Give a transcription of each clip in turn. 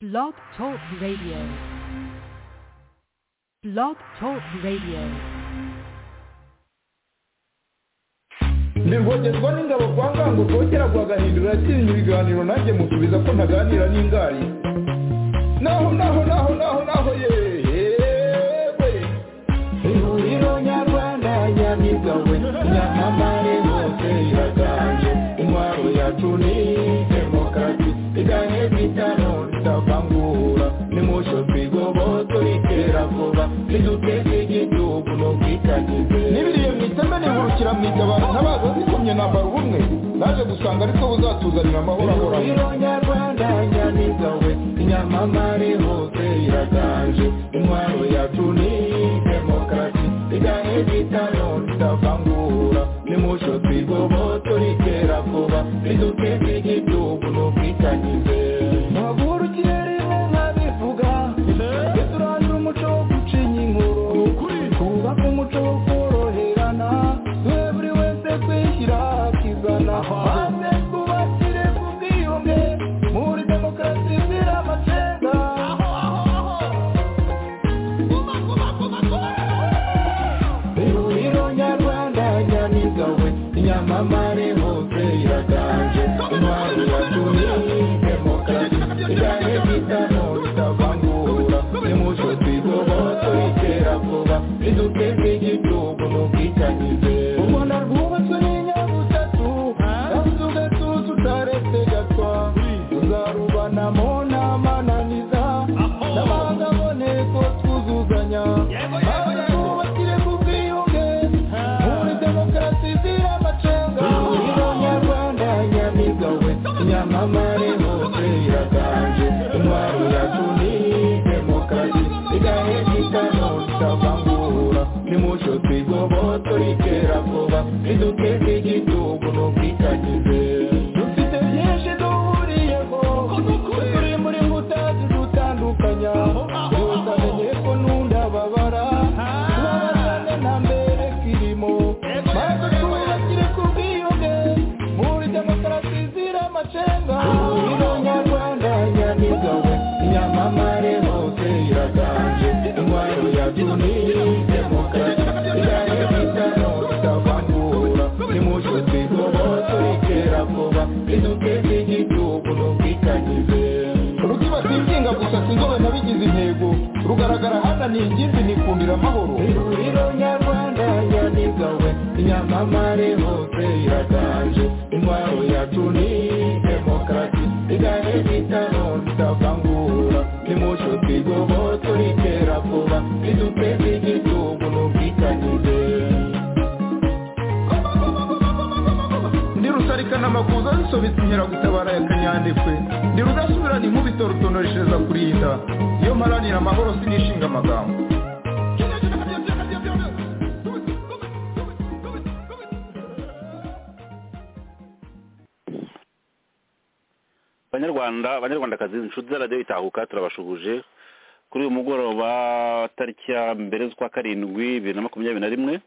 Blog Talk Radio. Blog Talk Radio. ntirwongerwa n'ingabo kwa ngango rwongera guhagahindura yakirinda ibiganiro nanjye musubiza ko ntaganira n'ingari naho naho naho naho naho yewe ihuriro nyarwanda nyamigawe nyamamare hose iraganje intwaro yacu ni demokarasi iganye kwitano ritavangura nimusho twigoboto ritera vuba riduteza igihugu n'ubwikagize n'ibiriye mu iteme nihurukira mu itabaro ntabaza zikomye nambara ubumwe naje gusanga ariko buzatuzanira amahoro ahoranye nyarwanda nyamigawe nyamamare hose iraganje intwaro yacu ni demokarasi igahe bitano ritavangura nimusho twigoboto ritera vuba riduteza igihugu n'ubwikagize ntavurukire rimwe nkabivuga duturangira umuco wo gucinya inkuru twubaka umuco wo koroherana twe buri wese kwishyira akizana maze twubakire ku bwiyunge muri demokarasi izira amacenga ihuriro nyarwanda nyamigawe nyamamare hose iraganje intwaro yacu ni demokarasi iganye gitano ritavangura nimuco twigoboto ritera vuba riduteze igihugu n'ubwitanyize u rwanda rwubatswe n'inyabutatu kandi ugatuza utaretse gatwa tuzarubanamo n'amananiza n'amahanga aboneko twuzuzanya maze twubakire ku bwiyunge muri demokarasi izira amacenga ihuriro nyarwanda nyamigawe nyamamare hose iraganje intwaro yacu ni demokarasi igahe gitano ritavangura nimuco twigoboto ritera vuba riduteze igihugu n'ubwikagize dufite byinshi duhuriyeho turi muri mutazi dutandukanya gusa menye ko nundababara tubabarane nta mbere kirimo maze twubakire ku bwiyunge muri demokarasi izira amacenga ihuriro nyarwanda nyamigawe nyamamare hose iraganje intwaro yacu ni demokarasi igahe bitano ritavangura nimuco twigoboto ritera vuba riduteze igihugu n'ubwikagize rukiba sinzinga gusa sinzobe nabigize intego rugaragara hananiye ingimbi nikundira amahoro ihuriro nyarwanda nyamigawe nyamamare hose iraganje intwaro yacu ni demokarasi igahe bitano ritavangura nimuco twigoboto ritera vuba riduteze igihugu n'ubwikagize ndi rusarikana amakuza zisobetse inkeragutabara ya kanyandekwe ndi rudasubirana inkubito rutonoreshereza kurinda iyo mparanira amahoro sinishinga amagambo banyarwanda banyarwandakazi inshuti za radiyo itahuka turabashuhuje kuri uyu mugoroba tariki ya mbere z'ukwa karindwi bibiri na makumyabiri na rimwe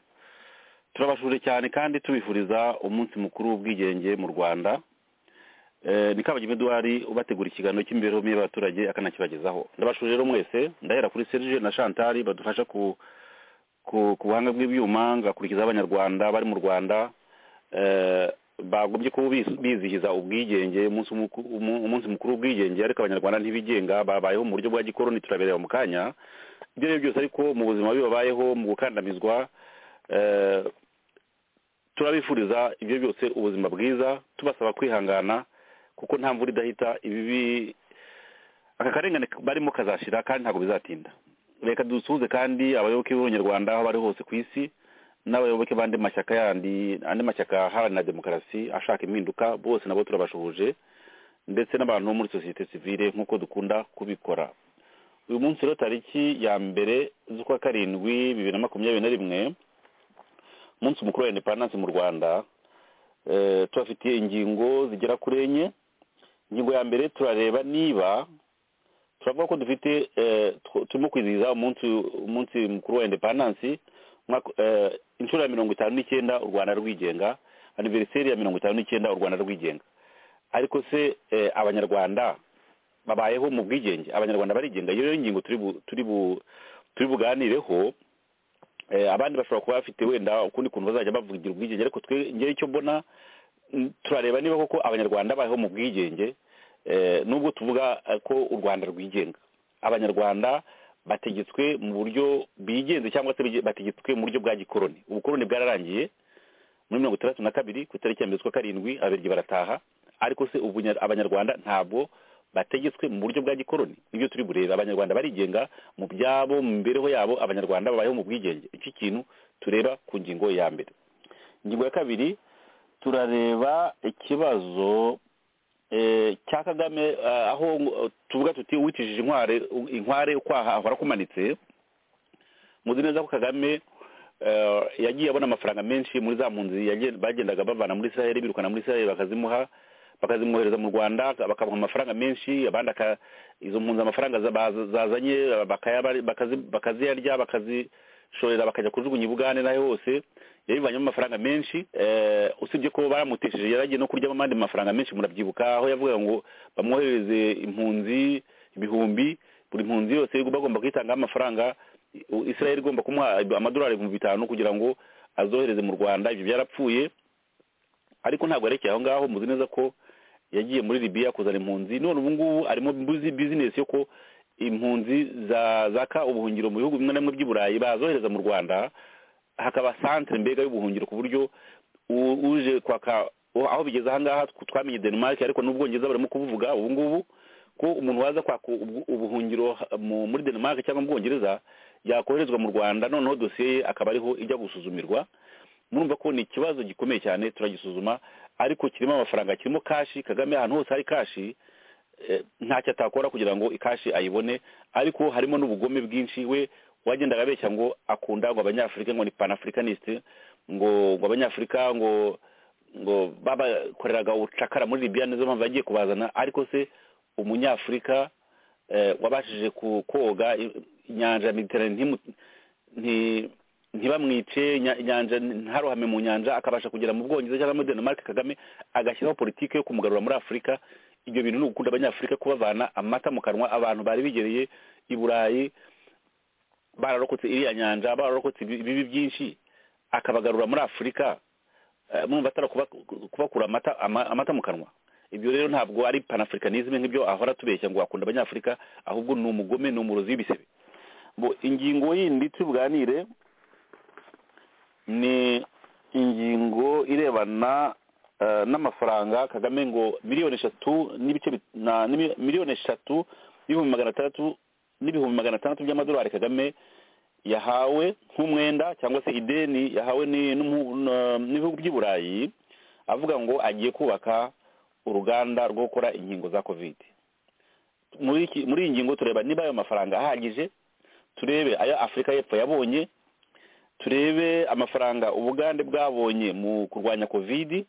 turabashuje cyane kandi tubifuriza umunsi mukuru w'ubwigenge mu rwanda Eh, ni kabagema eduwari ubategura ikiganiro cy'imibereho myiza y'abaturage akanakibagezaho ndabashuje rero mwese ndahera kuri serge na chantari badufasha ku ku- ku buhanga bw'ibyuma ngakurikiza abanyarwanda bari mu rwanda eh, bagombye kuba bis- bizihiza ubwigenge umunsi muku- umu- umunsi mukuru w'ubwigenge ariko abanyarwanda ntibigenga babayeho mu buryo bwa gikoroni turabereba mu kanya ibyo ari byo byose ariko mu buzima bibabayeho mu gukandamizwa eh, turabifuriza ibyo byose ubuzima bwiza tubasaba kwihangana kuko nta mvura idahita ibibi aka karengane barimo kazashira kandi ntabwo bizatinda reka dusuhuze kandi abayoboke b'abanyarwanda aho bari hose ku isi n'abayoboke b'andi mashyaka yandi andi mashyaka aharanira demokarasi ashaka impinduka bose nabo turabashuhuje ndetse n'abantu bo muri sosiyete sivile nk'uko dukunda kubikora uyu munsi rero tariki ya mbere z'ukwa karindwi bibiri na makumyabiri na rimwe umunsi mukuru wa indepandansi mu rwanda eh, tubafitiye ingingo zigera kuri enye ingingo ya mbere turareba niba turavuga ko dufite eh, tu- turimo kwizihiza umunsi umunsi mukuru wa indepandansi umwaka- eh, inshuro ya mirongo itanu n'icyenda u rwanda rwigenga aniveriseri ya mirongo itanu n'icyenda u rwanda rwigenga ariko se eh, abanyarwanda babayeho mu bwigenge abanyarwanda barigenga iyo ngingo turi buganireho abandi bashobora kuba bafite wenda ukundi kuntu bazajya bavugira ubwigenge ariko twe ngewe icyo mbona turareba niba koko abanyarwanda babayeho mu bwigenge nubwo tuvuga ko u rwanda rwigenga abanyarwanda bategetswe mu buryo bigenze cyangwa se bategetswe mu buryo bwa gikoroni ubukoroni bwararangiye muri mirongo itandatu na kabiri ku itariki ya mbere z'ukwa karindwi ababiryi barataha ariko se ubu abanyarwanda ntabwo bategetswe mu buryo bwa gikoroni nibyo turi bureba abanyarwanda barigenga mu byabo mu mibereho yabo abanyarwanda babayeho mu bwigenge iki kintu tureba ku ngingo ya mbere ingingo ya kabiri turareba ikibazo cya kagame aho tuvuga tuti witijije inkware inkware ukwaha ahora akumanitse muzi neza ko kagame yagiye abona amafaranga menshi muri za munzi bagendaga bavana muri israel birukana muri israel bakazimuha bakazimwohereza mu rwanda bakamuha amafaranga menshi abandi izo mpunzi amafaranga zazanye bakaziyarya bakazishorera bakajya kujugunya ibugane n'aho hose yabivanyemo amafaranga menshi usibye ko baramutesheje yaragiye no kuryamo amandi mafaranga menshi murabyibuka aho yavuga ngo bamwohereze impunzi ibihumbi buri mpunzi yose bagomba kwitangaho amafaranga israel igomba kumuha amadolari ibihumbi bitanu kugira ngo azohereze mu rwanda ibyo byarapfuye ariko ntabwo yerekeye aho ngaho muzi neza ko yagiye muri Libya kuzana impunzi none ubu ngubu arimo bizinesi yo ko impunzi zaka ubuhungiro mu bihugu bimwe na bimwe by'i burayi bazohereza mu rwanda hakaba santire mbega y'ubuhungiro ku buryo uje kwaka aho bigeze ahangaha twamenye denmark ariko n'ubwongereza barimo kubuvuga ubu ngubu ko umuntu waza kwaka ubuhungiro muri denmark cyangwa mu bwongereza yakoherezwa mu rwanda noneho dosiye ye akaba ariho ijya gusuzumirwa murumva ko ni ikibazo gikomeye cyane turagisuzuma ariko kirimo amafaranga kirimo kashi kagame ahantu hose hari kashi ntacyo atakora kugira ngo ikashi ayibone ariko harimo n'ubugome bwinshi we wagendaga abeshya ngo akunda ngo abanyafurika ngo ni panafricaniste ngo ngo abanyafurika ngo ngo babakoreraga ubucakara muri libya nizo mpamvu yagiye kubazana ariko se umunyafurika wabashije koga inyanja ya mediterane ntibamwice inyanja ntaruhame mu nyanja akabasha kugera mu bwongereza cyangwa muri denmark kagame agashyiraho politiki yo kumugarura muri afurika ibyo bintu ni ugukunda abanyafurika kubavana amata mu kanwa abantu bari bigereye i burayi bararokotse iriya nyanja bararokotse ibibi byinshi akabagarura muri afurika mwumva atari kubakura amata mu kanwa ibyo rero ntabwo ari panafricanisme nk'ibyo ahora tubeshya ngo wakunda abanyafurika ahubwo ni umugome ni umurozi w'ibisebe ingingo yindi tubuganire ni ingingo irebana n'amafaranga kagame ngo miliyoni eshatu n'ibice miliyoni eshatu n'ibihumbi magana atandatu n'ibihumbi magana atandatu by'amadolari kagame yahawe nk'umwenda cyangwa se ideni yahawe n'ibihugu by'i burayi avuga ngo agiye kubaka uruganda rwo gukora inkingo za kovide muri iyi ngingo tureba niba ayo mafaranga ahagije turebe ayo afurika y'epfo yabonye turebe amafaranga ubugande bwabonye mu kurwanya kovidi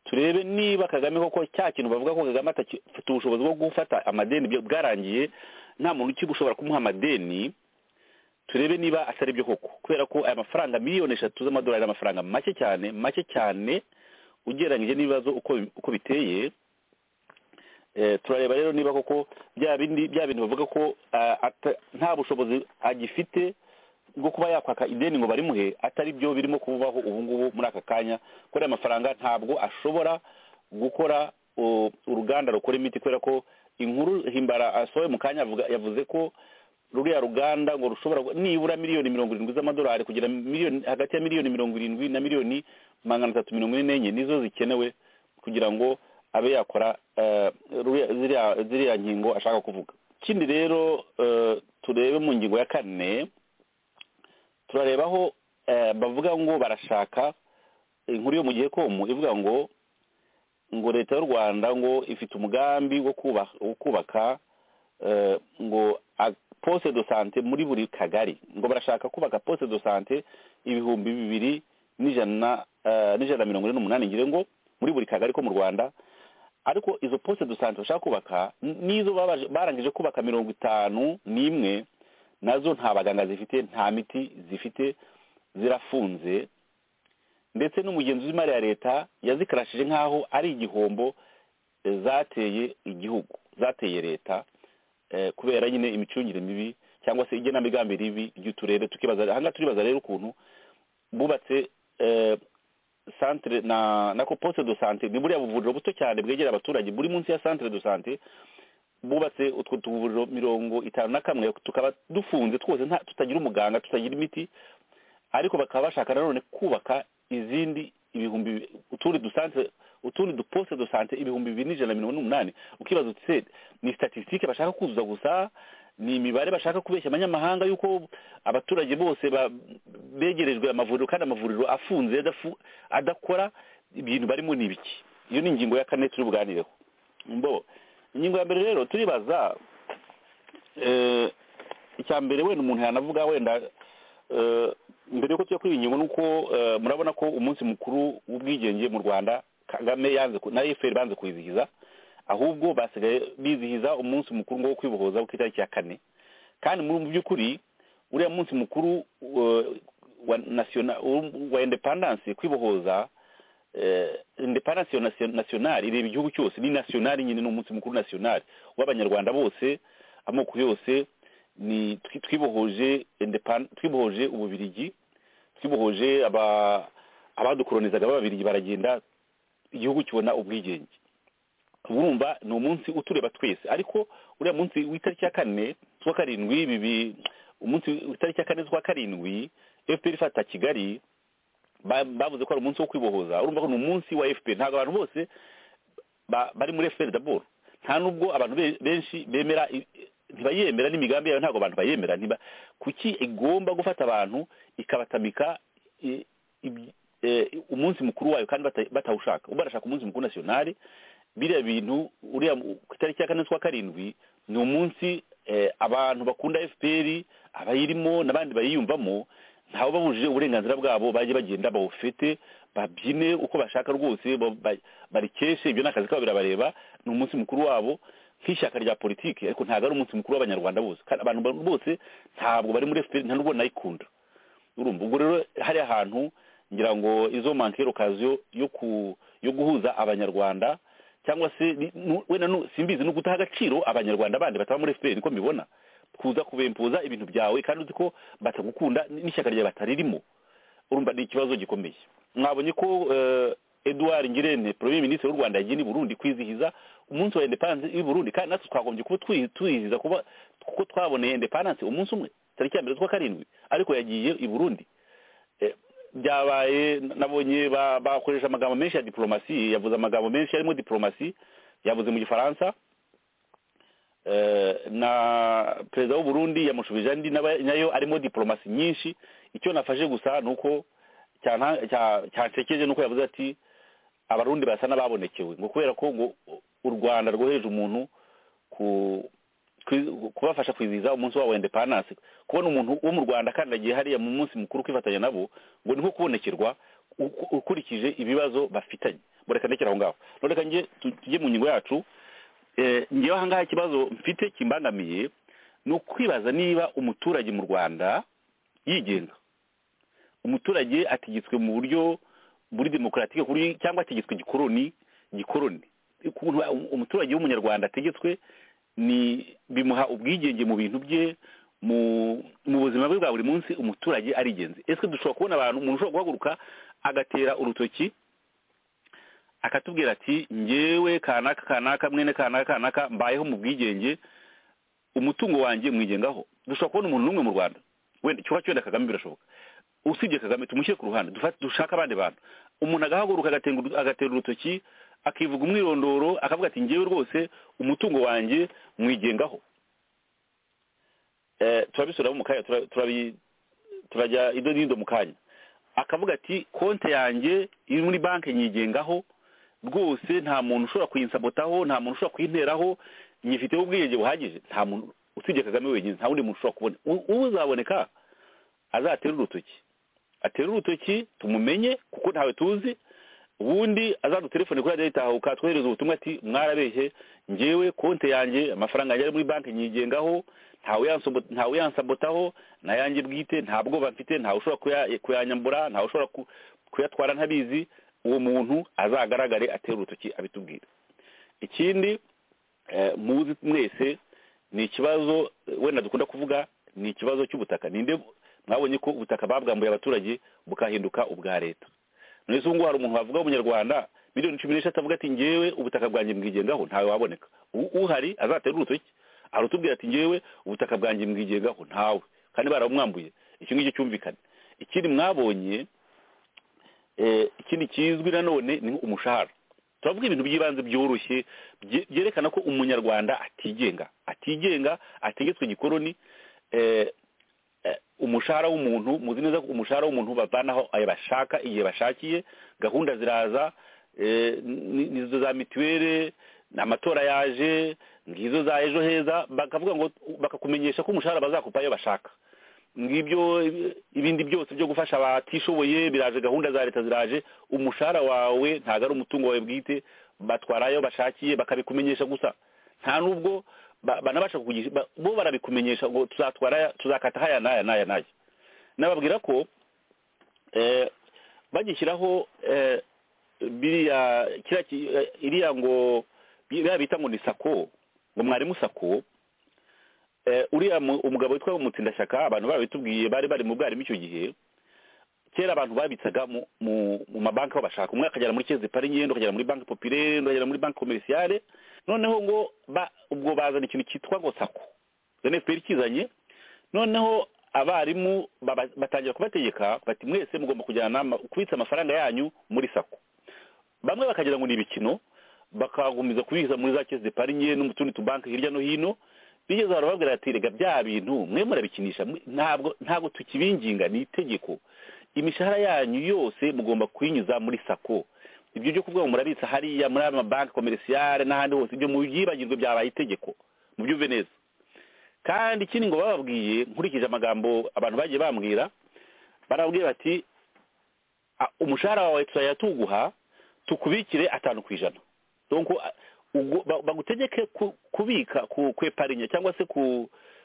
turebe niba kagame koko cya kintu bavuga ko kagame atafite ubushobozi bwo gufata amadeni bwarangiye nta muntu ukiba ushobora kumuha amadeni turebe niba atari byo koko kubera ko aya mafaranga miliyoni eshatu z'amadolari ni amafaranga make cyane make cyane ugereranyije n'ibibazo uko biteye turareba rero niba koko bya bintu bavuga ko nta bushobozi agifite bwo kuba yakwaka ideni ngo barimuhe atari byo birimo kubaho ubu ngubu muri aka kanya kuko aya mafaranga ntabwo ashobora gukora uruganda rukora imiti kubera ko inkuru himbara asohoye mu kanya yavuze ko ruriya ruganda ngo rushobora nibura miliyoni mirongo irindwi z'amadolari kugira hagati ya miliyoni mirongo irindwi na miliyoni magana atatu mirongo ine n'enye nizo zikenewe kugira ngo abe yakora ziriya nkingo ashaka kuvuga ikindi rero turebe mu ngingo ya kane turareba aho bavuga ngo barashaka inkuru yo mu gihe komu ivuga ngo ngo leta y'u rwanda ngo ifite umugambi wo kubaka ngo poste de sante muri buri kagari ngo barashaka kubaka poste de sante ibihumbi bibiri n'ijana na mirongo ine n'umunani ngire ngo muri buri kagari ko mu rwanda ariko izo poste de sante bashaka kubaka n'izo barangije kubaka mirongo itanu n'imwe nazo nta baganga zifite nta miti zifite zirafunze ndetse n'umugenzi w'imari ya leta yazikarashije nk'aho ari igihombo zateye igihugu zateye leta kubera nyine imicungire mibi cyangwa se igenamigambi ribi ry'uturere tukibaza aha ngaha turibaza rero ukuntu bubatse santire na nako posite do sante ni buriya buvuriro buto cyane bwegera abaturage buri munsi ya santire do sante bubatse utwo tuvuriro mirongo itanu na kamwe tukaba dufunze twose tutagira umuganga tutagira imiti ariko bakaba bashaka nanone kubaka izindi ibihumbi utundi dusante utundi duposite do sante ibihumbi bibiri n'ijana na mirongo n'umunani ukibaza utse ni statisitike bashaka kuzuza gusa ni imibare bashaka kubeshya abanyamahanga yuko abaturage bose begerejwe amavuriro kandi amavuriro afunze adakora ibintu barimo ni ibiki iyo ni ingingo ya kane turi buganireho mbo ingingo ya mbere rero turibaza icya mbere wenda umuntu yanavuga wenda mbere yuko tujya kuri iyi ngingo ni uko murabona ko umunsi mukuru w'ubwigenge mu rwanda kagame yanze na efuperi banze kuwizihiza ahubwo basigaye bizihiza umunsi mukuru wo kwibohoza ku itariki ya kane kandi mu by'ukuri uriya munsi mukuru wa indepandanse kwibohoza indepandanse nasiyonari ireba igihugu cyose ni nasiyonari nyine ni umunsi mukuru nasiyonari w'abanyarwanda bose amoko yose ni twibohoje twibohoje ububirigi twibohoje abadukoronizaga b'ababirigi baragenda igihugu kibona ubwigenge urumva ni umunsi utureba twese ariko uriya munsi w'itariki ya kane z'uwa karindwi bibi umunsi w'itariki ya kane z'uwa karindwi fpr ifata kigali bavuze ko ari umunsi wo kwibohoza urumva ko ni umunsi wa fpr ntabwo abantu bose bari muri fpr daboro nta nubwo abantu benshi bemera ntibayemera n'imigambi yayo ntabwo abantu bayemera kuki igomba gufata abantu ikabatamika umunsi mukuru wayo kandi batawushaka barashaka umunsi mukuru nasiyonari biriya bintu uriya ku itariki ya kane z'ukwa karindwi ni umunsi abantu bakunda fpr abayirimo n'abandi bayiyumvamo ntawe babujije uburenganzira bwabo bajye bagenda bawufite babyine uko bashaka rwose barikeshe ibyo ni akazi kabo birabareba ni umunsi mukuru wabo nk'ishyaka rya politiki ariko ntabwo ari umunsi mukuru w'abanyarwanda bose abantu bose ntabwo bari muri fpr nta nubwo nayikunda urumva ubwo rero hari ahantu ngira ngo izo mankero kazi yo guhuza abanyarwanda cyangwa se wenda simbizi ni ugutaha agaciro abanyarwanda bandi bataba muri efuperi niko mbibona kuza kubempuza ibintu byawe kandi uzi ko batagukunda n'ishyaka ryawe bataririmo urumva ni ikibazo gikomeye mwabonye ko eduard ngirente premier minisitiri w'u rwanda yagiye i burundi kwizihiza umunsi wa indepandanse y'i burundi kandi natwe twagombye kuba tuyizihiza kuba kuko twaboneye indepandanse umunsi umwe tariki ya mbere z'ukwa karindwi ariko yagiye i burundi byabaye nabonye bakoresha amagambo menshi ya diporomasi yavuze amagambo menshi arimo diporomasi yavuze mu gifaransa na perezida w'uburundi yamushubije andi nayo arimo diporomasi nyinshi icyo nafashe gusa ni uko cyansekeje ni uko yavuze ati abarundi basa n'ababonekewe ngo kubera ko ngo u rwanda rwohereje umuntu kubafasha kwizihiza umunsi wabo wa indepandanse kubona umuntu wo mu rwanda kandi agiye hariya mu munsi mukuru kwifatanya nabo ngo ni nko kubonekerwa ukurikije ibibazo bafitanye mureka ndekera aho ngaho reka njye tujye mu ngingo yacu ngewe aha ngaha ikibazo mfite kimbangamiye ni ukwibaza niba umuturage mu rwanda yigenga umuturage ategetswe mu buryo muri demokaratike cyangwa ategetswe igikoroni gikoroni umuturage w'umunyarwanda ategetswe ni bimuha ubwigenge mu bintu bye mu buzima bwe bwa buri munsi umuturage ari ingenzi ese dushobora kubona abantu umuntu ushobora guhaguruka agatera urutoki akatubwira ati ngewe kanaka kanaka mwene kanaka kanaka mbayeho mu bwigenge umutungo wanjye mwigengaho dushobora kubona umuntu n'umwe mu rwanda wenda cyuba cyenda kagame birashoboka usibye kagame tumushyire ku ruhande dushaka abandi bantu umuntu agahaguruka agatera urutoki akivuga umwirondoro akavuga ati ngewe rwose umutungo wanjye mwigengaho turabisuramo mu kanya turajya ido n'ido mu kanya akavuga ati konti yanjye iri muri banki nyigengaho rwose nta muntu ushobora kuyinsabotaho nta muntu ushobora kuyinteraho nyifiteho ubwiyenge buhagije nta muntu usibye kagame wenyine nta wundi muntu ushobora kubona uzaboneka azatere urutoki atere urutoki tumumenye kuko ntawe tuzi ubundi azadutelefone kuri radiyo itahuka twohereza ubutumwa ati mwarabeshye ngewe konti yanjye amafaranga yanjye ari muri banki nyigengaho ntawe yansabotaho nayanjye bwite nta bwoba mfite ntawe ushobora kuyanyambura ntawe ushobora kuyatwara ntabizi uwo muntu azagaragare atere urutoki abitubwira ikindi muzi mwese ni ikibazo wenda dukunda kuvuga ni ikibazo cy'ubutaka ninde mwabonye ko ubutaka babwambuye abaturage bukahinduka ubwa leta muri izo ngo hari umuntu wavuga w'umunyarwanda miliyoni cumi n'eshatu avuga ati ngewe ubutaka bwanjye mbwigengaho ntawe waboneka uhari azatera urutoki arutubwira ati ngewe ubutaka bwanjye mbwigengaho ntawe kandi barabumwambuye iki ngiki cyumvikane ikindi mwabonye ikindi kizwi nanone ni umushahara turavuga ibintu by'ibanze byoroshye byerekana ko umunyarwanda atigenga atigenga ategetswe igikoroni umushahara w'umuntu muzi neza ko umushahara w'umuntu bavanaho ayo bashaka igihe bashakiye gahunda ziraza nizo za mituweli amatora yaje ngizo za ejo heza bakavuga ngo bakakumenyesha ko umushahara bazakupa ayo bashaka ngibyo ibindi byose byo gufasha abatishoboye biraje gahunda za leta ziraje umushahara wawe ntabwo ari umutungo wawe bwite batwara ayo bashakiye bakabikumenyesha gusa nta n'ubwo banabasha kukugisha bo barabikumenyesha ngo tuzatwara tuzakata haya n'aya n'aya n'aya nababwira ko bagishyiraho biriya iriya ngo biriya bita ngo ni sako ngo mwarimu sako uriya umugabo witwa umutsindashyaka abantu babitubwiye bari bari mu bwarimu icyo gihe kera abantu babitsaga mu mabanki aho bashaka umwe akagera muri kezi pari ngendo akagera muri banki popirere undi akagera muri banki komerisiyare noneho ngo ubwo bazana ikintu cyitwa ngo sako efuperi kizanye noneho abarimu batangira kubategeka bati mwese mugomba kujyana kubitsa amafaranga yanyu muri sako bamwe bakagira ngo ni ibikino bakagumiza kubiza muri za kezi pari ngendo mu tundi tubanki hirya no hino bigeze barababwira ati rega bya bintu mwe murabikinisha ntabwo ntabwo tukibinginga ni itegeko imishahara yanyu yose mugomba kuyinyuza muri sako ibyo byo kuvuga ngo murabitsa hariya muri aya mabanki komerisiyare n'ahandi hose ibyo mu byibagirwe byabaye itegeko mubyumve neza kandi ikindi ngo bababwiye nkurikije amagambo abantu bagiye bambwira barababwiye bati umushahara wawe tuzajya tuguha tukubikire atanu ku ijana bagutegeke kubika kweparinya cyangwa se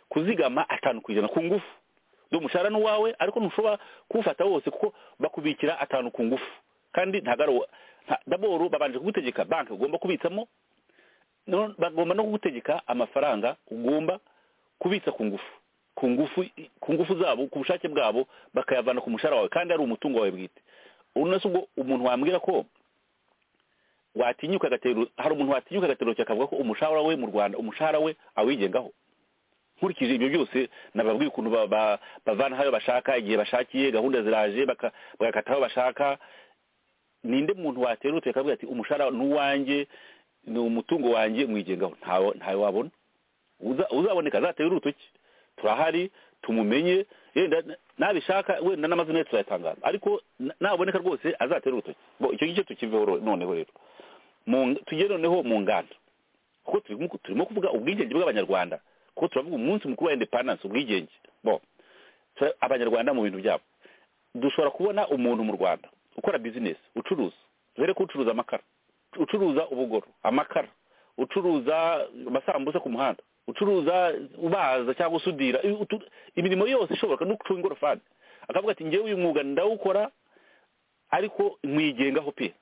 kuzigama atanu ku ijana ku ngufu umushahara ni uwawe ariko ntushobora kuwufata wose kuko bakubikira atanu ku ngufu kandi ntabwo ari daboro babanje kugutegeka banki ugomba kubitsamo bagomba no kugutegeka amafaranga ugomba kubitsa ku ngufu ku ngufu ku ngufu zabo ku bushake bwabo bakayavana ku mushahara wawe kandi ari umutungo wawe bwite urabona ubwo umuntu wambwira ko watinyuka agatero hari umuntu watinyuka agatero akavuga ko umushahara we mu rwanda umushahara we awigengaho nkurikije ibyo byose nababwiye ukuntu bavana aho bashaka igihe bashakiye gahunda ziraje bagakata aho bashaka ninde muntu waterutse akavuga ati umushahara ni uwanjye ni umutungo wanjye mwigengaho ntawe wabona uzaboneka azatere urutoki turahari tumumenye yenda nabishaka wenda n'amazina ye turayatangaza ariko naboneka rwose azatere urutoki icyo ngicyo tukiveho noneho rero tujye noneho mu nganda kuko turimo kuvuga ubwigenge bw'abanyarwanda kuko turavuga umunsi mukuru wa indepandanse ubwigenge bo abanyarwanda mu bintu byabo dushobora kubona umuntu mu rwanda ukora bizinesi ucuruza dore ko ucuruza amakara ucuruza ubugoro amakara ucuruza amasambusa ku muhanda ucuruza ubaza cyangwa usudira imirimo yose ishoboka no gucunga ingorofani akavuga ati ngewe uyu mwuga ndawukora ariko mwigengaho pe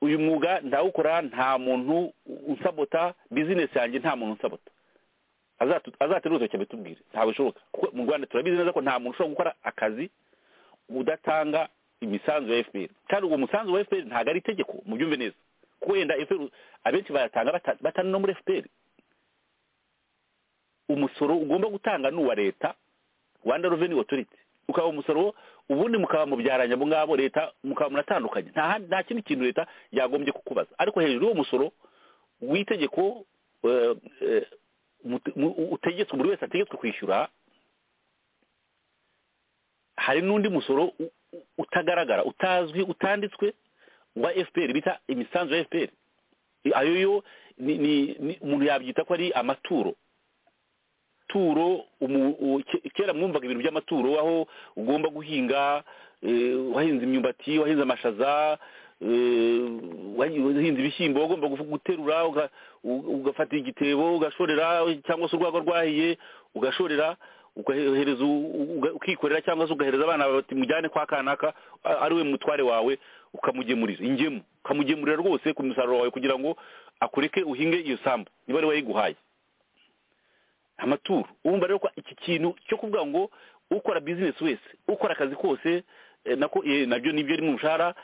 uyu mwuga ndawukora nta muntu unsabota bizinesi yanjye nta muntu unsabota azatera urutoki abitubwire ntabwo bishoboka kuko mu rwanda turabizi neza ko nta muntu ushobora gukora akazi udatanga imisanzu ya fpr kandi uwo musanzu wa fpr ntabwo ari itegeko mu byumve neza kuko wenda fpr abenshi bayatanga batari no muri fpr umusoro ugomba gutanga ni uwa leta rwanda revenue authority ukaba umusoro ubundi mukaba mubyaranye abo ngabo leta mukaba munatandukanye nta kindi kintu leta yagombye kukubaza ariko hejuru y'uwo musoro w'itegeko utegetswe buri wese ategetswe kwishyura hari n'undi musoro utagaragara utazwi utanditswe wa fpr bita imisanzu ya fpr ayo yo umuntu yabyita ko ari amaturo turo kera mwumvaga ibintu by'amaturo aho ugomba guhinga wahinze imyumbati wahinze amashaza wahinze ibishyimbo ugomba guterura ugafata igitebo ugashorera cyangwa se urwagwa rwahiye ugashorera ugahereza ukikorera cyangwa se ugahereza abana bati mujyane kwa kanaka ari we mutware wawe ukamugemurira ingemu ukamugemurira rwose ku musaruro wawe kugira ngo akureke uhinge iyo sambu niba ari we yiguhaye amaturo urumva rero ko iki kintu cyo kuvuga ngo ukora bizinesi wese ukora akazi kose nako nabyo nibyo ari mu mushahara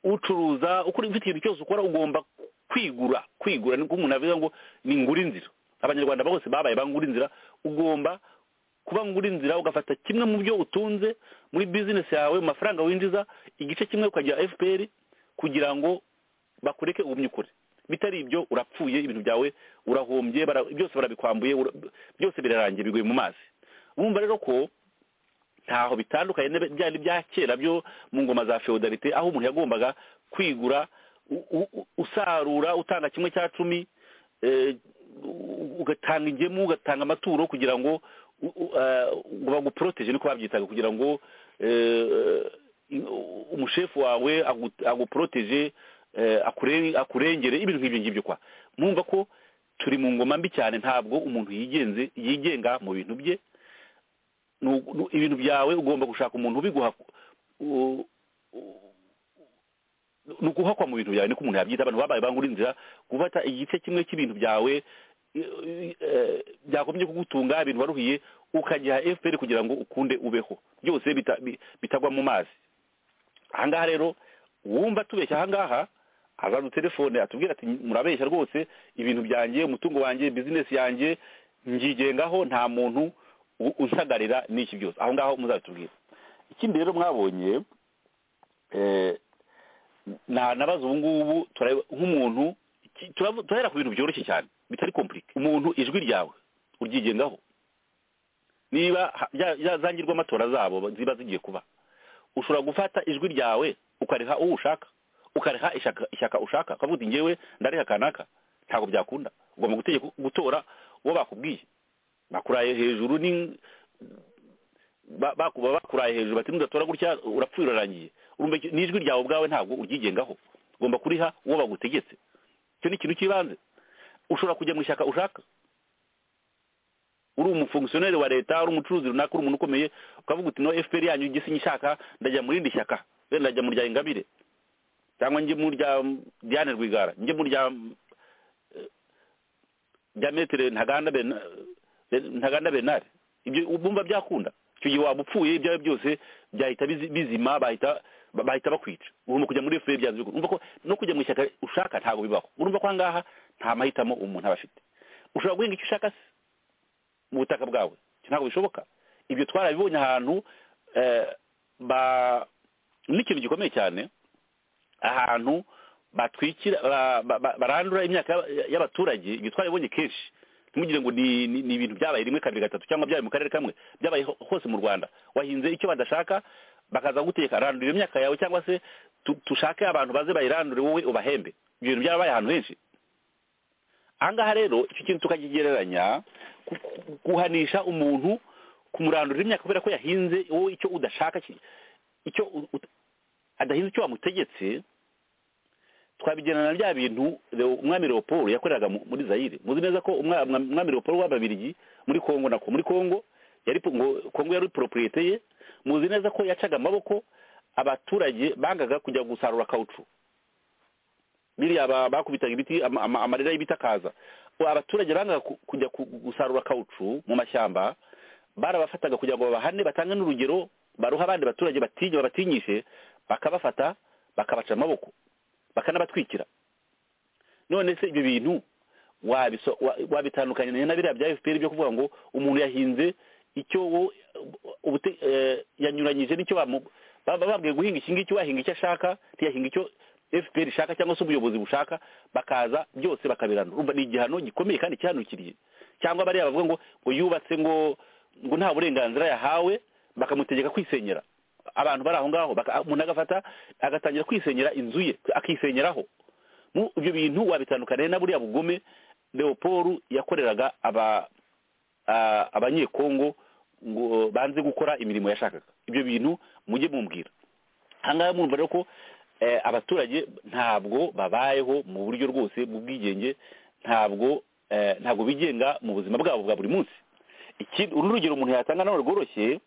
ucuruza ukora ufite ikintu cyose ukora ugomba kwigura kwigura niko umuntu avuga ngo ni ngura inzira abanyarwanda bose babaye bangura inzira ugomba kuba ngura inzira ugafata kimwe mu byo utunze muri bizinesi yawe mu mafaranga winjiza igice kimwe ukajya fpr kugira ngo bakureke ugumye ukure bitari ibyo urapfuye ibintu byawe urahombye byose barabikwambuye byose birarangiye biguye mu mazi urumva rero ko ntaho bitandukanye byari bya kera byo mu ngoma za feodalite aho umuntu yagombaga kwigura usarura utanga kimwe cya cumi ugatanga ingemu ugatanga amaturo kugira ngo baguporoteje niko babyitaga kugira ngo umushefu wawe aguporoteje akurengere ibintu nk'ibyo ngibyo kwa mwumva ko turi mu ngoma mbi cyane ntabwo umuntu yigenze yigenga mu bintu bye ibintu byawe ugomba gushaka umuntu ubiguha ni ukuhakwa mu bintu byawe niko umuntu yabyita abantu babaye bangura inzira gufata igice kimwe cy'ibintu byawe byakomye kugutunga ibintu waruhiye ukagiha fpr kugira ngo ukunde ubeho byose bitagwa mu mazi ahangaha rero wumva tubeshya ahangaha azana telefone atubwira ati murabeshya rwose ibintu byanjye umutungo wanjye bizinesi yanjye ngigengaho nta muntu unsagarira n'iki byose aho ngaho muzatubwira ikindi rero mwabonye nabaza ubu ngubu nk'umuntu turahera ku bintu byoroshye cyane bitari kompurike umuntu ijwi ryawe uryigengaho niba yazangirwa amatora zabo ziba zigiye kuba ushobora gufata ijwi ryawe ukariha uwo ushaka ukariha ishyaka ushaka ukavuga uti ngewe ndariha kanaka ntabwo byakunda ugomba gutora uwo bakubwiye bakuraye hejuru ni bakuba bakuraye hejuru bati nudatora gutya urapfuye urarangiye n'ijwi ryawe ubwawe ntabwo uryigengaho ugomba kuriha uwo bagutegetse icyo ni ikintu cy'ibanze ushobora kujya mu ishyaka ushaka uri umufunkisiyoneri wa leta uri umucuruzi runaka uri umuntu ukomeye ukavuga uti no fpr yanyu igisi nyishaka ndajya mu rindi shyaka wenda ndajya mu rya ingabire cyangwa njye mu rya diane rwigara njye mu rya rya metero ntaganda ntaganda benari ibyo bumva byakunda icyo gihe waba upfuye ibyawe byose byahita bizima bahita bakwica ugomba kujya muri efuperi byanze urumva ko no kujya mu ishyaka ushaka ntabwo bibaho urumva ko ahangaha nta mahitamo umuntu aba afite ushobora guhinga icyo ushaka se mu butaka bwawe ntabwo bishoboka ibyo twarabibonye ahantu n'ikintu gikomeye cyane ahantu batwikira barandura imyaka y'abaturage ibyo twarabibonye kenshi ntugire ngo ni ibintu byabaye rimwe kabiri gatatu cyangwa byabaye mu karere kamwe byabaye hose mu rwanda wahinze icyo badashaka bakaza guteka randura imyaka yawe cyangwa se dushake abantu baze bayirandure wowe ubahembe ibyo bintu byabaye ahantu henshi ahangaha rero icyo kintu tukakigereranya guhanisha umuntu kumurandura imyaka kubera ko yahinze wowe icyo udashaka icyo adahinze icyo wamutegetse twabigerana bya bintu umwami leopold yakoreraga muri zayire muzi neza ko umwami leopold w'ababirigi muri kongo nako muri kongo yari kongo yari poroporiyete ye muzi neza ko yacaga amaboko abaturage bangaga kujya gusarura kawucu biriya bakubitaga ibiti amarira y'ibiti akaza abaturage bangaga kujya gusarura kawucu mu mashyamba barabafataga kugira ngo babahane batange n'urugero baruha abandi baturage batinya babatinyishe bakabafata bakabaca amaboko bakanabatwikira none se ibyo bintu wabitandukanye na biriya bya efuperi byo kuvuga ngo umuntu yahinze icyo yanyuranyije n'icyo bambwiye guhinga iki ngiki wahinga icyo ashaka ntiyahinga icyo efuperi ishaka cyangwa se ubuyobozi bushaka bakaza byose bakabirandura urumva ni igihano gikomeye kandi cyahanukiriye cyangwa bariya bavuga ngo ngo yubatse ngo ngo nta burenganzira yahawe bakamutegeka kwisenyera abantu bari aho ngaho umuntu agafata agatangira kwisenyera inzu ye akisenyeraho ibyo bintu wabitandukaniye na buriya bugome leopold yakoreraga abanyekongo ngo banze gukora imirimo yashakaga ibyo bintu mujye mumbwira ahangaha mwumva rero ko abaturage ntabwo babayeho mu buryo rwose bw'ubwigenge ntabwo ntabwo bigenga mu buzima bwabo bwa buri munsi uru rugero umuntu yatanga nawe rworoshye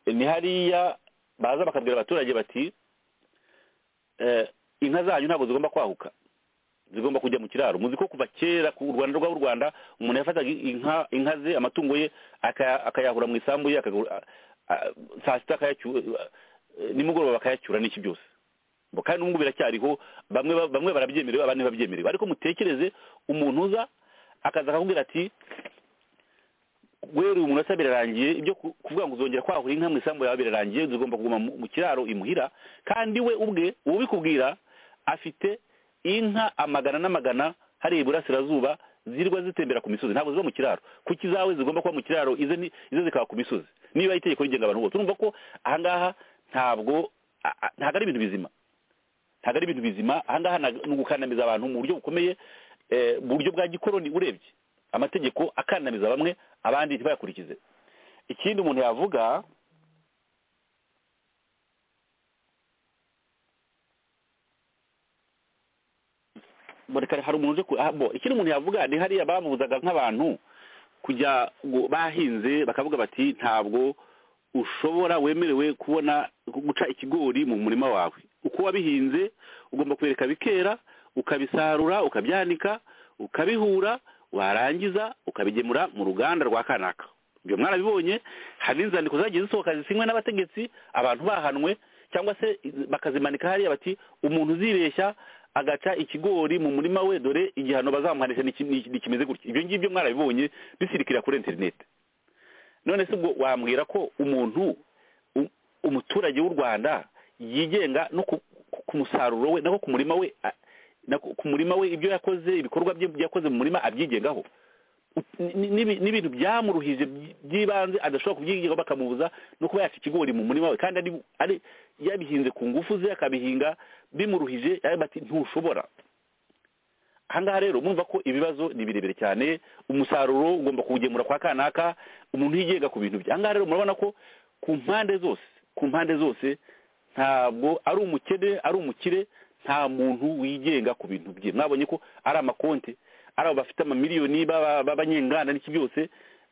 ni hariya baza bakabwira abaturage bati inka zanyu ntabwo zigomba kwahuka zigomba kujya mu kiraro muzi ko kuva kera ku rwanda rw'u rwanda umuntu yafataga inka inka ze amatungo ye akayahura mu isambu ye saa sita akayacyura nimugoroba bakayacyura n'iki byose kandi n'ubu biracyariho bamwe barabyemerewe abandi ntibabyemerewe ariko mutekereze umuntu uza akaza akakubwira ati weruye umuntu asa birarangiye ibyo kuvuga ngo uzongera kwahura inka mu isambu yawe birarangiye zigomba kuguma mu kiraro imuhira kandi we ubwe ubikubwira afite inka amagana n'amagana hariya iburasirazuba zirwa zitembera ku misozi ntabwo ziba mu kiraro kuko izawe zigomba kuba mu kiraro ize zikaba ku misozi niba itegeko rigenga abantu bose urumva ko ahangaha ntabwo ntabwo ari ibintu bizima ntabwo ari ibintu bizima ahangaha ni ugukandamiza abantu mu buryo bukomeye mu buryo bwa gikoroni urebye amategeko akandamiza bamwe abandi ntibayakurikize ikindi umuntu yavuga hari umuntu uje ikindi umuntu yavuga ni hariya babuzaga nk'abantu kujya bahinze bakavuga bati ntabwo ushobora wemerewe kubona guca ikigori mu murima wawe uko wabihinze ugomba kubireka bikera ukabisarura ukabyanika ukabihura warangiza ukabigemura mu ruganda rwa kanaka ibyo mwarabibonye hari n'inzandiko zagiye zisohoka zisinywe n'abategetsi abantu bahanwe cyangwa se bakazimanika hariya bati umuntu uzibeshya agaca ikigori mu murima we dore igihano bazamuhanisha nikimeze gutya ibyo ngibyo mwarabibonye bisirikira kuri interineti none se ubwo wambwira ko umuntu umuturage w'u rwanda yigenga no ku musaruro we no ku murima we ku murima we ibyo yakoze ibikorwa bye yakoze mu murima abyigengaho n'ibintu byamuruhije by'ibanze adashobora kubyigaho bakamubuza no kuba yaca ikigori mu murima we kandi ari yabihinze ku ngufu ze akabihinga bimuruhije bati ntushobora ahangaha rero mwumva ko ibibazo ni birebire cyane umusaruro ugomba kuwugemura kwa kanaka umuntu yigenga ku bintu bye ahangaha rero murabona ko ku mpande zose ku mpande zose ntabwo ari umukene ari umukire nta muntu wigenga ku bintu bye mwabonye ko ari amakonti ari abo bafite amamiliyoni b'abanyenganda n'iki byose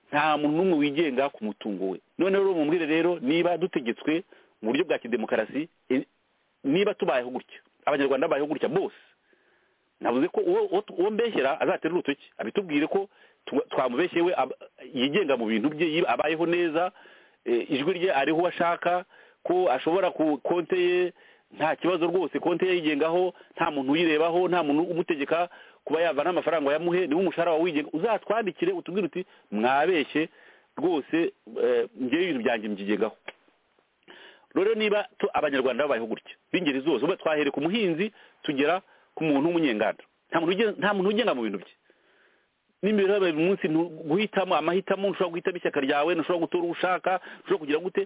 nta muntu n'umwe wigenga ku mutungo we none rero mubwire rero niba dutegetswe mu buryo bwa kidemokarasi niba tubayeho gutya abanyarwanda babayeho gutya bose navuze ko uwo mbeshyera azatera urutoki abitubwire ko twamubeshye we yigenga mu bintu bye abayeho neza ijwi rye ariho uwo ashaka ko ashobora ku konte ye nta kibazo rwose konte ye yigengaho nta muntu uyirebaho nta muntu umutegeka kuba yavana amafaranga yamuhe niba umushahara wawe wigenga uzatwandikire utubwire uti mwabeshye rwose ngewe ibintu byanjye mbyigengaho rero niba abanyarwanda babayeho gutya b'ingeri zose uba twahere ku muhinzi tugera ku muntu w'umunyenganda nta muntu ugenga mu bintu bye n'imibereho ya buri munsi guhitamo amahitamo ntushobora guhitamo ishyaka ryawe ntushobora gutora uwo ushaka ntushobora kugira gute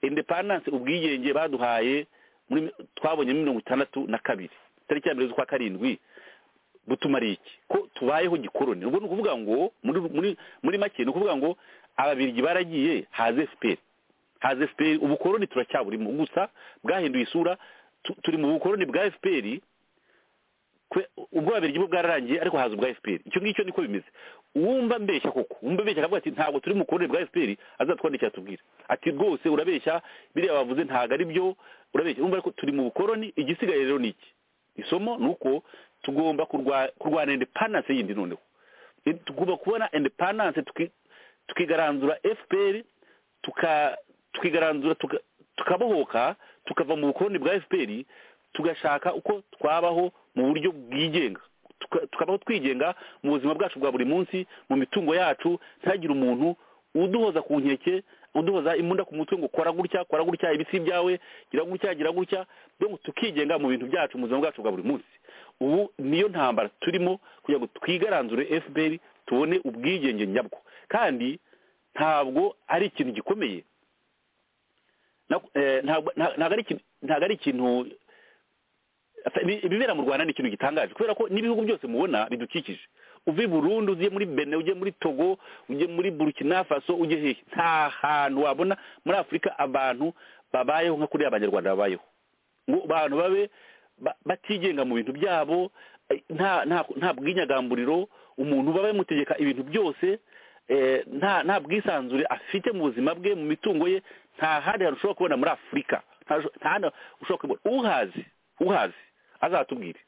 indepandanse ubwigenge baduhaye twabonye mirongo itandatu na kabiri tariki ya mbere z'ukwa karindwi butumariye iki ko tubayeho gikoroni ubwo ni ukuvuga ngo muri make ni ukuvuga ngo ababirigi baragiye haze fpr haze fpr ubukoroni turacyaburimo gusa bwahinduye isura turi mu bukoroni bwa fpr ubwo babirigi bwo bwararangiye ariko haza ubwa fpr icyo ngicyo niko bimeze wumva mbeshya koko wumva mbeshya akavuga ati ntabwo turi mu bukoroni bwa fpr azatwandikira atubwire ati rwose urabeshya biriya bavuze ntabwo ari byo urabeshya wumva ariko turi mu bukoroni igisigaye rero ni iki isomo ni uko tugomba kurwana indepandanse yindi noneho tugomba kubona indepandanse tukigaranzura fpr tukigaranzura tukabohoka tukava mu bukoroni bwa fpr tugashaka uko twabaho mu buryo bwigenga tukabaho twigenga mu buzima bwacu bwa buri munsi mu mitungo yacu ntihagire umuntu uduhoza ku nkeke uduhoza imbunda ku mutungo kora gutya kora gutya ibisi byawe gira gutya gira gutya ngo tukigenga mu bintu byacu mu buzima bwacu bwa buri munsi ubu niyo ntambara turimo kugira ngo twigaranzure fpr tubone ubwigenge nyabwo kandi ntabwo ari ikintu gikomeye ntabwo ari ikintu ibibera mu rwanda ni ikintu gitangaje kubera ko n'ibihugu byose mubona bidukikije uvuye burundu ugiye muri bene ugiye muri togo ugiye muri burukina faso ugiye hehe nta hantu wabona muri afurika abantu babayeho nka kuriya abanyarwanda babayeho ngo abantu babe batigenga mu bintu byabo nta bwinyagamburiro umuntu baba bamutegeka ibintu byose nta bwisanzure afite mu buzima bwe mu mitungo ye nta handi hantu ushobora kubona muri afurika nta handi ushobora kubona uhazi uhazi azatubwire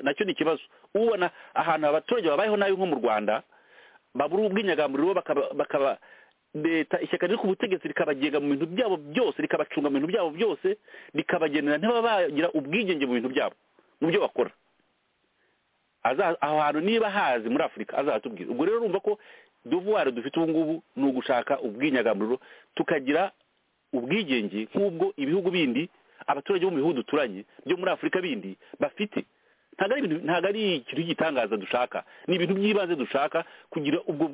nacyo ni ikibazo ubona ahantu abaturage babayeho nabi nko mu rwanda babura ubwinyagamburiro bakaba leta ishyaka riri ku butegetsi rikabagenga mu bintu byabo byose rikabacunga mu bintu byabo byose rikabagenera ntibaba bagira ubwigenge mu bintu byabo mu byo bakora aho hantu niba hazi muri afurika azatubwira ubwo rero urumva ko duvuwari dufite ubu ngubu ni ugushaka ubwinyagamburiro tukagira ubwigenge nk'ubwo ibihugu bindi abaturage bo mu bihugu duturanye byo muri afurika bindi bafite ntabwo ari ikintu cy'igitangaza dushaka ni ibintu by'ibanze dushaka kugira ubwo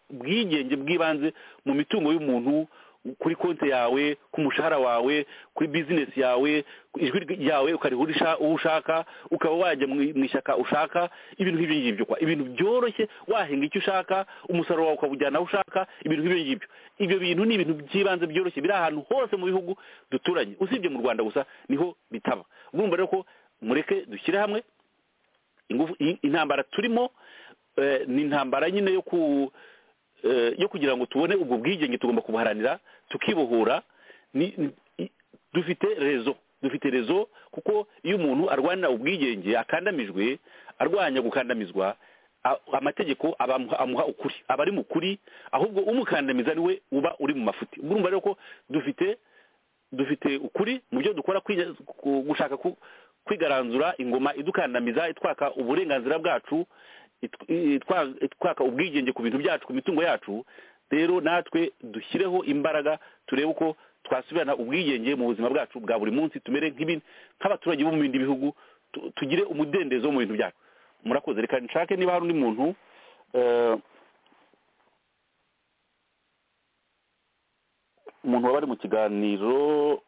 bwigenge bw'ibanze mu mitungo y'umuntu kuri konti yawe ku mushahara wawe kuri bizinesi yawe ijwi ryawe ukarihurisha uwo ushaka ukaba wajya mu ishyaka ushaka ibintu nk'ibyo ngibyo kwa ibintu byoroshye wahinga icyo ushaka umusaruro wawe ukawujyana aho ushaka ibintu nk'ibyo ngibyo ibyo bintu ni ibintu by'ibanze byoroshye biri ahantu hose mu bihugu duturanye usibye mu rwanda gusa niho bitaba urumva rero ko mureke dushyire hamwe intambara turimo ni intambara nyine yo ku yo kugira ngo tubone ubwo bwigenge tugomba kubuharanira tukibohora dufite rezo dufite rezo kuko iyo umuntu arwanira ubwigenge akandamijwe arwanya gukandamizwa amategeko amuha ukuri aba ari mu kuri ahubwo umukandamiza niwe uba uri mu mafuti urumva rero ko dufite dufite ukuri mu byo dukora gushaka kwigaranzura ingoma idukandamiza itwaka uburenganzira bwacu twaka ubwigenge ku bintu byacu ku mitungo yacu rero natwe dushyireho imbaraga turebe uko twasubirana ubwigenge mu buzima bwacu bwa buri munsi tumere nk'abaturage bo mu bindi bihugu tugire umudendezo mu bintu byacu murakoze reka nshake niba hari undi muntu umuntu waba ari mu kiganiro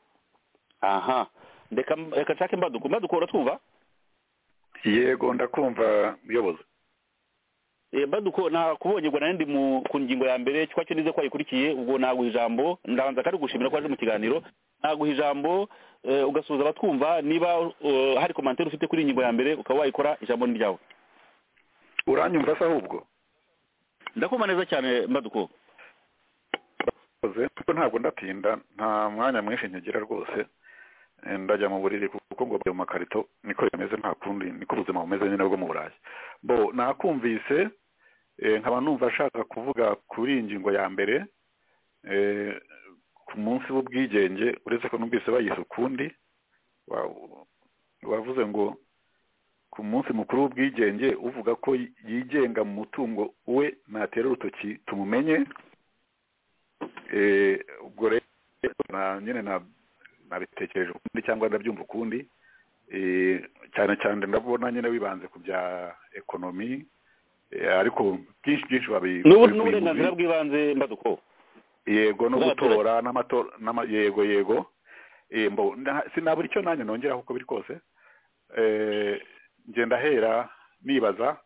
aha reka nshake mbaduko mbaduko uratwumva yego ndakumva muyobozi mbaduko nakubonye ngo nandi ku ngingo ya mbere cyo nize ko wayikurikiye ubwo naguha ijambo ndabanza kandi gushimira ko waje mu kiganiro naguha ijambo ugasuhuza abatwumva niba hari komantere ufite kuri ingingo ya mbere ukaba wayikora ijambo ni ryawe uranyumva se ahubwo ndakumva neza cyane mbaduko ntabwo ndatinda nta mwanya mwinshi nkigira rwose ndajya mu buriri kuko ngo mu makarito niko bimeze nta kundi niko ubuzima bumeze nyine bwo mu burayi bo nakumvise nkaba numva ashaka kuvuga kuri iyi ngingo ya mbere ku munsi w'ubwigenge uretse ko numvise bayise ukundi wavuze ngo ku munsi mukuru w'ubwigenge uvuga ko yigenga mu mutungo we natera urutoki tumumenye ubwo rero nyine na nabitekereje ukundi cyangwa ndabyumva ukundi cyane cyane ndabona nyine wibanze ku bya ekonomi ariko byinshi byinshi babiri n'uburenganzira bw'ibanze mbaduko yego no gutora n'amatora yego yego sinabura icyo nanjye nongera kuko biri kose ngenda ahera nibaza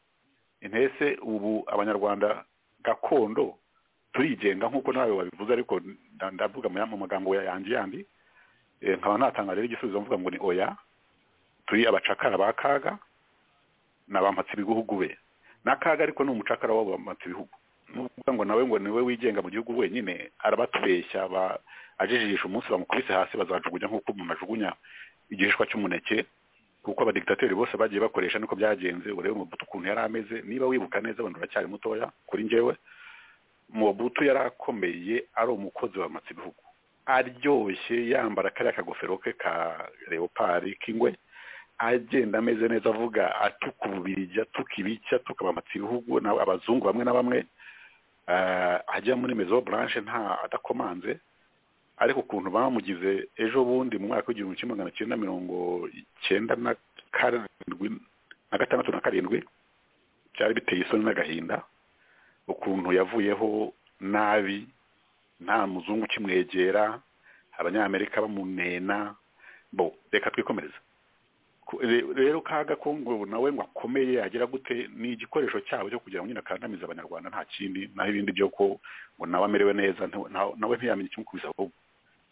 intese ubu abanyarwanda gakondo turigenga nk'uko nawe wabivuze ariko ndavuga mu magambo yanjye yandi nkaba ntatanga rero igisubizo mvuga ngo ni oya turi abacakara ba kaga ni abampatse ibihugu be na kaga ariko ni umucakara w'abampatse ibihugu nuvuga ngo nawe ngo niwe wigenga mu gihugu wenyine arabatubeshya ajijisha umunsi bamukubise hasi bazajugunya nk'uko umuntu ajugunya igihishwa cy'umuneke kuko abadigitateri bose bagiye bakoresha niko byagenze urebe mubutu ukuntu yari ameze niba wibuka neza abantu uracyari mutoya kuri njyewe mubutu yari akomeye ari umukozi w'abampatse ibihugu aryoshye yambara kariya kagofero ke ka leopari k'ingwe agenda ameze neza avuga atuka ububirigi atuka ibica atuka abamatsi ibihugu abazungu bamwe na bamwe ajya muri mezo buranje nta adakomanze ariko ukuntu bamugize ejo bundi mu mwaka w'igihumbi kimwe magana cyenda mirongo icyenda na karindwi na gatandatu na karindwi byari biteye isoni n'agahinda ukuntu yavuyeho nabi nta muzungu ukimwegera abanyamerika bamunena bo reka twikomereza rero kaga ko ngo nawe ngo akomeye agera gute ni igikoresho cyabo cyo kugira ngo nyine akandamize abanyarwanda nta kindi naho ibindi byo ko ngo nawe amerewe neza nawe ntiyamenye ikimukubisa ahubwo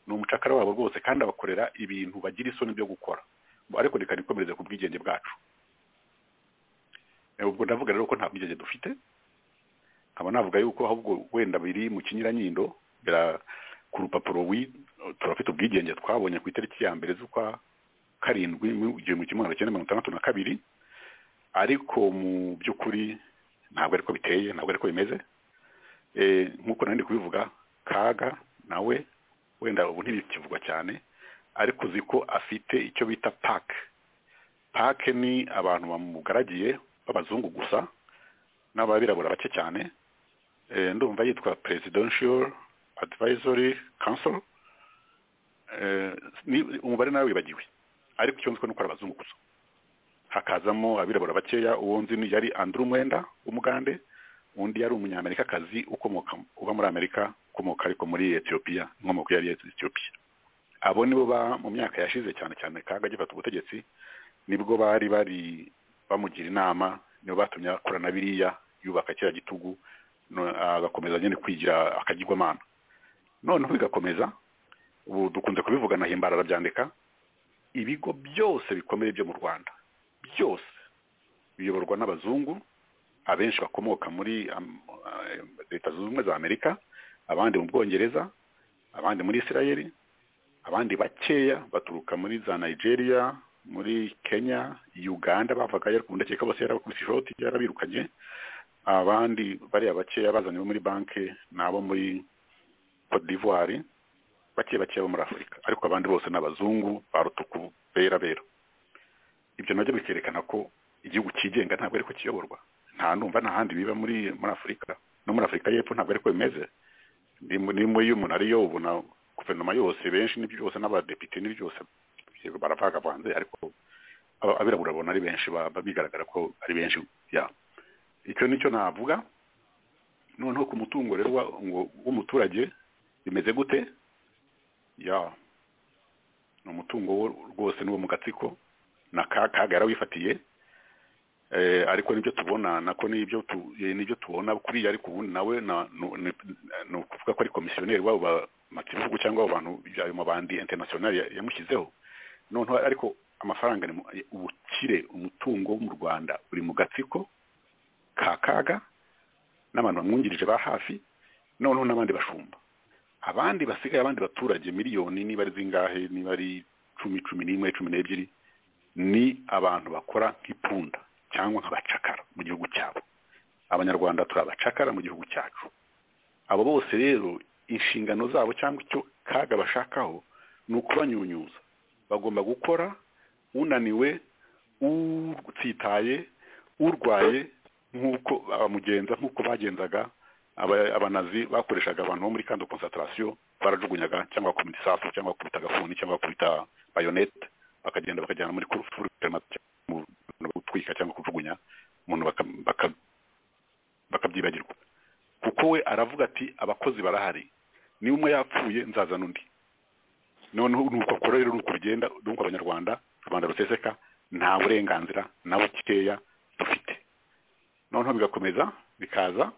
ni umucakara wabo rwose kandi abakorera ibintu bagira isoni byo gukora ariko reka nikomereze ku bwigenge bwacu ubwo ndavuga rero ko nta bwigenge dufite nkaba navuga yuko ahubwo wenda biri mu kinyuranyindo ku rupapuro turafite ubwigenge twabonye ku itariki ya mbere z'ukwa karindwi igihumbi kimwe magana cyenda mirongo itandatu na kabiri ariko mu by'ukuri ntabwo ariko biteye ntabwo ariko bimeze nk'uko nari kubivuga kaga nawe wenda ubu ntibikivugwa cyane ariko uzi ko afite icyo bita pake pake ni abantu bamugaragiye b'abazungu gusa n'ababirabura bake cyane ndumva yitwa presidential advisory council umubare nawe wibagiwe ariko icyo nzi ni uko ari abazungu gusa hakazamo abirabura bakeya uwo nzi yari andrew mwenda w'umugande undi yari umunyamerikakazi ukomoka uba muri amerika ukomoka ariko muri etiyopiya inkomoko yari etiyopiya abo nibo mu myaka yashize cyane cyane kaga gifata ubutegetsi nibwo bari bari bamugira inama nibo batumye akorana biriya yubaka kiriya gitugu agakomeza nyine kwigira akagirwamana noneho bigakomeza ubu dukunze kubivugana himbara arabyandika ibigo byose bikomeye byo mu rwanda byose biyoborwa n'abazungu abenshi bakomoka muri leta zunze ubumwe za amerika abandi mu bwongereza abandi muri israeli abandi bakeya baturuka muri za nigeria muri kenya uganda bavaga ndakeka bose yarakubise ishoti yarabirukanye abandi bariya bakeya bazanye bo muri banki n'abo muri cote d'ivoire bake bake bo muri afurika ariko abandi bose ni abazungu ba rutuku bera bera ibyo nabyo bikerekana ko igihugu cyigenga ntabwo ariko kiyoborwa nta numva nta handi biba muri muri afurika no muri afurika y'epfo ntabwo ariko bimeze ni muri umuntu ariyo ubu na guverinoma yose benshi ni byose n'abadepite ni byose baravagavanze ariko abirabura babona ari benshi baba bigaragara ko ari benshi yabo icyo nicyo navuga noneho ku mutungo rero w'umuturage bimeze gute ya ni umutungo rwose n'uwo mu gatsiko na kaga yarawifatiye ariko nibyo tubona nako nibyo tubona kuriya ariko ubundi nawe ni ukuvuga ko ari komisiyoneri wabo bamakibihugu cyangwa abo bantu ayo mabandi interinasiyonari yamushyizeho noneho ariko amafaranga ubukire umutungo wo mu rwanda uri mu gatsiko ka kaga n'abantu bamwungirije ba hafi noneho n'abandi bashumba abandi basigaye abandi baturage miliyoni niba ari zingahe niba ari cumi cumi n'imwe cumi n'ebyiri ni abantu bakora nk'ipunda cyangwa nk'abacakara mu gihugu cyabo abanyarwanda turi abacakara mu gihugu cyacu abo bose rero inshingano zabo cyangwa icyo kaga bashakaho ni ukubanyunyuza bagomba gukora unaniwe utsitaye urwaye nk'uko bamugenza nk'uko bagenzaga abanazi bakoreshaga abantu bo muri kando konsantarasiyo barajugunyaga cyangwa bakubita isasu cyangwa bakubita agafuni cyangwa bakubita bayonete bakagenda bakajyana muri kurufuri gutwika cyangwa kujugunya umuntu bakabyibagirwa kuko we aravuga ati abakozi barahari niba umwe yapfuye nzazana undi noneho nuko akora rero nuko bigenda nuko abanyarwanda rubanda ruseseka nta burenganzira na bukeya dufite noneho bigakomeza bikaza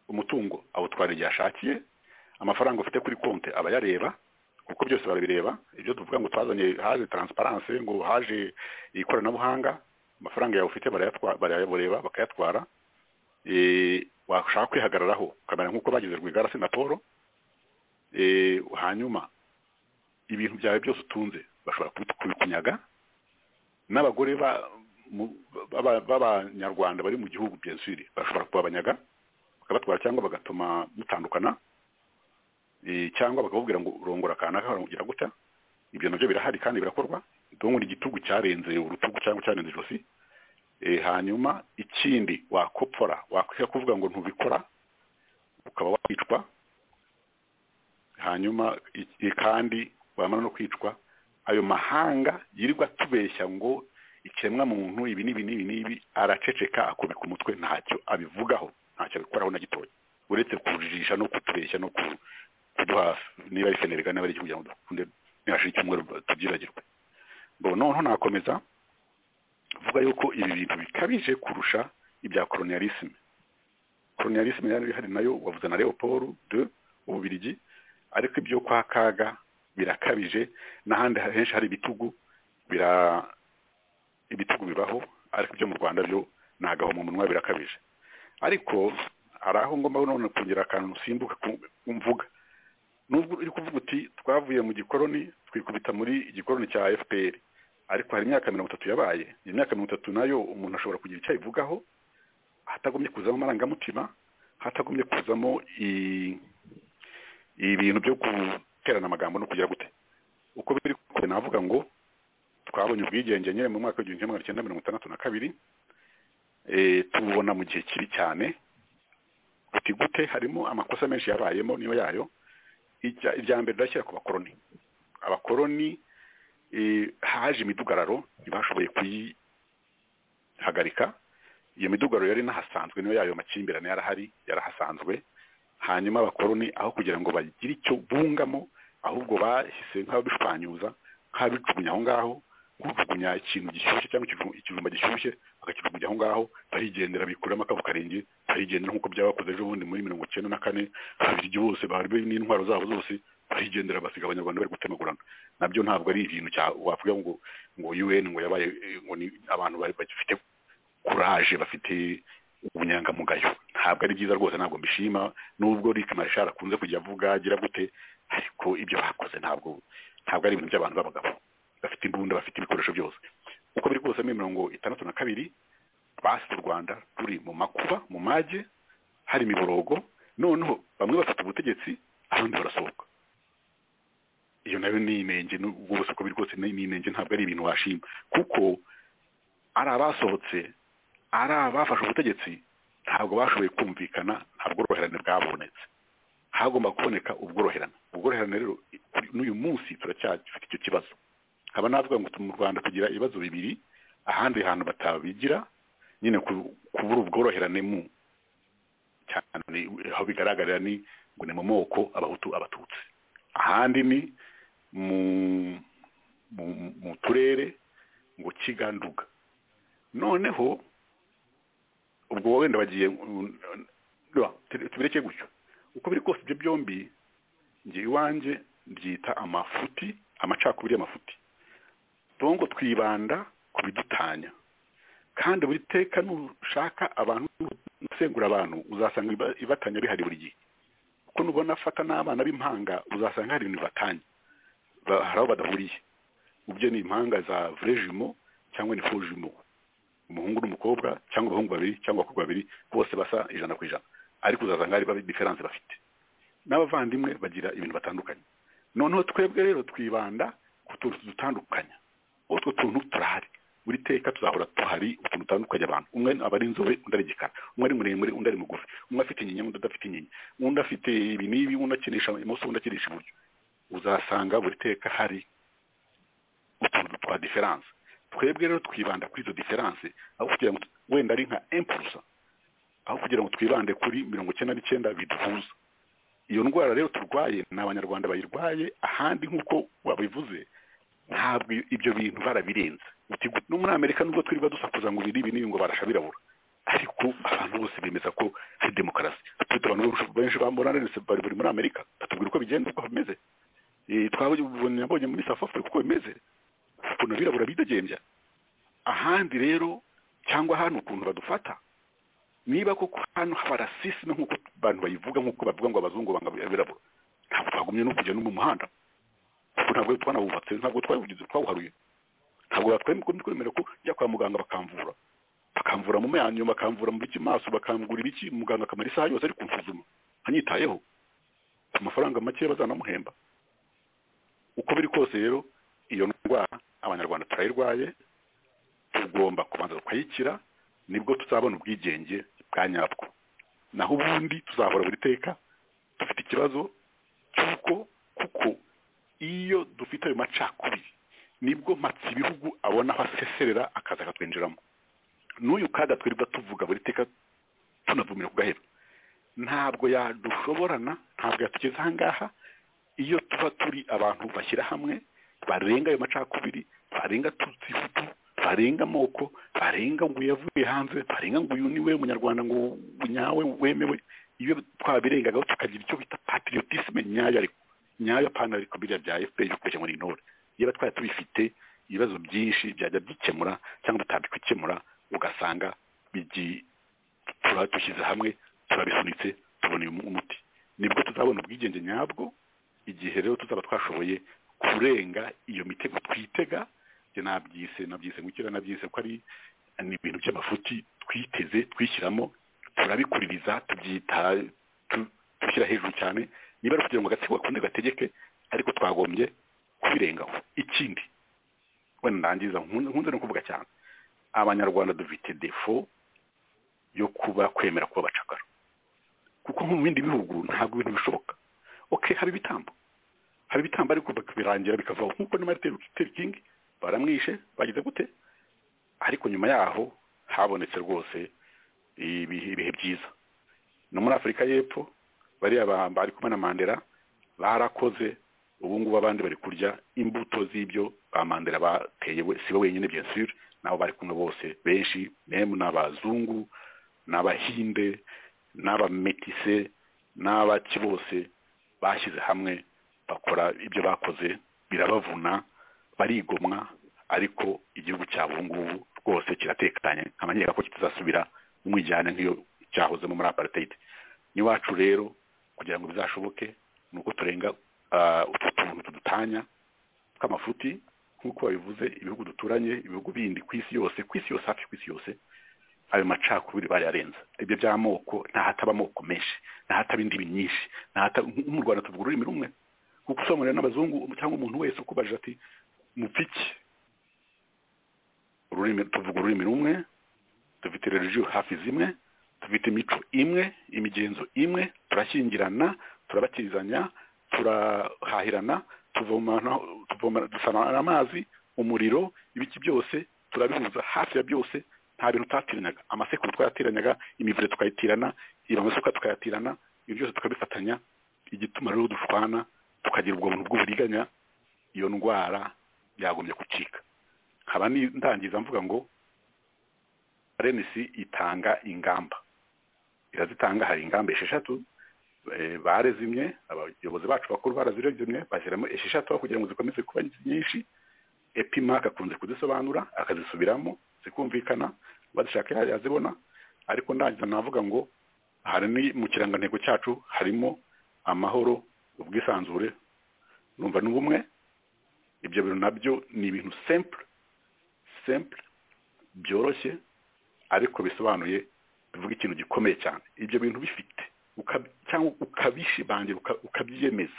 umutungo awutwara igihe ashakiye amafaranga ufite kuri konti aba yareba kuko byose barabireba ibyo tuvuga ngo twazanye haje taransiparanse ngo haje ikoranabuhanga amafaranga yawe ufite barayabureba bakayatwara washaka kwihagararaho ukamera nk'uko bagize rwigara na paul hanyuma ibintu byawe byose utunze bashobora kubikunyaga n'abagore b'abanyarwanda bari mu gihugu byesiri bashobora kubabanyaga bakabatwara cyangwa bagatuma mutandukana cyangwa bakababwira ngo urongora kanaka ugira guta ibyo nabyo birahari kandi birakorwa ndabona igitugu cyarenze urutugu cyangwa cyarenze ijosi hanyuma ikindi wakopfora wakwiye kuvuga ngo ntubikora ukaba wakwicwa hanyuma kandi wamara no kwicwa ayo mahanga yirirwa atubeshya ngo ikiremwa muntu ibi n'ibi n'ibi n'ibi araceceka akubika umutwe ntacyo abivugaho ntacyo bikoraho na gitoya uretse kujijisha no kutubeshya no kuduha niba ari senerega niba ari igihugu kugira ngo dukunde ntihashire icyumweru tubyibagirwe ngo noneho nakomeza vuga yuko ibi bintu bikabije kurusha ibya kolonialisme kolonialisme yari ihari nayo wavuze na leopold de ububiligi ariko ibyo kwa kaga birakabije n'ahandi henshi hari ibitugu bira ibitugu bibaho ariko ibyo mu rwanda byo nagaho mu munwa birakabije ariko hari aho ngomba none kugira akantu simbuka mvuga nubwo uri kuvuga uti twavuye mu gikoroni twikubita muri igikoroni cya fpr ariko hari imyaka mirongo itatu yabaye iyo myaka mirongo itatu nayo umuntu ashobora kugira icyo ayivugaho hatagomye kuzamo amarangamutima hatagomye kuzamo ibintu byo guterana amagambo no kugira gute uko biri kure navuga ngo twabonye ubwigenge nyine mu mwaka w'igihumbi kimwe magana cyenda mirongo itandatu na kabiri tububona mu gihe kibi cyane guti gute harimo amakosa menshi yabayemo niyo yayo irya mbere rirashyira ku bakoroni abakoroni haje imidugararo ntibashoboye kuyihagarika iyo midugararo yari inahasanzwe niyo yayo makimbirane yarahari yarahasanzwe hanyuma abakoroni aho kugira ngo bagire icyo bungamo ahubwo bahise nk'ababishwanyuza nk'ababijugunya aho ngaho kujugunya ikintu gishyushye cyangwa ikijumba gishyushye bakakijugunya aho ngaho barigendera bikuramo akabu karenge barigendera nk'uko byabakoze ejo bundi muri mirongo icyenda na kane ababirigi bose bari n'intwaro zabo zose barigendera basiga abanyarwanda bari gutemagurana nabyo ntabwo ari ibintu wavuga ngo ngo un ngo yabaye ngo ni abantu bagifite kuraje bafite ubunyangamugayo ntabwo ari byiza rwose ntabwo mbishima nubwo Rick Machar akunze kujya avuga agira gute ariko ibyo bakoze ntabwo ntabwo ari ibintu by'abantu b'abagabo bafite imbunda bafite ibikoresho byose uko biri kose muri mirongo itandatu na kabiri basize u rwanda ruri mu makuba mu mage hari imiborogo noneho bamwe bafite ubutegetsi abandi barasohoka iyo nayo ni inenge n'ubwo bose uko biri kose ni inenge ntabwo ari ibintu washima kuko ari abasohotse ari abafashe ubutegetsi ntabwo bashoboye kumvikana nta bworoherane bwabonetse hagomba kuboneka ubworoherane ubworoherane rero n'uyu munsi turacyafite icyo kibazo nkaba navuga ngo mu rwanda tugira ibibazo bibiri ahandi hantu batabigira nyine kubura ubworoherane mu cyane aho bigaragarira ni ngo ni mu moko abahutu abatutsi ahandi ni mu turere ngo kiganduga noneho ubwo wenda bagiye tubireke gutyo uko biri kose ibyo byombi njye iwanjye byita amafuti amacakubiri y'amafuti ngo twibanda ku bidutanya kandi buri teka nushaka abantu usengura abantu uzasanga ibatanya bihari buri gihe kuko nubona afata n'abana b'impanga uzasanga hari ibintu batanye hari aho badahuriye ubyo ni impanga za vurejimo cyangwa ni fujimo umuhungu n'umukobwa cyangwa abahungu babiri cyangwa abakobwa babiri bose basa ijana ku ijana ariko uzasanga hari babi diferanse bafite n'abavandimwe bagira ibintu batandukanye noneho twebwe rero twibanda ku tuntu tudutandukanya utwo tuntu turahari buri teka tuzahora tuhari utuntu dutandukanye abantu umwe aba ari inzobe undi ari igikara umwe ari muremure undi ari mugufi umwe afite inyinya undi adafite inyinya undi afite ibi n'ibi undi akinisha imoso undi akinisha iburyo uzasanga buri teka hari utuntu twa diferanse twebwe rero twibanda kuri izo diferanse aho kugira ngo wenda ari nka empurusa aho kugira ngo twibande kuri mirongo icyenda n'icyenda biduhuza iyo ndwara rero turwaye ni abanyarwanda bayirwaye ahandi nk'uko wabivuze ntabwo ibyo bintu barabirenze no muri amerika nubwo turi badusakuza ngo ibiri n'ibi ngo barasha birabura ariko abantu bose bemeza ko hari demokarasi dufite abantu benshi bambona bari bari muri amerika batubwira uko bigenda uko bimeze twabonye abonye muri south africa uko bimeze ukuntu abirabura bidegembya ahandi rero cyangwa hano ukuntu badufata niba koko hano haba rasisi no nk'uko abantu bayivuga nk'uko bavuga ngo abazungu banga abirabura ntabwo twagumye no kujya no mu muhanda kuko ntabwo twanawubatse ntabwo twawugize twawuharuye ntabwo batwemera ko twemera ko njya kwa muganga bakamvura bakamvura mu menyo bakamvura mu biki maso bakangura ibiki muganga akamara isaha yose ari kunsuzuma anyitayeho ku mafaranga make bazanamuhemba uko biri kose rero iyo ndwara abanyarwanda turayirwaye tugomba kubanza tukayikira nibwo tuzabona ubwigenge bwa nyabwo naho ubundi tuzahora buri teka dufite ikibazo cy'uko kuko iyo dufite ayo macakubiri nibwo mpatse ibihugu abona aho aseserera akaza akatwinjiramo n'uyu kaga twirirwa tuvuga buri teka tunavumira ku gahera ntabwo yadushoborana ntabwo yatugeze aha ngaha iyo tuba turi abantu bashyira hamwe barenga ayo macakubiri barenga tutsifutu barenga amoko barenga ngo yavuye hanze barenga ngo uyu ni we munyarwanda ngo nyawe wemewe iyo twabirengagaho tukagira icyo bita patiriyotisime nyayo ariko nyayo pana ariko biriya bya efuperi kubeshya ngo ni intore niba twari tubifite ibibazo byinshi byajya byikemura cyangwa bitabikemura ugasanga dushyize hamwe turabisunitse tubona umuti nibwo tuzabona ubwigenge nyabwo igihe rero tuzaba twashoboye kurenga iyo mitego twitega njye nabyise nabyise gukira nabyise ko ari ni ibintu by'amafuti twiteze twishyiramo turabikuririza tubyita dushyira hejuru cyane niba ari ukugira ngo agatsiko gakunde gategeke ariko twagombye kubirengaho ikindi wenda ndangiza nkunze no kuvuga cyane abanyarwanda dufite defo yo kuba kwemera kuba abacakara kuko nko mu bindi bihugu ntabwo ibintu bishoboka oke haba ibitambo haba ibitambo ariko birangira bikavaho nk'uko ni marite kingi baramwishe bagize gute ariko nyuma yaho habonetse rwose ibihe byiza no muri afurika y'epfo bariya bari kumwe na mandela barakoze ubu ngubu abandi bari kurya imbuto z'ibyo ba mandela bateye si we wenyine bya sire nabo bari kumwe bose benshi memu ni abazungu ni abahinde n'abametise n'abaki bose bashyize hamwe bakora ibyo bakoze birabavuna barigomwa ariko igihugu cyabo ubu ngubu rwose kiratekanye nk'amanyega ko kitazasubira umwijyane nk'iyo cyahozemo muri apartheid n'iwacu rero kugira ngo bizashoboke ni uko turenga utu tuntu tudutanya tw'amafuti nk'uko babivuze ibihugu duturanye ibihugu bindi ku isi yose ku isi yose hafi ku isi yose ayo macakubiri barayarenza ibyo by'amoko ntahataba amoko menshi ntahataba indimi nyinshi mu rwanda tuvuga ururimi rumwe kuko usobanurira n'abazungu cyangwa umuntu wese ukubajije ati mupiki ururimi tuvuga ururimi rumwe dufite religiyo hafi zimwe dufite imico imwe imigenzo imwe turashyingirana turabakirizanya turahahirana dusana amazi umuriro ibiki byose turabihuza hafi ya byose nta bintu utatiranyaga amasekuru twayateranyaga imivure tukayitirana amasuka tukayatirana ibyo byose tukabifatanya igituma rero dushwana tukagira ubwo buntu bw'uburiganya iyo ndwara yagombye gucika nkaba ndangiza mvuga ngo renesi itanga ingamba irazitanga hari ingamba esheshatu barezimye abayobozi bacu bakuru barazirezimye bashyiramo esheshatu aho kugira ngo zikomeze kuba nyinshi epima agakunze kuzisobanura akazisubiramo zikumvikana bazishaka yazibona ariko ndangiza navuga ngo hari mu kirangantego cyacu harimo amahoro ubwisanzure numva n'ubumwe ibyo bintu nabyo ni ibintu simple simple byoroshye ariko bisobanuye bivuga ikintu gikomeye cyane ibyo bintu bifite cyangwa ukabishibangira ukabyiyemeza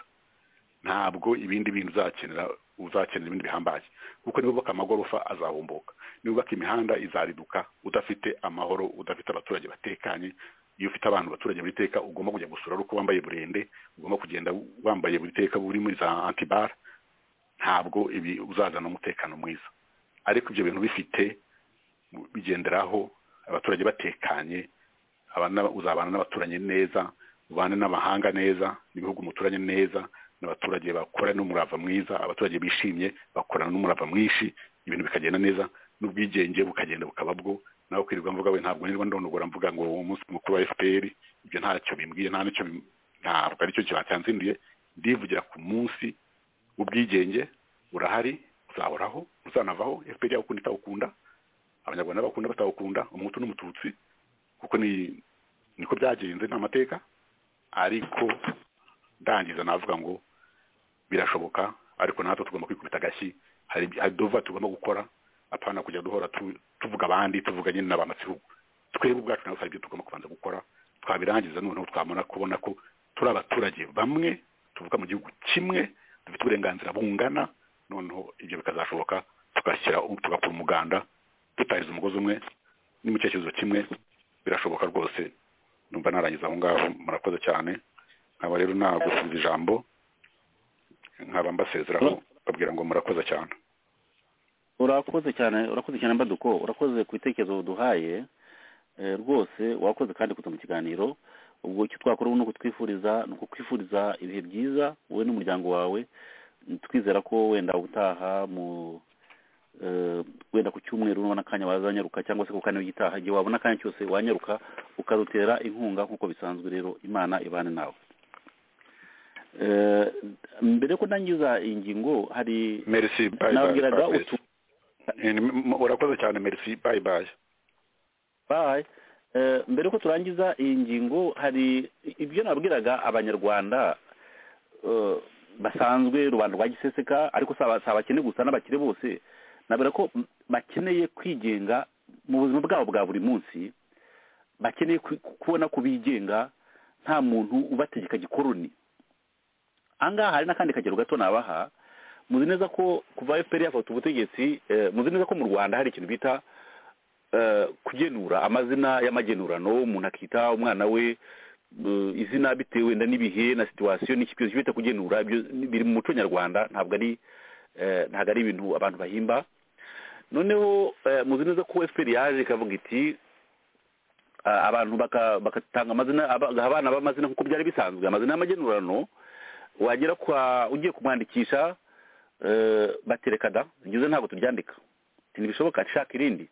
ntabwo ibindi bintu uzakenera uzakenera ibindi bihambaye kuko niba ubaka amagorofa azahumbuka niba ubaka imihanda izariduka udafite amahoro udafite abaturage batekanye iyo ufite abantu abaturage buri teka ugomba kujya gusura uko wambaye burende ugomba kugenda wambaye buri teka buri muri za antibara ntabwo ibi uzazana umutekano mwiza ariko ibyo bintu bifite bigenderaho abaturage batekanye uzabana n'abaturanyi neza ubane n'amahanga neza n'ibihugu umuturanye neza n'abaturage bakora n'umurava mwiza abaturage bishimye bakorana n'umurava mwinshi ibintu bikagenda neza n'ubwigenge bukagenda bukaba bwo nawe kwirirwa mvuga we ntabwo nirwa ndonogora mvuga ngo umunsi mukuru wa fpr ibyo ntacyo bimbwiye nta nicyo ntabwo aricyo cyanzinduye ndivugira ku munsi w'ubwigenge urahari uzahoraho uzanavaho fpr yakunda itawukunda abanyarwanda bakunda batawukunda umuhutu n'umututsi kuko ni niko byagenze ni amateka ariko ndangiza navuga ngo birashoboka ariko natwe tugomba kwikubita agashyi hari dova tugomba gukora apana kujya duhora tuvuga abandi tuvuga nyine n'aba matsiko twebwe ubwacu nabo hari ibyo tugomba kubanza gukora twabirangiza noneho twabona kubona ko turi abaturage bamwe tuvuga mu gihugu kimwe dufite uburenganzira bungana noneho ibyo bikazashoboka tugashyira tugakora umuganda tutahiriza umugozi umwe ni mu cyerekezo kimwe birashoboka rwose numva narangiza aho ngaho murakoze cyane nkaba rero nagusize ijambo nkaba mbasezeraho babwira ngo murakoze cyane urakoze cyane urakoze cyane mbaduko urakoze ku bitekerezo duhaye rwose wakoze kandi kuza mu kiganiro ubwo icyo twakora ni ukutwifuriza ni ukukwifuriza ibihe byiza wowe n'umuryango wawe twizera ko wenda utaha mu wenda ku cyumweru nubona akanya wazanyaruka cyangwa se ku kane w'igitaha igihe wabona akanya cyose wanyaruka ukadutera inkunga nk'uko bisanzwe rero imana ibane nawe mbere ko ndangiza ingingo hari nababwiraga utuntu urakoze cyane merci bayi bayi bayi mbere ko turangiza iyi ngingo hari ibyo nabwiraga abanyarwanda basanzwe rubanda rwa giseseka ariko si abakene gusa n'abakire bose nabwira ko bakeneye kwigenga mu buzima bwabo bwa buri munsi bakeneye kubona ko bigenga nta muntu ubategeka gikoroni ahangaha hari n'akandi kagero gato nabaha muzi neza ko kuva fpr yafata ubutegetsi muzi neza ko mu rwanda hari ikintu bita kugenura amazina y'amagenurano umuntu akita umwana we izina bitewe wenda n'ibihe na situwasiyo n'ikiguzi bita kugenura biri mu muco nyarwanda ntabwo ari ntabwo ari ibintu abantu bahimba noneho muzi neza ko fpr yaje ikavuga iti abantu bagatanga amazina abana b'amazina nk'uko byari bisanzwe amazina y'amagenurano wagera kwa ugiye kumwandikisha batereka da bigize ntabwo turyandika ntibishoboka nshaka irindi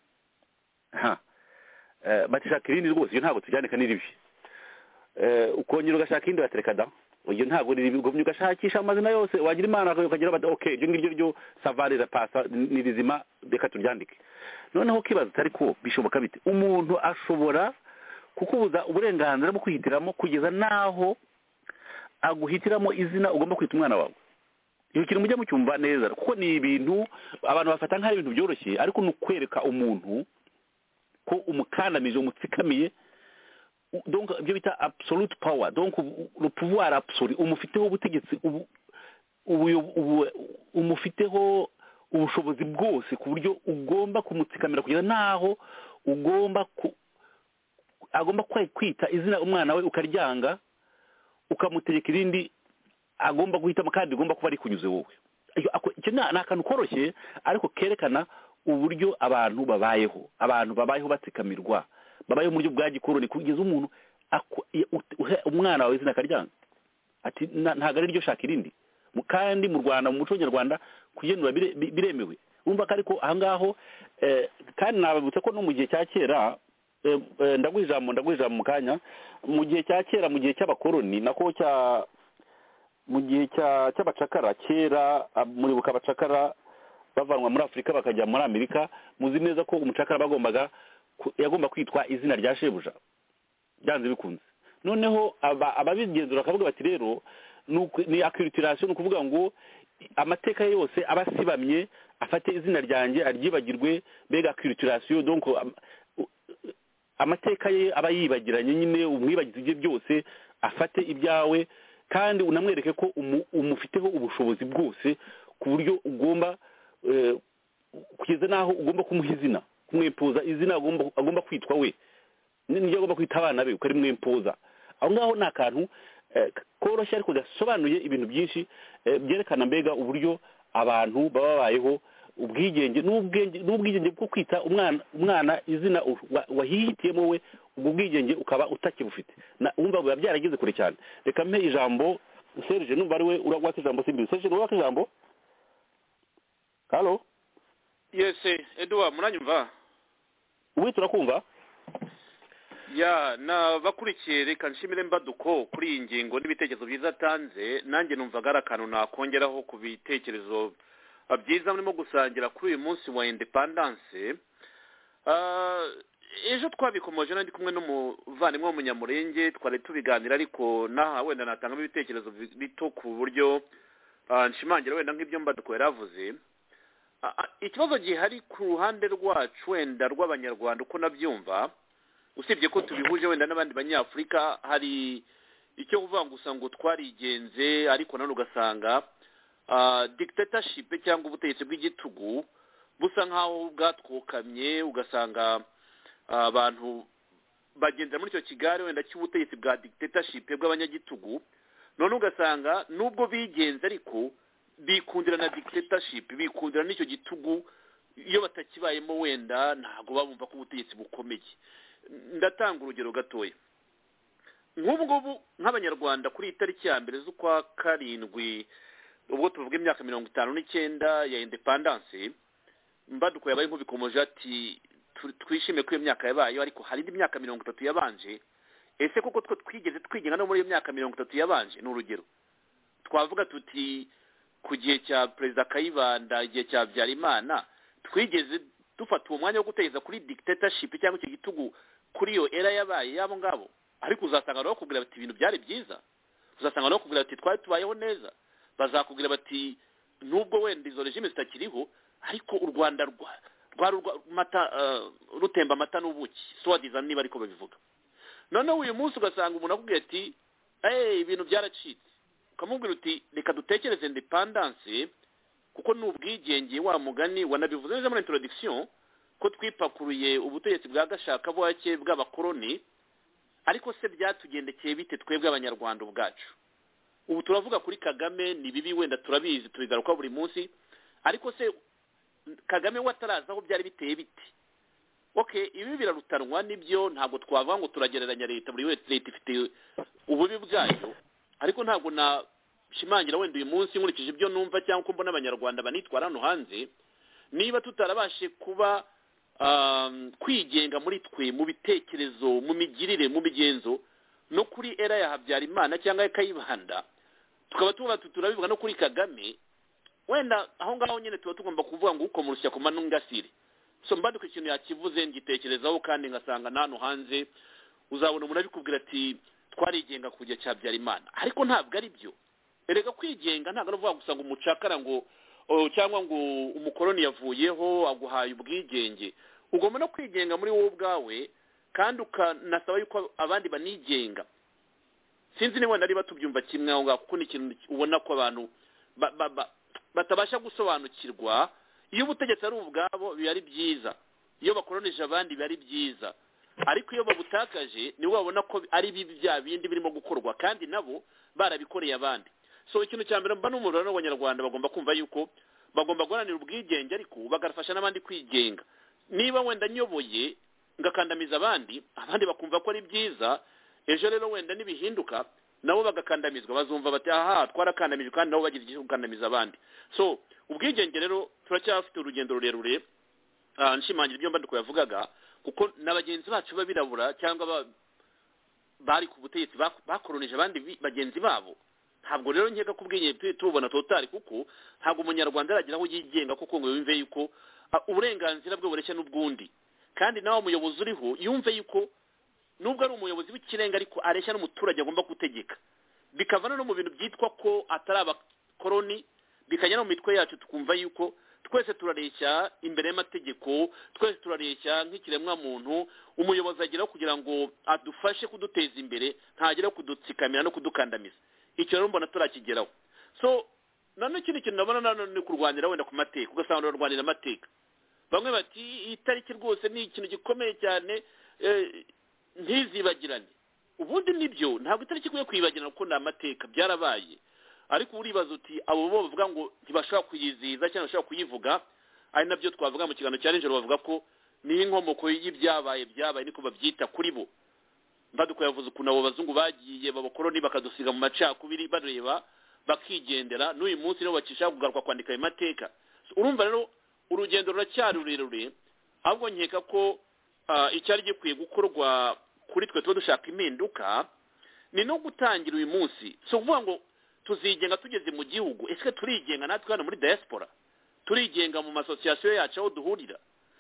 batishaka irindi rwose iyo ntabwo turyandika ni ribi ukongera ugashaka irindi batereka da iyo ntabwo ni ribi ugomba ugashakisha amazina yose wagira imana ukagira bati oke ibyo ngibyo byo savare rapasa ni rizima reka turyandike noneho ukibaza utari ko bishoboka bite umuntu ashobora kukubuza uburenganzira bwo kwihitiramo kugeza n'aho aguhitiramo izina ugomba kwita umwana wawe iyo kintu mujya mucyumva neza kuko ni ibintu abantu bafata nk'aho ibintu byoroshye ariko ni ukwereka umuntu ko umukandamije umutsikamiye ibyo bita absolute power le pouvoir absolu umufiteho ubutegetsi umufiteho ubushobozi bwose ku buryo ugomba kumutsikamira kugeza n'aho ugomba agomba kwita izina umwana we ukaryanga ukamutegeka irindi agomba guhitamo kandi ugomba kuba ari kunyuze wowe icyo ni akantu koroshye ariko kerekana uburyo abantu babayeho abantu babayeho batsikamirwa babayeho mu buryo bwa gikoroni kugeza umuntu umwana wawe izina akaryanga ati ntabwo ari ryo shaka irindi kandi mu rwanda mu muco nyarwanda kugenura biremewe wumva ko ariko ahangaho kandi nababutse ko no mu gihe cya kera ndaguha ijambo ndaguha ijambo mu kanya mu gihe cya kera mu gihe cy'abakoloni nako cya mu gihe cy'abacakara kera muribuka abacakara bavanwa muri afurika bakajya muri amerika muzi neza ko umucakara bagombaga yagomba kwitwa izina rya shebuja byanze bikunze noneho ababigenzura bakavuga bati rero ni akiritirasiyo ni ukuvuga ngo amateka yose aba asibamye afate izina ryanjye aryibagirwe mbega akiritirasiyo donko amateka ye aba yibagiranye nyine umwibagizi ibye byose afate ibyawe kandi unamwereke ko umufiteho ubushobozi bwose ku buryo ugomba kugeza n'aho ugomba kumuha izina kumwempoza izina agomba kwitwa we n'ibyo agomba kwita abana be ukarimwempoza aho ngaho ni akantu koroshye ariko gasobanuye ibintu byinshi byerekana mbega uburyo abantu baba babayeho ubwigenge n'ubwigenge bwo kwita umwana umwana izina wahihitiyemo we ubwo bwigenge ukaba utakibufite wumva biba byarageze kure cyane reka mpe ijambo serije numva ari we uragwaka ijambo simbizi serije uragwaka ijambo halo yesi eduwa muranyumva ubu turakumva ya nabakurikiye reka nshimire mbaduko kuri iyi ngingo n'ibitekerezo byiza atanze nanjye numvaga ari akantu nakongeraho ku bitekerezo byiza murimo gusangira kuri uyu munsi wa indepandanse ejo twabikomoje nari kumwe n'umuvandimwe w'umunyamurenge twari tubiganira ariko n'aha wenda natangamo ibitekerezo bito ku buryo nshimangira wenda nk'ibyo mbaduko yari avuze ikibazo gihari ku ruhande rwacu wenda rw'abanyarwanda uko nabyumva usibye ko tubihuje wenda n'abandi banyafurika hari icyo kuvuga ngo usanga twarigenze ariko nanone ugasanga dictatorship cyangwa ubutegetsi bw'igitugu busa nk'aho bwatwokamye ugasanga abantu bagendera muri icyo kigare wenda cy'ubutegetsi bwa dictatorship bw'abanyagitugu none ugasanga nubwo bigenze ariko bikundira na dictatorship bikundira n'icyo gitugu iyo batakibayemo wenda ntabwo babumva ko ubutegetsi bukomeye ndatanga urugero gatoya nk'ubu ngubu nk'abanyarwanda kuri iyi tariki ya mbere z'ukwa karindwi ubwo tuvuga imyaka mirongo itanu n'icyenda ya indepandanse mbaduko yabaye nk'ubikomoje ati twishime ko iyo myaka yabayeho ariko hari indi myaka mirongo itatu yabanje ese kuko two twigeze twigenga no muri iyo myaka mirongo itatu yabanje ni urugero twavuga tuti ku gihe cya perezida kayibanda igihe cya habyarimana twigeze dufata uwo mwanya wo guteza kuri dictatorship cyangwa icyo gitugu kuri iyo era yabaye y'abo ngabo ariko uzasanga bakubwira bati ibintu byari byiza uzasanga bakubwira bati twari tubayeho neza bazakubwira bati nubwo wenda izo regime zitakiriho ariko u rwanda rwari amata rutemba amata n'ubuki suwadiza niba ariko babivuga noneho uyu munsi ugasanga umuntu akubwiye ati eee ibintu byaracitse ukamubwira uti reka dutekereze indepandanse kuko ni ubwigenge wa mugani wanabivuze neza muri intorodikisiyo ko twipakuruye ubutegetsi bwa gashaka buhake bw'abakoroni ariko se byatugendekeye bite twebwe abanyarwanda ubwacu ubu turavuga kuri kagame ni bibi wenda turabizi tubigaruka buri munsi ariko se kagame we atarazi aho byari biteye bite oke ibi birarutanwa nibyo ntabwo twavuga ngo turagereranya leta buri wese leta ifite ububi bwayo ariko ntabwo nashimangira wenda uyu munsi nkurikije ibyo numva cyangwa uko mbona abanyarwanda banitwara hano hanze niba tutarabashe kuba kwigenga muri twe mu bitekerezo mu migirire mu migenzo no kuri era ya habyarimana cyangwa ya kayibanda tukaba tuba turabivuga no kuri kagame wenda aho ngaho nyine tuba tugomba kuvuga ngo ukomorusya ku manungasire so mbaduka ikintu yakivuze ngitekerezaho kandi ngasanga n'ahantu hanze uzabona umuntu abikubwira ati twarigenga ku gihe cya byarimana ariko ntabwo ari byo erega kwigenga ntabwo ari ukuvuga gusa ngo umucakara ngo cyangwa ngo umukoroni yavuyeho aguhaye ubwigenge ugomba no kwigenga muri wowe ubwawe kandi ukanasaba yuko abandi banigenga sinzi niba wenda niba tubyumva kimwe aho ngaho kuko ni ikintu ubona ko abantu batabasha gusobanukirwa iyo ubutegetsi ari ubwabo biba ari byiza iyo bakoronije abandi biba ari byiza ariko iyo babutakaje nibo babona ko ari bibi bya bindi birimo gukorwa kandi nabo barabikoreye abandi so ikintu cya mbere mba n'umuriro n'abanyarwanda bagomba kumva yuko bagomba guharanira ubwigenge ariko bagafasha n'abandi kwigenga niba wenda nyoboye ngakandamiza abandi abandi bakumva ko ari byiza ejo rero wenda nibihinduka nabo bagakandamizwa bazumva bati aha twarakandamijwe kandi nabo bagira igihe gukandamiza abandi so ubwigenge rero turacyafite urugendo rurerure nshimangira ibyo mbandi yavugaga kuko na bagenzi bacu b'abirabura cyangwa bari ku butegetsi bakoronije abandi bagenzi babo ntabwo rero nkeka ko ubwigenge tubona totari kuko ntabwo umunyarwanda aragira aho yigenga kuko ngo yumve yuko uburenganzira bwe bureshya n'ubwundi kandi nawe umuyobozi uriho yumve yuko nubwo ari umuyobozi w'ikirenga ariko areshya n'umuturage agomba gutegeka bikavana no mu bintu byitwa ko atari abakoroni bikajya no mu mitwe yacu tukumva yuko twese turareshya imbere y'amategeko twese turareshya nk'ikiremwamuntu umuyobozi ageraho kugira ngo adufashe kuduteza imbere ntagere kudutsikamira no kudukandamiza icyo rero mbona turakigeraho so nanone ikindi kintu nabona nanone ni kurwanira wenda ku mateka ugasanga urarwanira amateka bamwe bati iyi tariki rwose ni ikintu gikomeye cyane ntizibagirane ubundi nibyo ntabwo itariki ikwiye kwibagirana kuko ni amateka byarabaye ariko uribaza uti abo bo bavuga ngo ntibashobora kuyizihiza cyangwa bashobora kuyivuga ari nabyo twavuga mu kiganiro cya nijoro bavuga ko ni inkomoko y'ibyabaye byabaye niko babyita kuri bo mbaduko yavuze ukuntu abo bazungu bagiye babakoroni bakadusiga mu macakubiri bareba bakigendera n'uyu munsi nibo bakishaka kugaruka kwandika ayo mateka urumva rero urugendo ruracyari rurerure ahubwo nkeka ko icyari gikwiye gukorwa kuri twe tuba dushaka impinduka ni no gutangira uyu munsi si ukuvuga ngo tuzigenga tugeze mu gihugu ese turigenga natwe hano muri diaspora turigenga mu masosiyasiyo yacu aho duhurira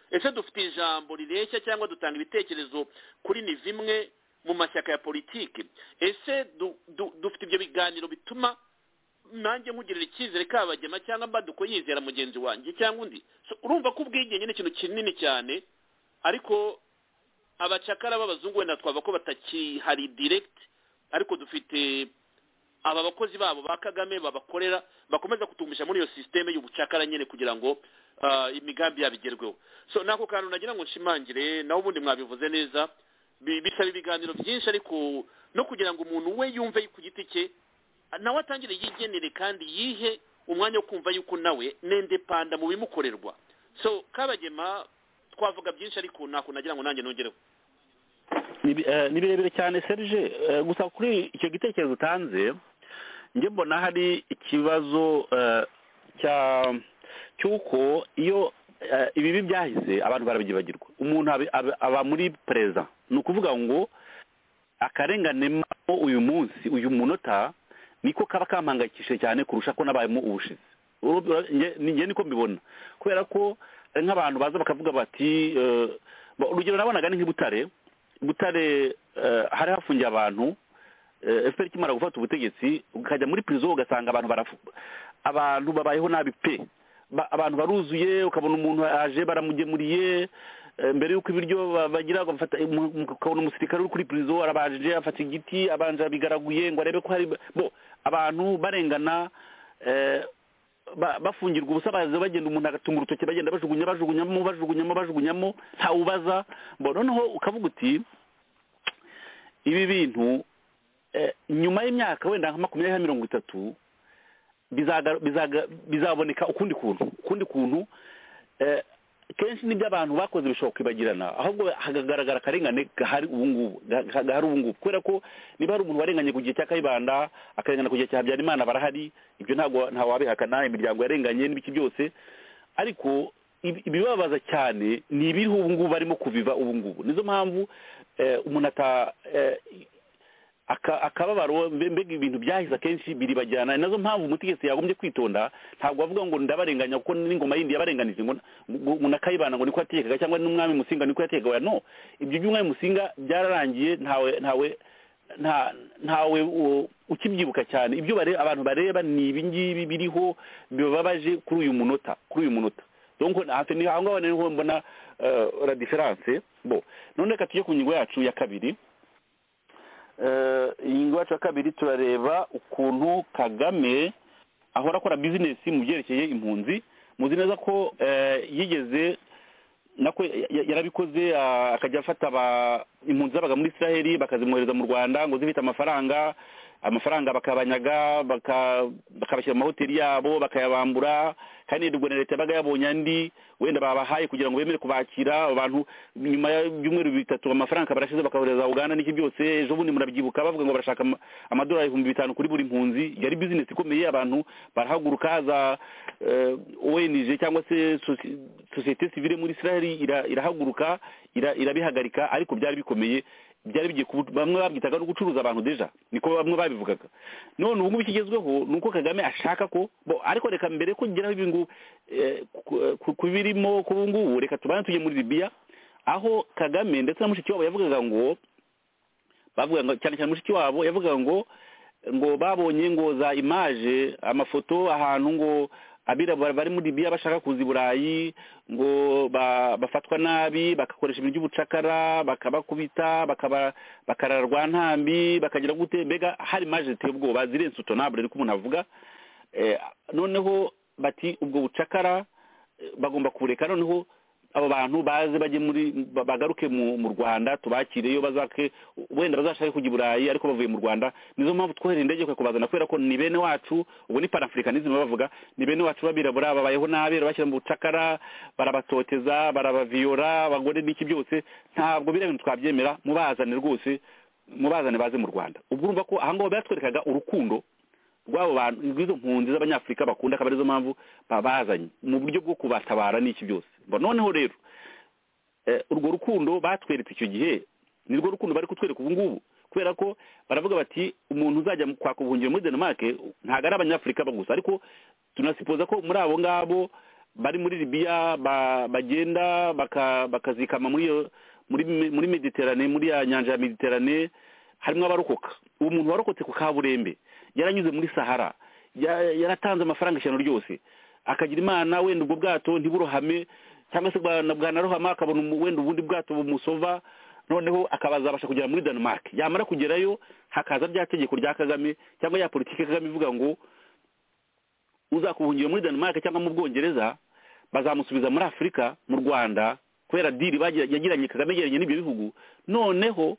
ese dufite ijambo rireshya cyangwa dutanga ibitekerezo kuri ni zimwe mu mashyaka ya politiki ese dufite ibyo biganiro bituma nanjye nkugirira icyizere kabagema cyangwa mbaduko yizera mugenzi wanjye cyangwa undi urumva ko ubwigenge ni ikintu kinini cyane ariko abacakara b'abazungu wenda twaba ko batakihari direkiti ariko dufite aba bakozi babo ba kagame babakorera bakomeza kutumisha muri iyo sisiteme y'ubucakara nyine kugira ngo imigambi yabo igerweho so nako kantu nagira ngo nshimangire nawe ubundi mwabivuze neza bisaba ibiganiro byinshi ariko no kugira ngo umuntu we yumve ku giti cye nawe atangire yigenere kandi yihe umwanya wo kumva yuko nawe n'indepanda mu bimukorerwa so kabagema twavuga byinshi ariko ntabwo nagira ngo nanjye nongereho ni birebire cyane serge gusa kuri icyo gitekerezo utanze njye mbona hari ikibazo cy'uko iyo ibibi byahise abantu barabyibagirwa umuntu aba muri perezida ni ukuvuga ngo akarenganemo uyu munsi uyu munota niko kaba kampangayikishije cyane kurusha ko n'abayemo ubushize njye niko mbibona kubera ko nk'abantu baza bakavuga bati urugero nabonaga ni nk'ibutare butare hari hafungiye abantu efuperi ikimara gufata ubutegetsi ukajya muri pirizo ugasanga abantu abantu babayeho nabi pe abantu baruzuye ukabona umuntu aje baramugemuriye mbere y'uko ibiryo bagira ukabona umusirikare uri kuri pirizo arabanje afata igiti abanje abigaraguye ngo arebe ko hari abantu barengana bafungirwa ubusa baza bagenda umuntu agatunga urutoki bagenda bajugunya bajugunyamo bajugunyamo bajugunyamo ntawubaza noneho ukavuga uti ibi bintu nyuma y'imyaka wenda nka makumyabiri na mirongo itatu bizaboneka ukundi kuntu ukundi kuntu kenshi n'ibyo abantu bakoze bishobora kwibagirana ahubwo hakagaragara akarengane gahari ubu ngubu gahari ubu ngubu kubera ko niba hari umuntu warenganye ku gihe cya kayibanda akarengana ku gihe cya habyarimana barahari ibyo ntabwo wabihakana imiryango yarenganye n'ibiki byose ariko ibibabaza cyane ni ibiriho ubu ngubu barimo kubiva ubu ngubu nizo mpamvu umuntu ata akababaro mbega ibintu byahise akenshi biribajyana nazo mpamvu umutegetsi yagombye kwitonda ntabwo avuga ngo ndabarenganya kuko n'ingoma yindi yabarenganije ngo nakayibana ngo niko yatekaga cyangwa n'umwami musinga niko yatekaga no ibyo by'umwami musinga byararangiye ntawe ntawe ntawe ukibyibuka cyane ibyo abantu bareba ni ibingibi biriho bibabaje kuri uyu munota kuri uyu munota niho aho ngaho niho mbona la diferanse bo none reka tujye ku ngingo yacu ya kabiri ingingo yacu ya kabiri turareba ukuntu kagame ahora akora bizinesi mu byerekeye impunzi muzi neza ko yigeze nako yarabikoze akajya afata impunzi zabaga muri israheli bakazimwohereza mu rwanda ngo zifite amafaranga amafaranga bakabanyaga bakabashyira mu mahoteli yabo bakayabambura kandi nirwo na leta yabaga yabonye andi wenda babahaye kugira ngo bemere kubakira abantu nyuma y'ibyumweru bitatu amafaranga barashize bakabohereza uganda n'iki byose ejo bundi murabyibuka bavuga ngo barashaka amadolari ibihumbi bitanu kuri buri mpunzi yari bizinesi ikomeye abantu barahaguruka haza onj cyangwa se sosiyete sivire muri israel irahaguruka irabihagarika ariko byari bikomeye byari bigiye bamwe babyitaga no gucuruza abantu deja niko bamwe babivugaga none ubu ngubu ikigezweho ni uko kagame ashaka ko ariko reka mbere ko ugeraho ibi ngubu ku birimo ku ubu ngubu reka tubane tujye muri libiya aho kagame ndetse na mushiki wabo yavugaga ngo bavuga ngo cyane cyane mushiki wabo yavugaga ngo ngo babonye ngo za imaje amafoto ahantu ngo abirabura bari muri libiya bashaka kuza i burayi ngo bafatwa nabi bagakoresha ibintu by'ubucakara bakabakubita bakararwa ntambi bakagira gute mbega hari maje ziteye ubwoba zirenze utonabure ariko umuntu avuga noneho bati ubwo bucakara bagomba kubureka noneho abo bantu baze bajye muri bagaruke mu rwanda tubakire iyo bazake wenda bazashake kujya i burayi ariko bavuye mu rwanda nizo mpamvu twohereye indege kubazana kubera ko ni bene wacu ubu ni panafurikanisme bavuga ni bene wacu babirabura babayeho nabi bashyira mu bucakara barabatoteza barabaviyora abagore n'iki byose ntabwo biriya bintu twabyemera mubazane rwose mubazane baze mu rwanda ubwo urumva ko aha ngaho batwerekaga urukundo rw'abo bantu rw'izo mpunzi z'abanyafurika bakunda akaba arizo mpamvu babazanye mu buryo bwo kubatabara n'iki byose noneho rero urwo rukundo batweretse icyo gihe nirwo rukundo bari kutwereka ubu ngubu kubera ko baravuga bati umuntu uzajya kwaka ubuhungiro muri denmarke ntabwo ari abanyafurika gusa ariko tunasipoza ko muri abo ngabo bari muri libiya bagenda bakazikama muri mediterane muri ya nyanja ya mediterane harimo abarokoka uwo muntu warokotse ku kaburembe yaranyuze muri sahara yaratanze amafaranga ijana ryose akagira imana wenda ubwo bwato ntiburohame cyangwa se bwanarohama akabona wenda ubundi bwato bumusova noneho akabazabasha kugera muri denmark yamara kugerayo hakaza rya tegeko rya kagame cyangwa ya politiki kagame ivuga ngo uzakubuhungira muri denmark cyangwa mu bwongereza bazamusubiza muri afurika mu rwanda kubera diri yagiranye kagame yegeranye n'ibyo bihugu noneho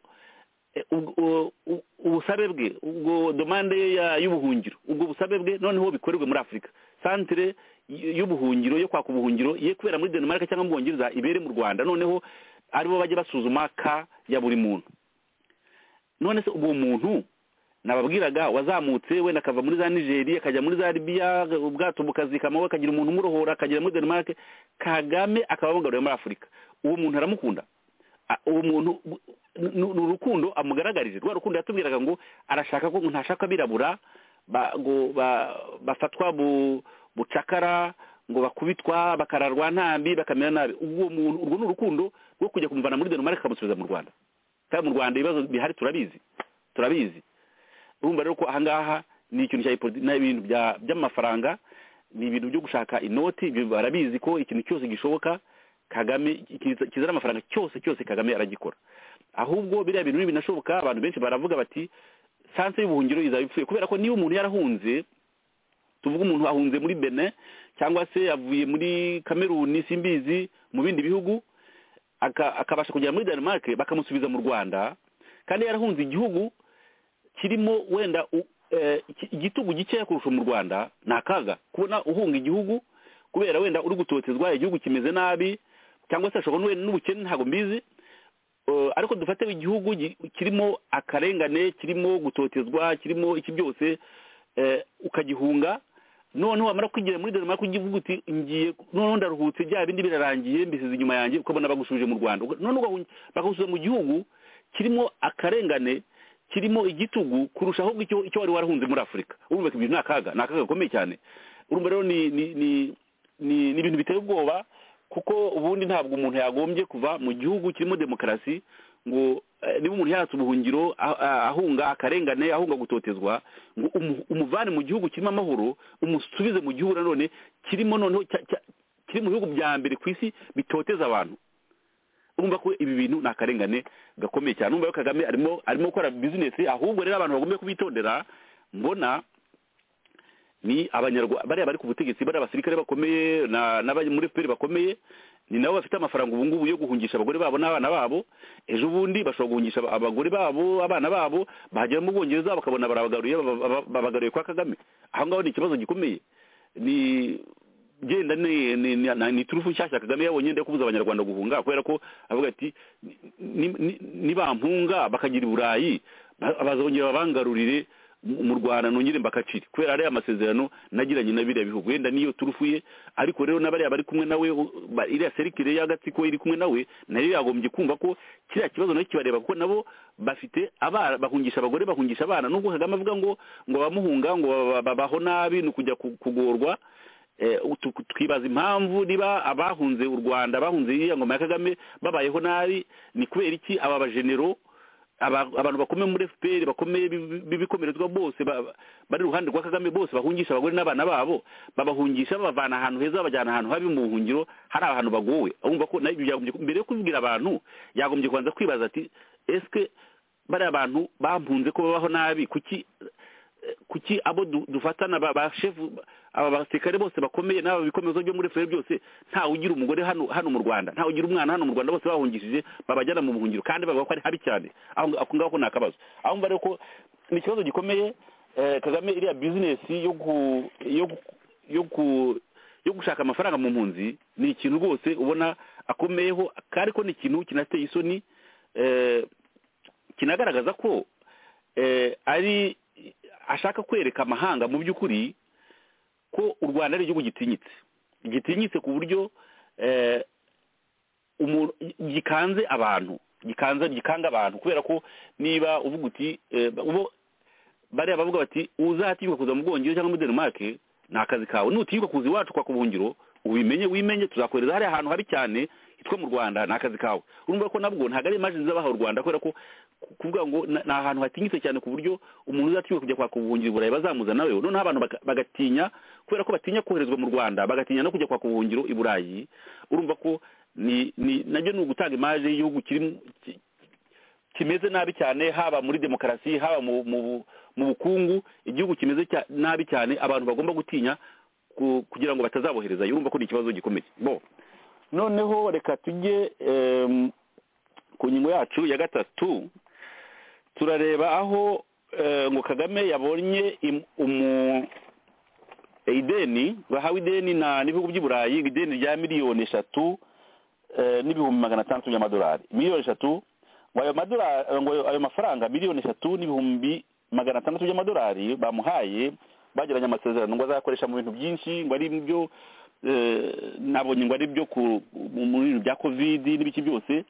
ubusabe bwe ubwo domande y'ubuhungiro ubwo busabe bwe noneho bikorerwe muri afurika santire y'ubuhungiro yo kwaka ubuhungiro ye kubera muri denmark cyangwa mu bwongereza ibere mu rwanda noneho aribo bajya basuzuma ka ya buri muntu none se uwo muntu nababwiraga wazamutse wenda akava muri za nigeri akajya muri za libiya ubwato bukazikamaho akagira umuntu umurohora akagera muri denmark kagame akaba amugaruye muri afurika uwo muntu aramukunda uwo muntu ni urukundo amugaragarije rwa rukundo yatubwiraga ngo arashaka ko ntashaka abirabura bafatwa bucakara ngo bakubitwa bakararwa ntambi bakamera nabi urwo ni urukundo rwo kujya kumuvana muri denmark akamusubiza mu rwanda kandi mu rwanda ibibazo bihari turabizi turabizi urumva rero ko ahangaha ni ikintu cya ibintu by'amafaranga ni ibintu byo gushaka inoti barabizi ko ikintu cyose gishoboka kagame kizana amafaranga cyose cyose kagame aragikora ahubwo biriya bintu binashoboka abantu benshi baravuga bati sanse y'ubuhungiro izaba ipfuye kubera ko niba umuntu yarahunze tuvuga umuntu ahunze muri bene cyangwa se yavuye muri kameruni simbizi mu bindi bihugu akabasha kugera muri denmark bakamusubiza mu rwanda kandi yarahunze igihugu kirimo wenda igitugu gikeya kurusha mu rwanda ni akaga kubona uhunga igihugu kubera wenda uri gutotezwa igihugu kimeze nabi cyangwa se ashobora n'ubukene ntabwo mbizi ariko dufate igihugu kirimo akarengane kirimo gutotezwa kirimo iki byose ukagihunga noneho wamara kwigira muri denmark ugivuga uti ngiye noneho ndaruhutse bya bindi birarangiye mbisize inyuma yanjye ukabona bagusubije mu rwanda noneho bakagusubiza mu gihugu kirimo akarengane kirimo igitugu kurusha ahubwo icyo wari warahunze muri afurika urumva ibintu ni akaga ni akaga gakomeye cyane urumva rero ni ni ni ibintu biteye ubwoba kuko ubundi ntabwo umuntu yagombye kuva mu gihugu kirimo demokarasi ngo niba umuntu yatse ubuhungiro ahunga akarengane ahunga gutotezwa ngo umuvane mu gihugu kirimo amahoro umusubize mu gihugu nanone kirimo noneho kiri mu bihugu bya mbere ku isi bitoteza abantu urumva ko ibi bintu ni akarengane gakomeye cyane urumva ko kagame arimo arimo gukora bizinesi ahubwo rero abantu bagomba kubitondera mbona ni abanyarwanda bariya bari ku butegetsi bariya abasirikare bakomeye n'abari muri fpr bakomeye ni nabo bafite amafaranga ubu ngubu yo guhungisha abagore babo n'abana babo ejo bundi bashobora guhungisha abagore babo abana babo bahagera mu bwongereza bakabona barabagaruye babagaruye kwa kagame aho ngaho ni ikibazo gikomeye ni genda ni ni turufu nshyashya kagame yabonye ndetse kubuza abanyarwanda guhunga kubera ko avuga ati nibampunga bakagira i burayi bazongera babangarurire mu rwanda nongere mbakacire kubera ariya amasezerano nagiranye na biriya bihugu wenda niyo turufu ye ariko rero n'abariya bari kumwe nawe iriya serikire y'agatsiko iri kumwe nawe nayo yagombye kumva ko kiriya kibazo nacyo kibareba kuko nabo bafite abana bahungisha abagore bahungisha abana nubwo kagame avuga ngo ngo bamuhunga ngo babaho nabi ni ukujya kugorwa twibaza impamvu niba abahunze u rwanda bahunze iriya ngoma ya kagame babayeho nabi ni kubera iki aba bajenero abantu bakomeye muri fpr bakomeye b'ibikomerezwa bose bari iruhande rwa kagame bose bahungisha abagore n'abana babo babahungisha babavana ahantu heza babajyana ahantu habi mu buhungiro hari ahantu bagowe urumva ko mbere yo kubibwira abantu yagombye kubanza kwibaza ati ese bariya bantu bampunze ko babaho nabi kuki kuki abo dufatana ba shefu aba basirikare bose bakomeye n'aba bikomezo byo muri fpr byose ntawe ugira umugore hano hano mu rwanda ntawe ugira umwana hano mu rwanda bose bahungishije babajyana mu buhungiro kandi bavuga ko ari habi cyane ako ngaho ni akabazo aho mva rero ko ni ikibazo gikomeye kagame iriya bizinesi yo gushaka amafaranga mu mpunzi ni ikintu rwose ubona akomeyeho ariko ni ikintu kinateye isoni kinagaragaza ko ari ashaka kwereka amahanga mu by'ukuri ko u rwanda ari igihugu gitinyitse gitinyitse ku buryo gikanze abantu gikanze gikanga abantu kubera ko niba uvuga uti bariya bavuga bati uzatinyuka kuza mu bwongereza cyangwa muri denmark ni akazi kawe nutinyuka kuza iwacu kwa kubuhungiro ubimenye wimenye tuzakohereza hariya ahantu habi cyane hitwa mu rwanda ni akazi kawe urumva ko nabwo ntabwo ari imajini z'abaha u rwanda kubera ko kuvuga ngo ni ahantu hatinyitse cyane ku buryo umuntu uzatinyuka kujya kwaka ubuhungiro burayi bazamuzana we noneho abantu bagatinya kubera ko batinya koherezwa mu rwanda bagatinya no kujya kwaka ubuhungiro i burayi urumva ko nabyo ni ugutanga imaje y'igihugu kimeze nabi cyane haba muri demokarasi haba mu bukungu igihugu kimeze nabi cyane abantu bagomba gutinya kugira ngo batazaboherezayo urumva ko ni ikibazo gikomeye bo noneho reka tujye ku ngingo yacu ya gatatu turareba aho ngo kagame yabonye ideni bahawe ideni n'ibihugu by'i burayi ideni rya miliyoni eshatu n'ibihumbi magana atandatu by'amadolari miliyoni eshatu ngo ayo mafaranga miliyoni eshatu n'ibihumbi magana atandatu by'amadolari bamuhaye bagiranye amasezerano ngo azakoresha mu bintu byinshi ngo ari byo nabonye ngo ari byo mu bintu bya kovidi n'ibiki byose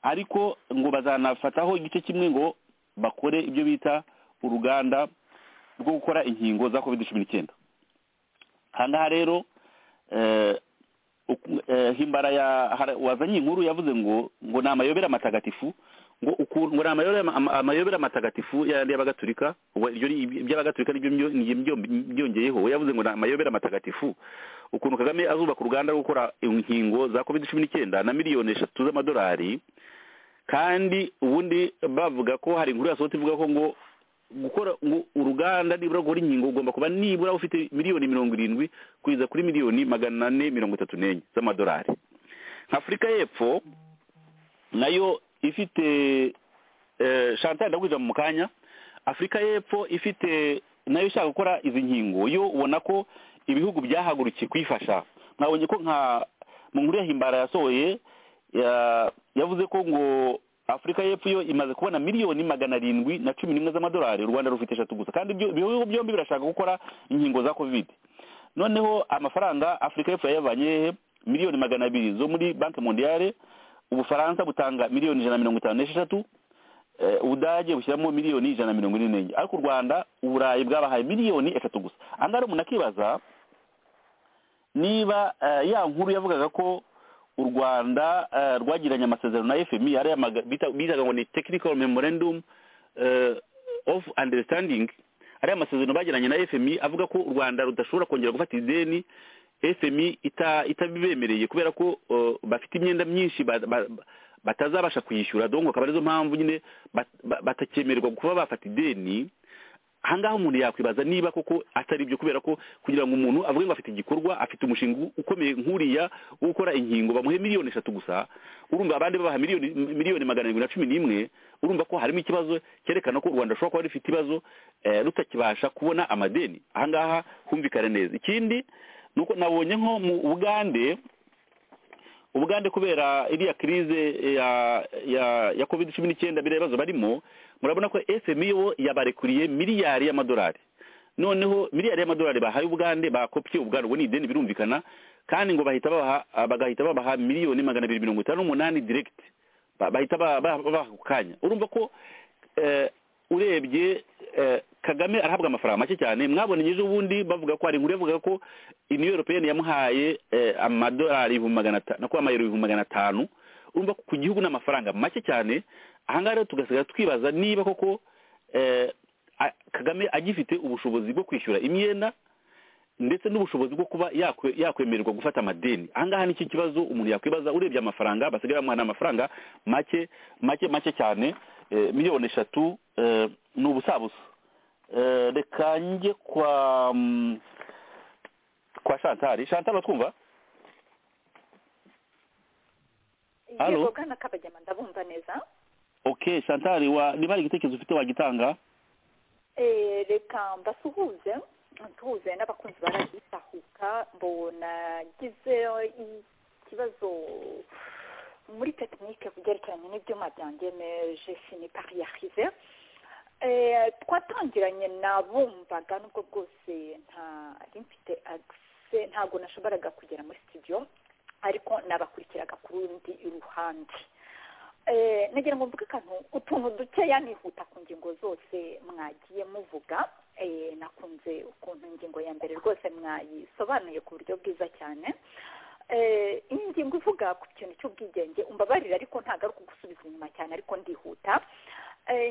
ariko ngo bazanafataho igice kimwe ngo bakore ibyo bita uruganda rwo gukora inkingo za kovidi cumi n'icyenda ahangaha rero himbara wazanye inkuru yavuze ngo ngo ni amayobera matagatifu ngo ukuntu ngo ni amayobera amatagatifu y'abagatulika ubwo iby'abagatulika nibyo byongeyeho we yavuze ngo ni amayobera amatagatifu ukuntu kagame azubaka uruganda rwo gukora inkingo za covid cumi n'icyenda na miliyoni eshatu z'amadolari kandi ubundi bavuga ko hari inkuru yasohotse ivuga ko ngo gukora uruganda nibura rukora inkingo ugomba kuba nibura ufite miliyoni mirongo irindwi kugeza kuri miliyoni magana ane mirongo itatu n'enye z'amadolari afurika y'epfo nayo ifite shantal ndagwije mu kanya afurika y'epfo ifite nayo ishaka gukora izi nkingo yo ubona ko ibihugu byahagurukiye kuyifasha mwabonye ko nka mu nkuru ya himbara yasohoye yavuze ko ngo afurika y'epfo yo imaze kubona miliyoni magana arindwi na cumi n'imwe z'amadolari u rwanda rufite eshatu gusa kandi ibihugu byombi birashaka gukora inkingo za kovide noneho amafaranga afurika y'epfo yayavanye hehe miliyoni magana abiri zo muri banki mondiyale ubufaransa butanga miliyoni ijana na mirongo itanu n'esheshatu ubudage bushyiramo miliyoni ijana na mirongo ine n'enye ariko u rwanda uburayi bwabahaye miliyoni eshatu gusa aha ngaha umuntu akibaza niba ya nkuru yavugaga ko u rwanda rwagiranye amasezerano na fmi ariya bitaga ngo ni technical memorandum of understanding ariya amasezerano bagiranye na fmi avuga ko u rwanda rudashobora kongera gufata ideni fmi itabibemereye kubera ko bafite imyenda myinshi batazabasha kuyishyura dongo akaba arizo mpamvu nyine batakemererwa kuba bafata ideni ahangaha umuntu yakwibaza niba koko atari byo kubera ko kugira ngo umuntu avuge ngo afite igikorwa afite umushinga ukomeye nk'uriya wo gukora inkingo bamuhe miliyoni eshatu gusa urumva abandi babaha miliyoni magana arindwi na cumi n'imwe urumva ko harimo ikibazo cyerekana ko u rwanda rushobora kuba rufite ibibazo rutakibasha kubona amadeni ahangaha humvikane neza ikindi nuko nabonye nko mu bugande ubugande kubera iriya kirize ya ya ya covid cumi n'icyenda biriya bibazo barimo murabona ko fmi wo yabarekuriye miliyari y'amadolari noneho miliyari y'amadolari bahaye ubugande bakopye ubugande ubwo ni ideni birumvikana kandi ngo bahita babaha bagahita babaha miliyoni magana abiri mirongo itanu n'umunani diregiti bahita babaha ako kanya urumva ko urebye kagame arahabwa amafaranga make cyane mwabonye ejo bundi bavuga ko hari inkuru yavuga ko iniyo europeyeni yamuhaye amadolari ibihumbi magana atanu ko amayero ibihumbi magana atanu urumva ku gihugu ni amafaranga make cyane ahangaha rero tugasigara twibaza niba koko kagame agifite ubushobozi bwo kwishyura imyenda ndetse n'ubushobozi bwo kuba yakwemererwa gufata amadeni ahangaha ni iki kibazo umuntu yakwibaza urebye amafaranga basigaye bamuha amafaranga make make make cyane miliyoni eshatu ni ubusabusa reka njye kwa kwa shantari shantari batwumva yego bwana kabajyama ndabumva neza oke shantari niba hari igitekerezo ufite wagitanga reka mbasuhuze ntuhuze n'abakunzi baragitahuka mbona gize ikibazo muri tekinike ku byerekeranye n'ibyuma byanjye meje sinipariyahize twatangiranye nabumvaga n'ubwo bwose ntari mfite agise ntabwo nashoboraga kugera muri sitidiyo ariko nabakurikiraga ku rundi ruhande nagira ngo mvuge akantu utuntu dukeya nihuta ku ngingo zose mwagiye muvuga nakunze ukuntu ingingo ya mbere rwose mwayisobanuye ku buryo bwiza cyane iyi ngingo ivuga ku kintu cy'ubwigenge umbabarira ariko ntabwo ari ukugusubiza inyuma cyane ariko ndihuta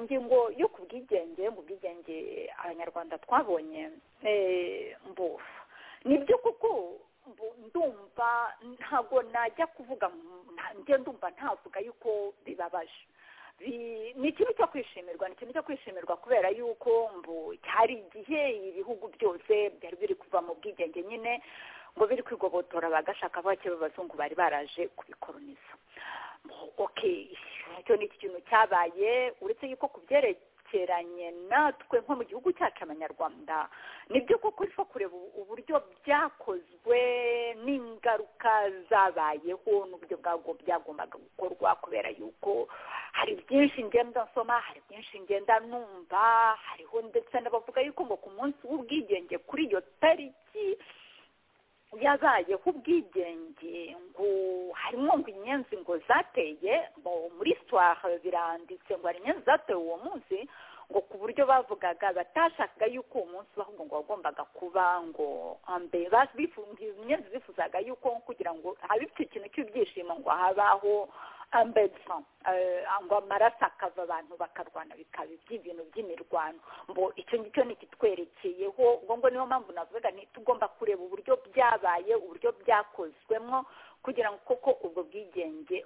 ingingo yo ku bwigenge mu bwigenge abanyarwanda twabonye ni byo kuko ndumva ntabwo najya kuvuga ndumva ntavuga yuko bibabaje ni ikintu cyo kwishimirwa ni ikintu cyo kwishimirwa kubera yuko hari igihe ibihugu byose byari biri kuva mu bwigenge nyine ngo biri kwigobotora bagashaka bake b'abazungu bari baraje kubikoroniza oke icyo ni ikintu cyabaye uretse yuko ku byerekeranye natwe nko mu gihugu cyacu abanyarwanda nibyo koko rifo kureba uburyo byakozwe n'ingaruka zabayeho n'uburyo bwabwo byagombaga gukorwa kubera yuko hari byinshi ngenda nsoma hari byinshi ngenda numva hariho ndetse n'abavuga yuko ngo ku munsi w'ubwigenge kuri iyo tariki yabayeho ubwigenge ngo harimo ngo inyenzi ngo zateye muri sitwara biranditse ngo hari inyenzi zateye uwo munsi ngo ku buryo bavugaga batashakaga yuko uwo munsi ahubwo ngo wagombaga kuba ngo inyenzi zifuzaga yuko kugira ngo habe ikintu cy'ibyishimo ngo habaho ambedsa ngo amaraso akava abantu bakarwana bikaba iby'ibintu by'imirwano ngo icyo ngicyo ntikitwerekeyeho ngo ngo niyo mpamvu navuga tugomba kureba uburyo byabaye uburyo byakozwemo kugira ngo koko ubwo bwigenge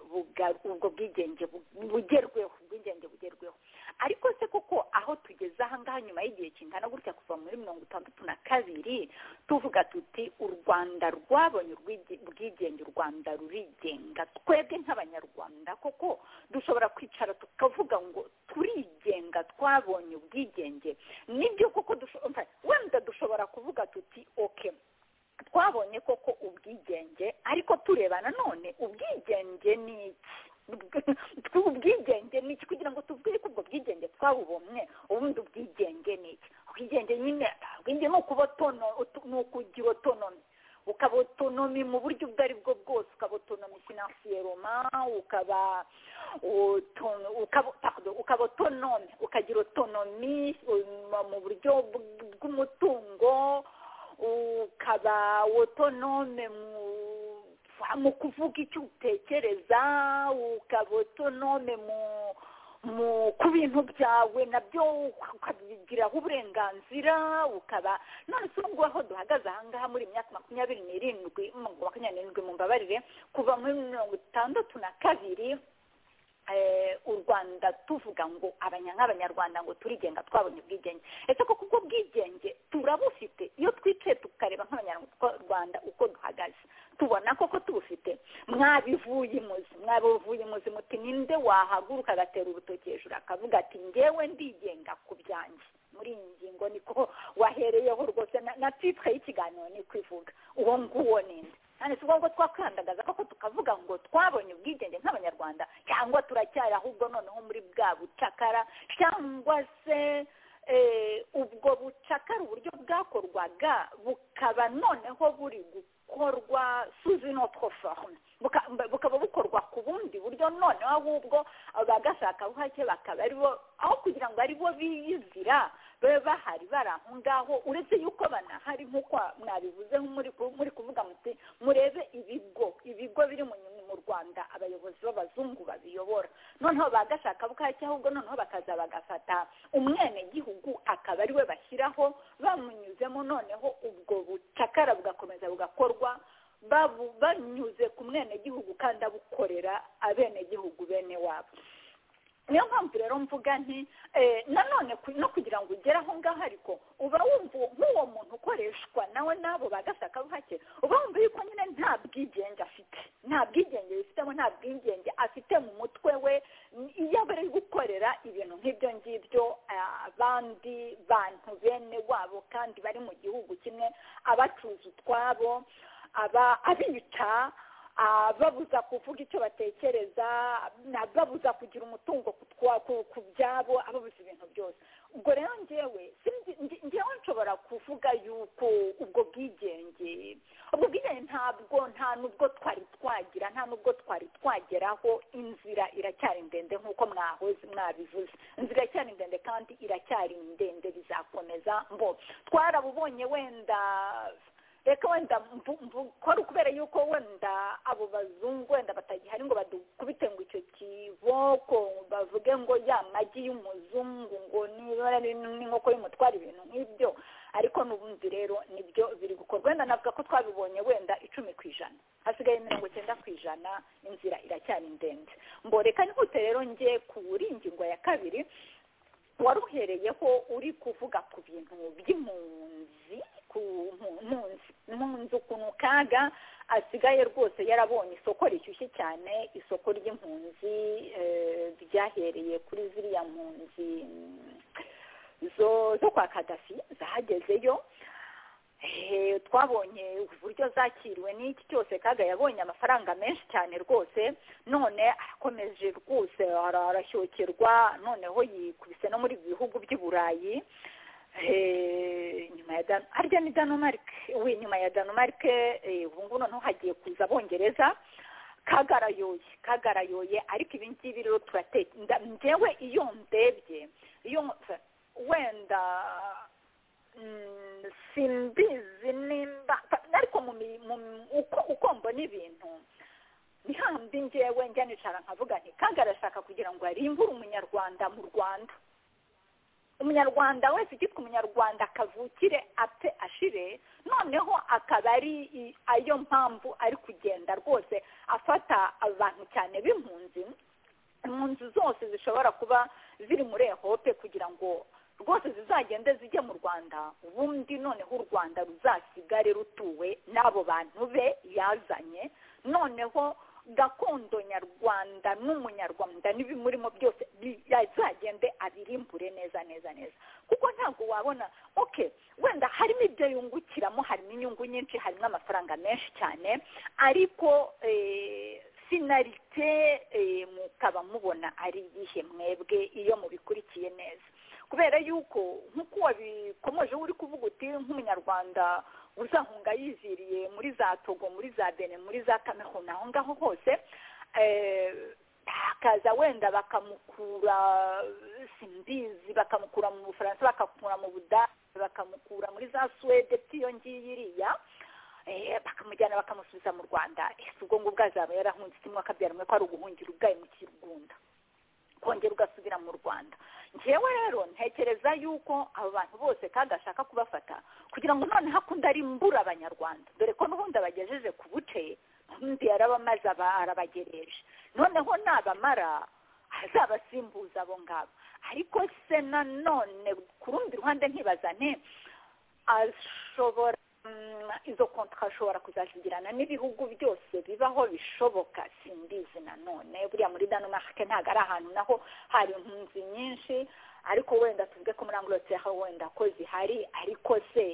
ubwo bwigenge bugerweho ubwigenge bugerweho ariko se koko aho tugeze ahangaha nyuma y'igihe kingana gutya kuva muri mirongo itandatu na kabiri tuvuga tuti u rwanda rwabonye ubwigenge u rwanda rurigenga twebwe nk'abanyarwanda koko dushobora kwicara tukavuga ngo turigenga twabonye ubwigenge nibyo koko wenda dushobora kuvuga tuti oke twabonye koko ubwigenge ariko tureba nanone ubwigenge ni iki ubwigenge ni iki kugira ngo tubwire ko ubwo bwigenge twabubomwe ubundi ubwigenge ni iki ubwigenge nyine ubwigenge ni ukugira otonomi ukaba otonomi mu buryo ubwo ari bwo bwose ukaba otonomi finansiyeroma ukaba ukaba otonomi ukagira otonomi mu buryo bw'umutungo ukaba otonome mu kuvuga icyo utekereza ukaba otonome mu ku bintu byawe nabyo ukabigiraho uburenganzira ukaba none se ubwo aho duhagaze ahangaha muri imyaka makumyabiri n'irindwi makumyabiri n'irindwi mu mbabarire kuva muri mirongo itandatu na kabiri u rwanda tuvuga ngo nk'abanyarwanda ngo turigenga twabonye ubwigenge ese koko ubwo bwigenge turabufite iyo twicaye tukareba nk'abanyarwanda uko duhagaze tubona koko tubufite mwabivuye imuzi mwabivuye imuzi muti ninde wahaguruka agatera urutoki hejuru akavuga ati ngewe ndigenga ku byanjye muri iyi ngingo niko wahereyeho rwose na titire y'ikiganiro ni kwivuga uwo nguwo ninde kandi si ngombwa twakwirandagaza koko tukavuga ngo twabonye ubwigenge nk'abanyarwanda cyangwa turacyari ahubwo noneho muri bwa bucakara cyangwa se ubwo bucakara uburyo bwakorwaga bukaba noneho buri gukorwa suzi notwo forume bukaba bukorwa ku bundi buryo noneho ahubwo abagashakabuhake bakaba aribo aho kugira ngo aribo biyizira babe bahari bari aho ngaho uretse yuko banahari nk'uko mwabivuze muri kuvuga muti murebe ibigo ibigo biri mu rwanda abayobozi b'abazungu babiyobora noneho bagashakabuhake ahubwo noneho bakaza bagafata umwenegihugu akaba ariwe bashyiraho bamunyuzemo noneho ubwo bucakara bugakomeza bugakorwa banyuze ku mwenegihugu kandi abukorera abenegihugu bene wabo niyo mpamvu rero mvuga nti nanone no kugira ngo ugere aho ngaho ariko uba wumva nk'uwo muntu ukoreshwa nawe n'abo bagashakabuhake uba wumva yuko nyine nta bwigenge afite nta bwigenge yifitemo nta bwigenge afite mu mutwe we iyo bari gukorera ibintu nk'ibyo ngibyo abandi bantu bene wabo kandi bari mu gihugu kimwe abacuruza utwabo abica babuza kuvuga icyo batekereza babuza kugira umutungo ku byabo ababuza ibintu byose ubwo rero ngewe ngewe nshobora kuvuga yuko ubwo bwigenge ubwo bwigenge ntabwo nta nubwo twari twagira nta nubwo twari twageraho inzira iracyari ndende nk'uko mwahoze mwabivuze inzira iracyari ndende kandi iracyari ndende bizakomeza mbo twarabubonye wenda reka wenda mbukora kubera yuko wenda abo bazungu wenda batagihari ngo badukubite ngo icyo kiboko bavuge ngo ya magi y'umuzungu ngo n'inkoko y'umutwara ibintu nk'ibyo ariko n'ubundi rero nibyo biri gukorwa wenda navuga ko twabibonye wenda icumi ku ijana hasigaye mirongo icyenda ku ijana inzira iracyari ndende mboreka nihute rero njye kuri ingingo ya kabiri wari uhereyeho uri kuvuga ku bintu by'impunzi impunzi ukuntu kaga asigaye rwose yarabonye isoko rishyushye cyane isoko ry'impunzi ryahereye kuri ziriya mpunzi zo kwa kadafi zahagezeyo twabonye uburyo zakiriwe n'iki cyose kaga yabonye amafaranga menshi cyane rwose none arakomeje rwose arashyokirwa noneho yikubise no muri bihugu by'i burayi nyuma ya danu arya ni danumarike we nyuma ya danumarike ubu ngubu noneho hagiye kuza abongereza kagarayoye kagarayoye ariko ibi ngibi rero turateka ngewe iyo ndebye iyo wenda simbizi nimba ariko uko mbona ibintu ni hahandi ngewe njya nicara nkavuga nti kandi arashaka kugira ngo arimbure umunyarwanda mu rwanda umunyarwanda wese ugitwa umunyarwanda kavukire apfe ashire noneho akaba ari ayo mpamvu ari kugenda rwose afata abantu cyane b'impunzi impunzi zose zishobora kuba ziri muri ehope kugira ngo rwose zizagende zijye mu rwanda ubundi noneho u rwanda ruzasigare rutuwe n'abo bantu be yazanye noneho gakondo nyarwanda n'umunyarwanda n'ibimurimo byose yazagende abirimbure neza neza neza kuko ntabwo wabona oke wenda harimo ibyo yungukiramo harimo inyungu nyinshi harimo amafaranga menshi cyane ariko sinarite mukaba mubona ari iyihe mwebwe iyo mubikurikiye neza kubera yuko nk'uko wabikomeje uri kuvuga uti nk'umunyarwanda uzahunga yiziriye muri za togo muri za bene muri za kamerun aho ngaho hose hakaza wenda bakamukura simbizi bakamukura mu bufaransa bakamukura mu budage bakamukura muri za suwede iyo ngiyo iriya bakamujyana bakamusubiza mu rwanda ubwo ngubwo azaba yarahunze kimwe akabyara umwe ko ari uguhungira ubwayo mu kirugunda kongera ugasubira mu rwanda ngewe rero ntekereza yuko abo bantu bose kandi ashaka kubafata kugira ngo noneho akunda arimbura abanyarwanda dore ko n'ubundi abagejeje ku buce undi yarabamaze aba arabagereje noneho nabamara azabasimbuza abo ngabo ariko se nanone ku rundi ruhande ntibazane ashobora izo konti ashobora kuzazigirana n'ibihugu byose bibaho bishoboka simbizi nanone buriya muri danomake ntabwo ari ahantu naho hari impunzi nyinshi ariko wenda tuvuge ko muri amburoteri aho wenda ko zihari ariko se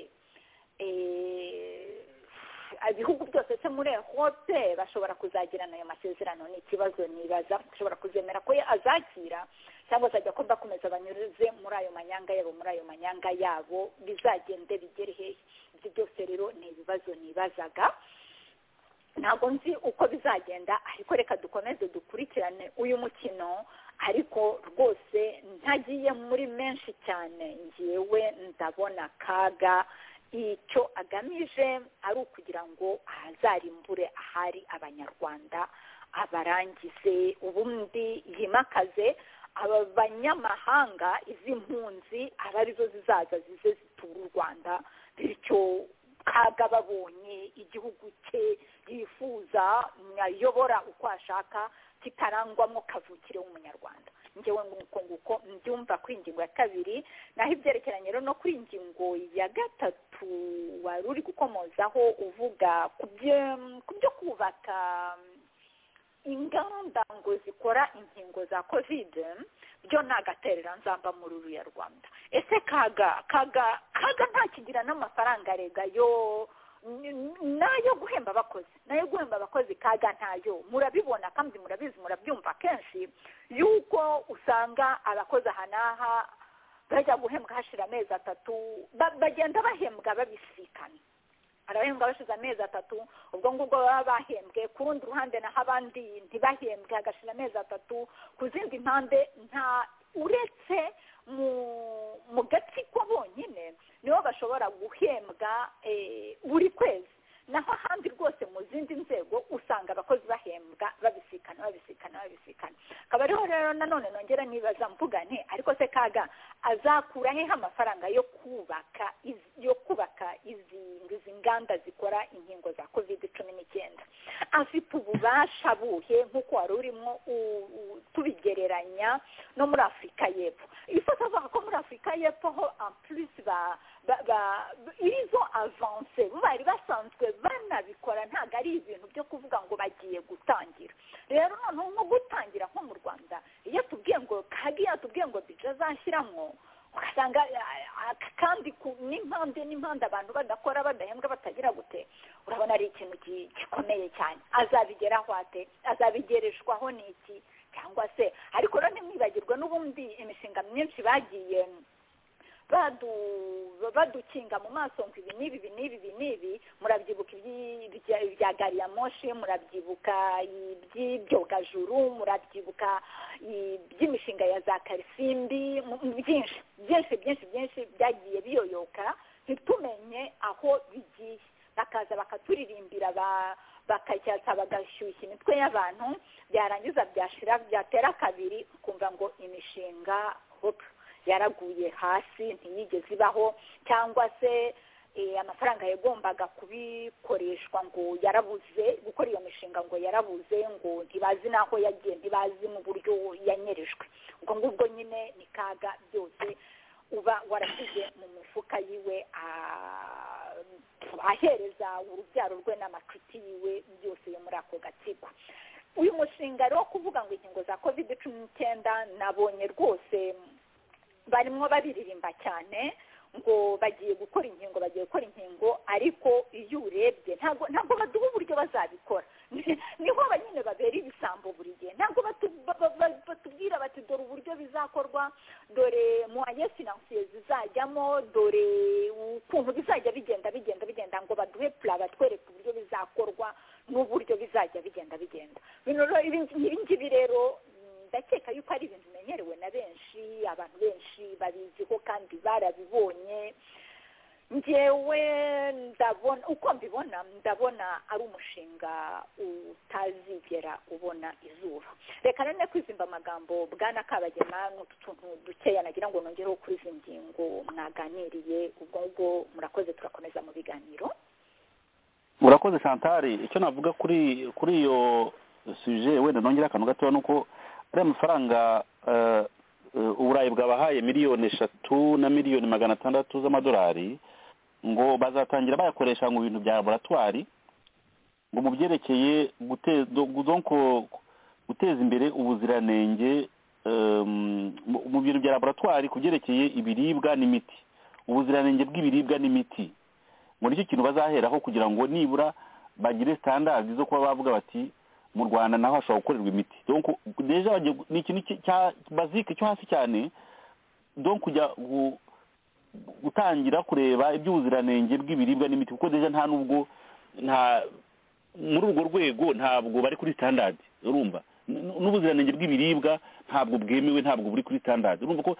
ibihugu byose se muri ehope bashobora kuzagirana ayo masezerano ni ikibazo nibaza ashobora kuzemera ko azakira cyangwa se ajya ko bakomeza banyuze muri ayo manyanga yabo muri ayo manyanga yabo bizagende bigere hehe ibyo byose rero ni ibibazo nibazaga ntabwo nzi uko bizagenda ariko reka dukomeze dukurikirane uyu mukino ariko rwose ntagiye muri menshi cyane ngewe ndabona akaga icyo agamije ari ukugira ngo ahazarimbure ahari abanyarwanda abarangize ubundi yimakaze aba banyamahanga izi mpunzi aba arizo zizaza zize zitura u rwanda bityo kaga babonye igihugu cye yifuza ayobora uko ashaka kitarangwamo kavukire w'umunyarwanda ngewe nguko nguko mbyumva ku ingingo ya kabiri naho ibyerekeranye rero no kuri ingingo ya gatatu wari uri gukomozaho uvuga ku byo kubaka ingamba ngo zikora inkingo za kovide byo ni agaterera nzamba muri uriya rwanda ese kaga kaga kaga ntakigira n'amafaranga arega yo nayo guhemba abakozi nayo guhemba abakozi kaga ntayo murabibona kandi murabizi murabyumva kenshi yuko usanga abakozi aha n'aha bajya guhembwa hashira amezi atatu bagenda bahembwa babisikana arahembwa bashize amezi atatu ubwo ngubwo baba bahembwe ku rundi ruhande naho abandi ntibahembwe hagashira amezi atatu ku zindi mpande nta uretse mu gatsiko bonyine nibo bashobora guhembwa buri kwezi naho ahandi rwose mu zindi nzego usanga abakozi bahembwa babisikana babisikana babisikana akaba ariho rero nanone nongera nibaza mvugane ariko se kaga azakura heho amafaranga yo kubaka yo kubaka izi nganda zikora inkingo za covid cumi n'icyenda afite ububasha buhe nk'uko wari urimo tubigereranya no muri afurika y'epfo ifo tuvuga ko muri afurika y'epfo ho ampurisi ba izo avanse bari basanzwe banabikora ntabwo ari ibintu byo kuvuga ngo bagiye gutangira rero noneho nko gutangira nko mu rwanda iyo tubwiye ngo kagiye tubwiye ngo bije azashyiramo ugasanga kandi n'impande n'impande abantu badakora badahembwa batagira gute urabona ari ikintu gikomeye cyane azabigeraho ate azabigereshwaho ni iki cyangwa se ariko rero ntimwibagirwe n'ubundi imishinga myinshi bagiye badukinga mu maso ngo ibi n'ibi ibi n'ibi ibi n'ibi murabyibuka ibya gari ya moshi murabyibuka iby'ibyogajuru murabyibuka iby'imishinga ya za karisimbi byinshi byinshi byinshi byinshi byagiye biyoyoka ntitumenye aho bigiye bakaza bakaturirimbira bakacyatsa bagashyushya imitwe y'abantu byarangiza byashira byatera kabiri ukumva ngo imishinga hopu yaraguye hasi ntiyigeze ibaho cyangwa se amafaranga yagombaga kubikoreshwa ngo yarabuze gukora iyo mishinga ngo yarabuze ngo ntibazi n'aho yagiye ntibazi mu buryo yanyerejwe ubwo ngubwo nyine ni kaga byose uba warashyize mu mifuka yiwe ahereza urubyaro rwe n'amacuti yiwe byose yo muri ako gatsiko uyu mushinga rero wo kuvuga ngo inkingo za kovide cumi n'icyenda nabonye rwose barimo babiririmba cyane ngo bagiye gukora inkingo bagiye gukora inkingo ariko iyo urebye ntabwo ntabwo baduha uburyo bazabikora niho nyine babera ibisambo buri gihe ntabwo batubwira bati dore uburyo bizakorwa dore muwaye finansiye zizajyamo dore ukuntu bizajya bigenda bigenda bigenda ngo baduhe pura batwereke uburyo bizakorwa n'uburyo bizajya bigenda bigenda ibi ngibi rero ndakeka yuko ari ibintu bimenyerewe na benshi abantu benshi babiziho kandi barabibonye ngewe ndabona uko mbibona ndabona ari umushinga utazigera ubona izuba reka rero kwizimba amagambo bwana kabagema n'utu tuntu dukeya nagira ngo nongereho kuri izi ngingo mwaganiriye ubwo ngubwo murakoze turakomeza mu biganiro murakoze santari icyo navuga kuri kuri iyo suje wenda nongera akantu gatoya ni uko ariya mafaranga uburayi bwabahaye miliyoni eshatu na miliyoni magana atandatu z'amadolari ngo bazatangira bayakoresha mu bintu bya laboratwari ngo mu byerekeye guteza imbere ubuziranenge mu bintu bya laboratwari ku byerekeye ibiribwa n'imiti ubuziranenge bw'ibiribwa n'imiti ngo nicyo kintu bazaheraho kugira ngo nibura bagire sitandadi zo kuba bavuga bati mu rwanda naho hashobora gukorerwa imiti ni ikintu cya bazike cyo hasi cyane kujya gutangira kureba iby'ubuziranenge bw'ibiribwa n'imiti kuko deja nta nubwo nta muri urwo rwego ntabwo bari kuri sitandadi urumva n'ubuziranenge bw'ibiribwa ntabwo bwemewe ntabwo buri kuri sitandadi urumva ko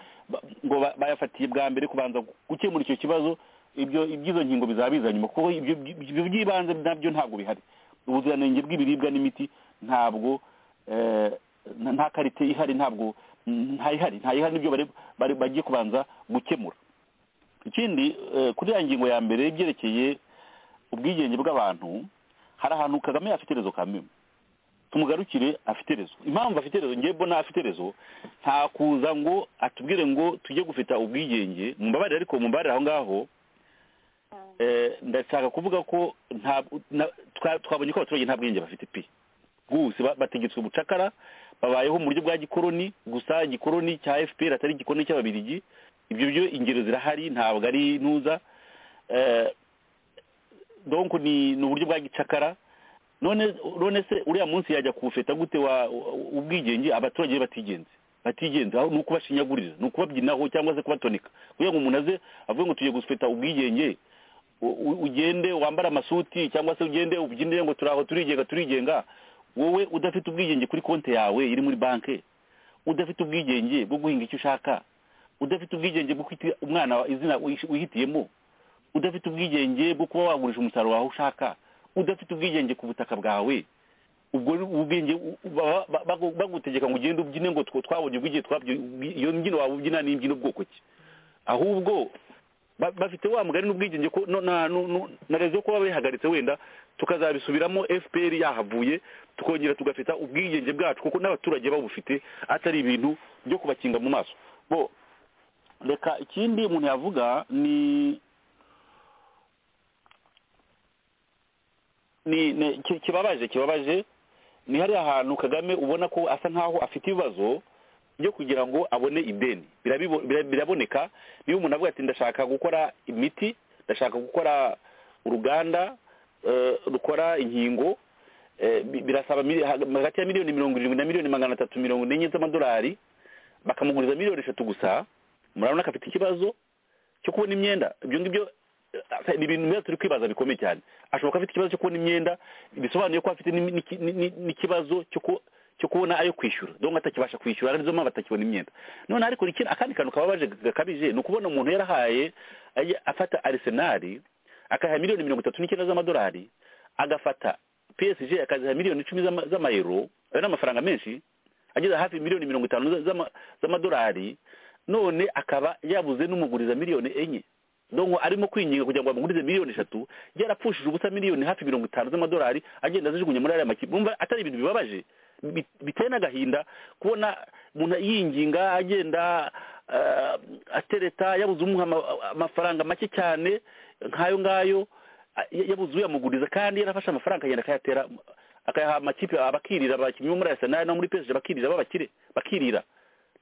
ngo bayafatiye bwa mbere kubanza gukemura icyo kibazo iby'izo nkingo bizaba biza nyuma kuko ibyo by'ibanze nabyo ntabwo bihari ubuziranenge bw'ibiribwa n'imiti ntabwo nta karite ihari ntabwo ntayihari ntayihari n'ibyo bagiye kubanza gukemura ikindi kuri ya ngingo ya mbere ibyerekeye ubwigenge bw'abantu hari ahantu kagame afite rezo kamwe tumugarukire afite rezo impamvu afite rezo ngewe mbona afite rezo nta kuza ngo atubwire ngo tujye gufita ubwigenge mu mbabarire ariko mu mbabarire aho ngaho ndashaka kuvuga ko twabonye ko abaturage nta bwenge bafite pi rwose bategetswe ubucakara babayeho mu buryo bwa gikoroni gusa igikoroni cya fpr atari igikoroni cy'ababirigi ibyo byo ingero zirahari ntabwo ari ntuza donko ni uburyo bwa gicakara none se uriya munsi yajya kuwufeta gute ubwigenge abaturage batigenze batigenze aho ni ukubashinyagurira ni ukubabyinaho cyangwa se kubatonika kugira ngo umuntu aze avuge ngo tugiye gufeta ubwigenge ugende wambara amasuti cyangwa se ugende ubyinire ngo turaho turigenga turigenga wowe udafite ubwigenge kuri konti yawe iri muri banki udafite ubwigenge bwo guhinga icyo ushaka udafite ubwigenge bwo kwita umwana izina wihitiyemo udafite ubwigenge bwo kuba wagurisha umusaruro wawe ushaka udafite ubwigenge ku butaka bwawe ubwo ubwenge bagutegeka ngo ugende ubyine ngo twabonye ubwigenge iyo mbyino waba ubyina ni imbyino bwoko ki ahubwo bafite wa mugari n'ubwigenge ko na rezo yo kuba bihagaritse wenda tukazabisubiramo fpr yahavuye tukongera tugafita ubwigenge bwacu kuko n'abaturage babufite atari ibintu byo kubakinga mu maso bo reka ikindi umuntu yavuga ni kibabaje kibabaje ni hariya hantu kagame ubona ko asa nkaho afite ibibazo byo kugira ngo abone ideni biraboneka niba umuntu avuga ati ndashaka gukora imiti ndashaka gukora uruganda rukora inkingo birasaba hagati ya miliyoni mirongo irindwi na miliyoni magana atatu mirongo enye z'amadolari bakamuguriza miliyoni eshatu gusa murabona ko afite ikibazo cyo kubona imyenda ibyo ngibyo ni ibintu biba turi kwibaza bikomeye cyane ashobora kuba afite ikibazo cyo kubona imyenda bisobanuye ko afite n'ikibazo cyo kuba cyo kubona ayo kwishyura dore atakibasha kwishyura arizo mpamvu atakibona imyenda none ariko akandi kantu kababaje gakabije ni ukubona umuntu yarahaye afata arisenari akaha miliyoni mirongo itatu n'icyenda z'amadolari agafata psg akaziha miliyoni icumi z'ama- z'amayero ayo ni amafaranga menshi ageze hafi miliyoni mirongo itanu za- z'ama- z'amadolari none akaba yabuze n'umuguriza miliyoni enye donko arimo kwinginga kugira ngo bamugurize miliyoni eshatu yarapfushije ubusa miliyoni hafi mirongo itanu z'amadolari agenda azijugunya muri ariya makipe mwumva atari ibintu bibabaje bi- biteye n'agahinda kubona umuntu yinginga agenda eh, atereta yabuze umuha ama- amafaranga make cyane nk'ayo ngayo a- ya- yabuze uyamuguriza kandi yarafashe amafaranga akagenda akayatera akayaha amakipe abakirira abakinnyi bo muri arisenali no muri pesije bakirira b'abakire bakirira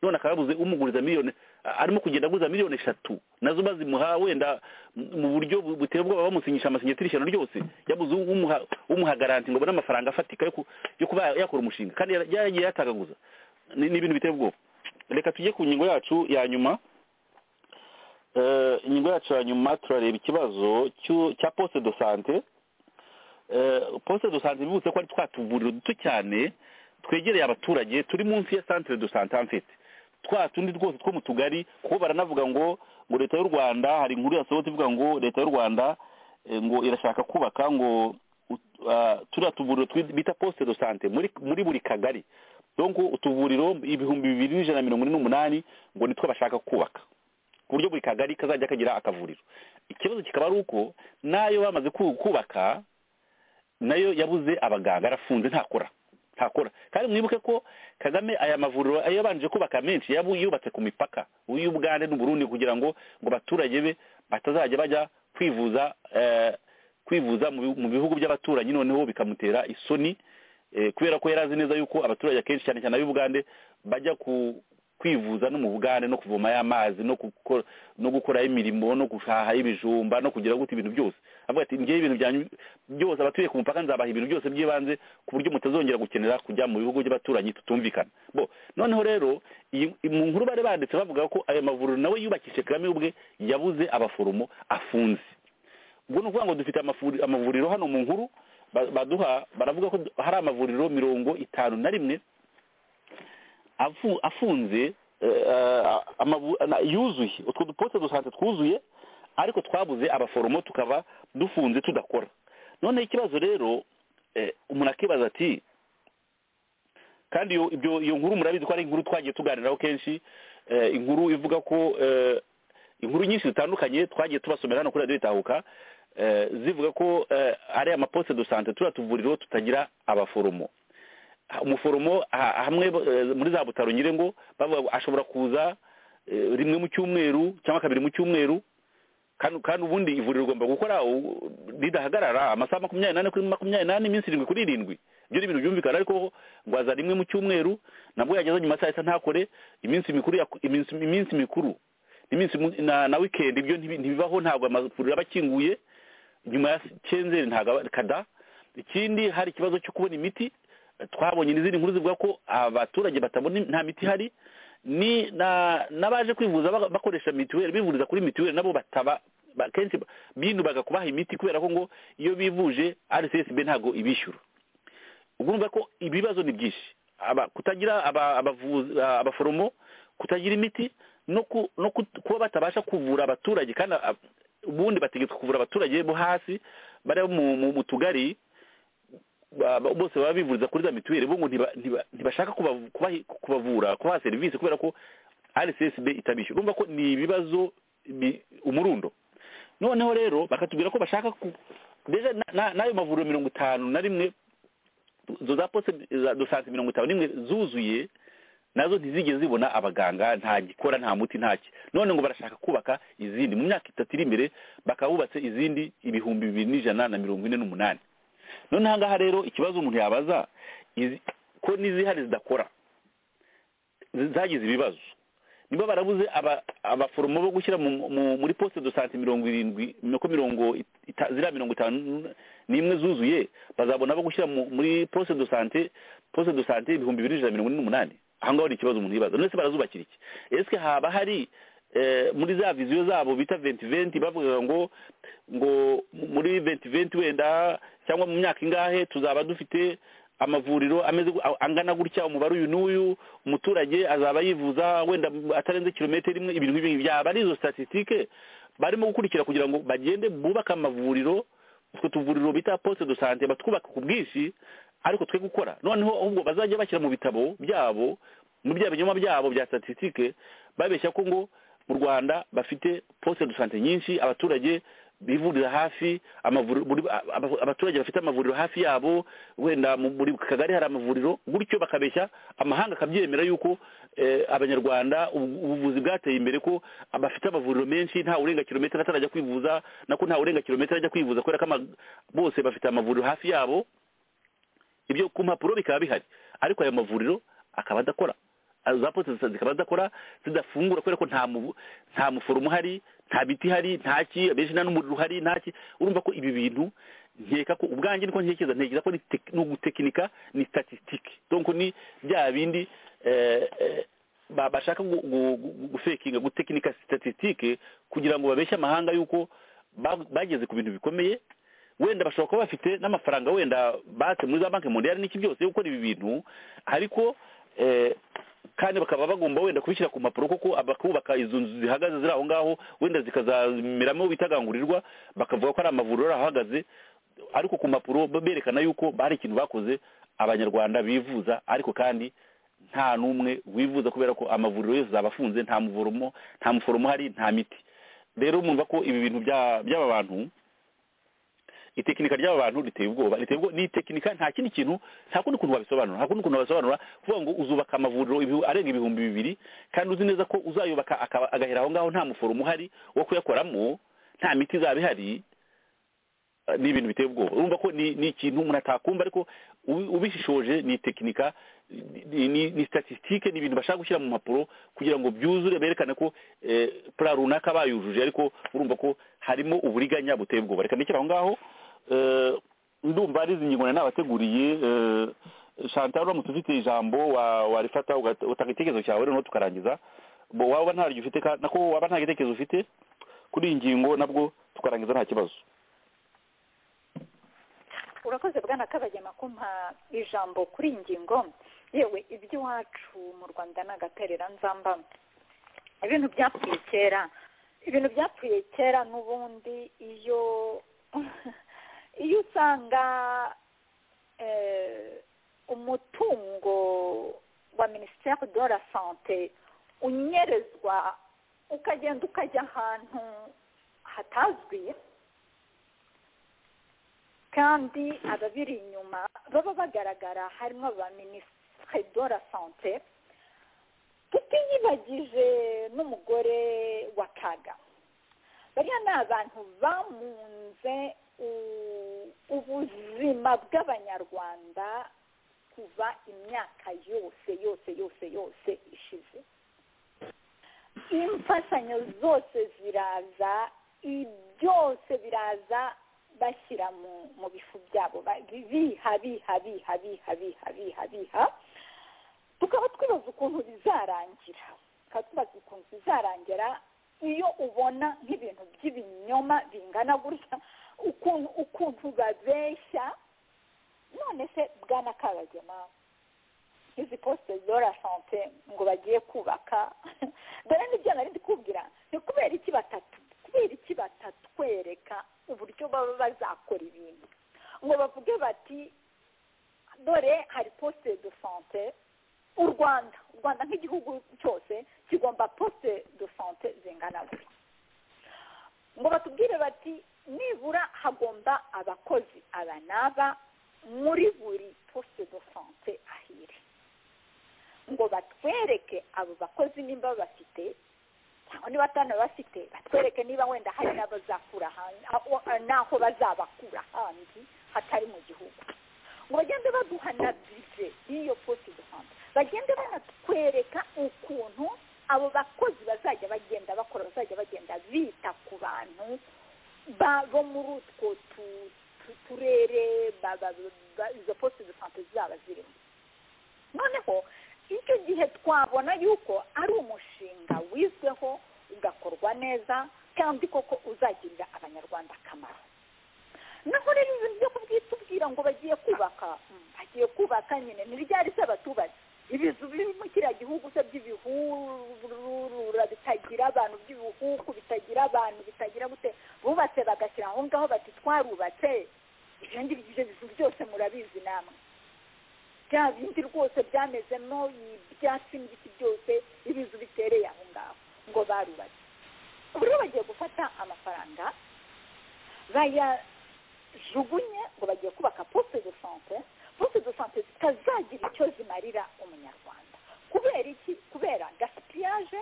none akaba yabuze umuguriza miliyoni a- arimo kugenda aguza miliyoni eshatu nazo bazimuha wenda m- mu buryo bu- buteye ubwoba bamusinyisha amasinyatiri ishyano ryose yabuze umuha umuha garanti ngo abone amafaranga afatika yo ku- yo kuba yakora umushinga kandi yara- yaragiye yatagaguza ni ni ibintu biteye ubwoba reka tujye ku ngingo yacu ya nyuma Eh, ingingo yacu ya nyuma turareba ikibazo cy'u- cya poste de sante Eh, poste de sante bibutse ko ari twa tuvuriro duto cyane twegereye abaturage turi munsi ya centre de sante en fait twa tundi rwose two mu tugari kuko baranavuga ngo ngo leta y'u rwanda hari inkuru yasohotse ivuga ngo leta y'u rwanda eh, ngo irashaka kubaka ngo ut- ah, turiya tuvuriro twi- bita poste de sante muri muri buri kagari donc utuvuriro ibihumbi bibiri n'ijana na mirongo ine n'umunani ngo nitwo bashaka kubaka ku buryo buri kagari kazajya kagira akavuriro ikibazo kikaba ari uko n'ayo bamaze ku- kubaka nayo yabuze abaganga arafunze ntakora ntakora kandi mwibuke ko kagame aya mavuriro yabanje kubaka menshi yabu yubatse ku mipaka y'ubugande n'uburundi kugira ngo ngo abaturage be batazajya bajya kwivuza eh, kwivuza mu bi- mu bihugu by'abaturanyi noneho bikamutera isoni eh, kubera ko yari azi neza yuko abaturage akenshi cyane cyane ab'ubugande bajya ku kwivuza no mu bugande no kuvoma y'amazi no gukora no gukora imirimo no guhaha ibijumba no kugira gute ibintu byose avuga ati ngewe ibintu byanyu byose abatuye ku mupaka nzabaha ibintu byose by'ibanze ku buryo mutazongera gukenera kujya mu bihugu by'abaturanyi tutumvikana bo noneho rero iyi- mu nkuru bari banditse bavuga ko ayo mavuriro nawe yubakishije kagame ubwe yabuze abaforomo afunze ubwo ni ukuvuga ngo dufite amafuri- amavuriro hano mu nkuru ba- baduha baravuga ko du- hari amavuriro mirongo itanu na rimwe afu- afunze eh, eh, amabu- na- yuzuye utwo dupote dusante twuzuye ariko twabuze abaforomo tukaba dufunze tudakora noneho ikibazo rero eh, umuntu akibaza ati kandi iyo ibyo- iyo nkuru murabizi ko ari inkuru twagiye tuganiraho kenshi eh, inkuru ivuga ko eh, inkuru nyinshi zitandukanye twagiye tubasomera hano kuri radiyo itahuka eh, zivuga ko eh, ari amaposte de sante turiya tuvuriro tutagira abaforomo ha- umuforomo ha- hamwe eh, muri za butaro nyire ngo bavuga ngo ashobora kuza eh, rimwe mu cyumweru cyangwa kabiri mu cyumweru kandi kandi ubundi ivuriro rigomba gukora u- ridahagarara amasaha makumyabiri n'ane kuri makumyabiri n'ane iminsi irindwi kuri irindwi ibyo ni ibintu byumvikana ariko ngo aza rimwe mu cyumweru nabwo yageza nyuma saa yita ntakore iminsi mikuru yaku- iminsi iminsi mikuru iminsi mu- na na weekend ibyo ntibi- ntibibaho ntabwo amavuriro aba akinguye nyuma ya kenzeri ntabwo aba- kada ikindi hari ikibazo cyo kubona imiti twabonye n'izindi nkuru zivuga ko abaturage batabona nta miti ihari ni na n'abaje kwivuza bak- bakoresha mituweli bivuriza kuri mituweli nabo bataba ba- kenshi ba- binubaga kubaha imiti kubera ko ngo iyo bivuje rcsb ntabwo ibishyura ubwo urumva ko ibibazo ni byinshi aba kutagira aba- abavuzi- a- abaforomo kutagira imiti no ku- no kut- kuba batabasha kuvura abaturage kandi a- ubundi bategetswe kuvura abaturage bo hasi bari mu- mu mu tugari ba- ba- bose baba bivuriza kuri za mituweli bo ngo ntiba- ntiba- ntibashaka kubavu- kubahi- kubavura kubaha serivisi kubera ko rcsb itabishyura urumva ko ni ibibazo bi- umurundo noneho rero bakatubwira ko bashaka ku deja na- na- n'ayo mavuriro mirongo itanu na rimwe izo za poste za dosante mirongo itanu n'imwe zuzuye nazo ntizigeze zibona abaganga nta gikora nta muti ntaki none ngo barashaka kubaka izindi mu myaka itatu iri imbere bakaba bubatse izindi ibihumbi bibiri n'ijana na mirongo ine n'umunani none aha ngaha rero ikibazo umuntu yabaza izi- ko n'izihari zidakora zi- zagize ibibazo niba barabuze aba- abaforomo bo gushyira mu- mu- muri poste de sante mirongo irindwi nuko mirongo ita- ziriya mirongo itanu n'imwe zuzuye bazabona abo gushyira mu- muri poste de sante poste de sante ibihumbi bibiri n'ijana na mirongo ine n'umunani aha ngaho ni ikibazo umuntu yibaza none se barazubakira iki ese haba hari eh, muri za viziyo zabo bita venti venti bavuga ngo ngo muri venti venti wenda cyangwa mu myaka ingahe tuzaba dufite amavuriro ameze gu- a- angana gutya umubare uyu n'uyu umuturage azaba yivuza wenda atarenze kilometero imwe ibintu nk'ibi byaba ari izo statisitike barimo gukurikira kugira ngo bagende bubake amavuriro utwo tuvuriro bita posite do sante batwubaka ku bwinshi ariko twe gukora noneho ahubwo bazajya bashyira mu bitabo byabo mu bya binyoma byabo bya statisitike babeshya ko ngo mu rwanda bafite posite do sante nyinshi abaturage bivurira hafi abaturage bafite amavuriro hafi yabo wenda muri kagari hari amavuriro gutyo bakabeshya amahanga akabyemera yuko abanyarwanda ubuvuzi bwateye imbere ko bafite amavuriro menshi nta urenga kilometero atarajya kwivuza nako nta urenga kilometero ajya kwivuza kubera ko bose bafite amavuriro hafi yabo ibyo ku mpapuro bikaba bihari ariko ayo mavuriro akaba adakora za posite zikaba zidakora zidafungura kubera ko nta muforomo uhari nta biti ihari nta ki abenshi nta n'umuriro uhari nta ki urumva ko ibi bintu nkeka ko ubwanjye niko ntekereza ntekereza ko ni ugutekinika ni statisitike donko ni bya bindi bashaka gufekinga gutekinika statisitike kugira ngo babeshye amahanga yuko bageze ku bintu bikomeye wenda bashobora kuba bafite n'amafaranga wenda batse muri za banki mondiyari n'iki byose gukora ibi bintu ariko kandi bakaba bagomba wenda kubishyira ku mpapuro kuko bakubaka izo nzu zihagaze ziri aho ngaho wenda zikazameramo bitagangurirwa bakavuga ko ari amavuriro ahagaze ariko ku mpapuro berekana yuko hari ikintu bakoze abanyarwanda bivuza ariko kandi nta n'umwe wivuza kubera ko amavuriro yose zabafunze nta muvoromo nta muforomo hari nta miti rero mwumva ko ibi bintu by'aba bantu itekinika ry'aba bantu riteye ubwoba riteye ubwoba ni itekinika nta kindi kintu nta kundi kuntu wabisobanura nta kundi kuntu wabisobanura kuvuga ngo uzubaka amavuriro arenga ibihumbi bibiri kandi uzi neza ko uzayubaka agahera aho ngaho nta muforomo uhari wo kuyakoramo nta miti izaba ihari ni ibintu biteye ubwoba urumva ko ni ikintu umuntu atakumva ariko ubishishoje ni itekinika ni statisitike ni ibintu bashaka gushyira mu mpapuro kugira ngo byuzure berekane ko pura runaka bayujuje ariko urumva ko harimo uburiganya buteye ubwoba reka ndekere aho ngaho ndumva ari izi ngingo nari nabateguriye shantal uramutse ufite ijambo warifata utanga igitekerezo cyawe noneho tukarangiza waba ntaryo ufite nako waba nta gitekerezo ufite kuri iyi ngingo nabwo tukarangiza nta kibazo urakoze bwana kabagema kumpa ijambo kuri iyi ngingo yewe iby'iwacu mu rwanda ni agaterera nzamba ibintu byapfuye kera ibintu byapfuye kera n'ubundi iyo iyo usanga umutungo wa minisiteri de la sante unyerezwa ukagenda ukajya ahantu hatazwi kandi ababiri inyuma baba bagaragara harimo aba minisiteri de la sante tutiyibagije n'umugore wa kaga bariya ni abantu bamunze ubuzima bw'abanyarwanda kuva imyaka yose yose yose yose ishize imfashanyo zose ziraza byose biraza bashyira mu bifu byabo biha biha biha biha biha biha biha tukaba twibaza ukuntu bizarangira tukaba tubaza ukuntu bizarangira iyo ubona nk'ibintu by'ibinyoma bingana gutya ukuntu ukuntu babeshya none se bwana kabagema izi posite zora sante ngo bagiye kubaka dore n'ibyo nari ndi kubwira ni kubera iki batatu kubera iki batatwereka uburyo baba bazakora ibintu ngo bavuge bati dore hari posite do sante u rwanda u rwanda nk'igihugu cyose kigomba posite do sante zingana gutya ngo batubwire bati nibura hagomba abakozi aba n'aba muri buri posite do sante ahire ngo batwereke abo bakozi nimba bafite cyangwa niba atana bafite batwereke niba wenda hari n'abazakura n'aho bazabakura handi hatari mu gihugu ngo bagende baduha na bize y'iyo posite do sante bagende banatwereka ukuntu abo bakozi bazajya bagenda bakora bazajya bagenda bita ku bantu bo muri utwo turere izo posite de sante zaba zirimo noneho icyo gihe twabona yuko ari umushinga wizweho ugakorwa neza kandi koko uzagirira abanyarwanda akamaro naho rero ibintu byo kubyitubwira ngo bagiye kubaka bagiye kubaka nyine ni ryari se abaturage ibizu biri mu kiriya gihugu se by'ibihurura bitagira abantu by'ibihugu bitagira abantu bitagira gute bubatse bagashyira aho ngaho bati twarubatse ibyo ngibyo ibyo bizu byose murabizi namwe bya bindi rwose byamezemo ibyatsi n'ibiti byose ibizu bitereye aho ngaho ngo barubatse ubu rero bagiye gufata amafaranga bayajugunye ngo bagiye kubaka poste de sante poste de sante zitazagira icyo zimarira umunyarwanda kubera iki kubera gaspillage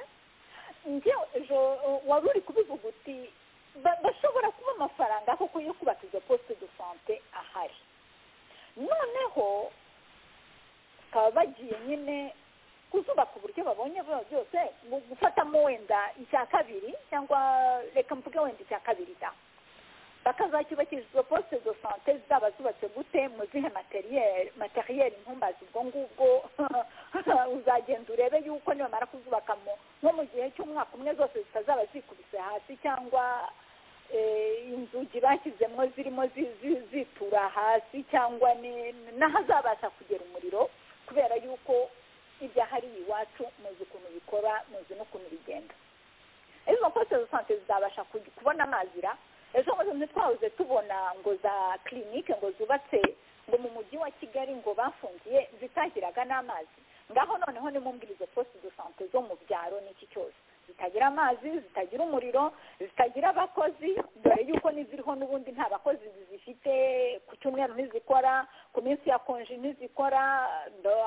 njyewe ejo wari uri kubivuga uti bashobora kuba amafaranga koko yo kubaka izo poste de sante ahari noneho bakaba bagiye nyine kuzubaka uburyo babonye byose mu gufatamo wenda icya kabiri cyangwa reka mvuge wenda icya kabiri da bakazacyubakisha izo poste de sante zaba zubatse gute mu zihe materiyeri materiyeri ntumbazi ubwo ngubwo uzagenda urebe yuko nibamara kuzubakamo nko mu gihe cy'umwaka umwe zose zitazaba zikubise hasi cyangwa inzugi bashyizemo zirimo zitura hasi cyangwa n'ahazabasha kugera umuriro kubera yuko ibyahariye iwacu muzi ukuntu bikora muzi n'ukuntu bigenda izo poste de sante zizabasha kubona amazi ra ejo bundi ntitwabuze tubona ngo za kirinike ngo zubatse ngo mu mujyi wa kigali ngo bafungiye zitagiraga n'amazi ngaho noneho nimumbwire izo poste de sante zo mu byaro n'iki cyose zitagira amazi zitagira umuriro zitagira abakozi dore yuko n'iziriho n'ubundi nta bakozi zifite ku cyumweru ntizikora ku minsi ya konji ntizikora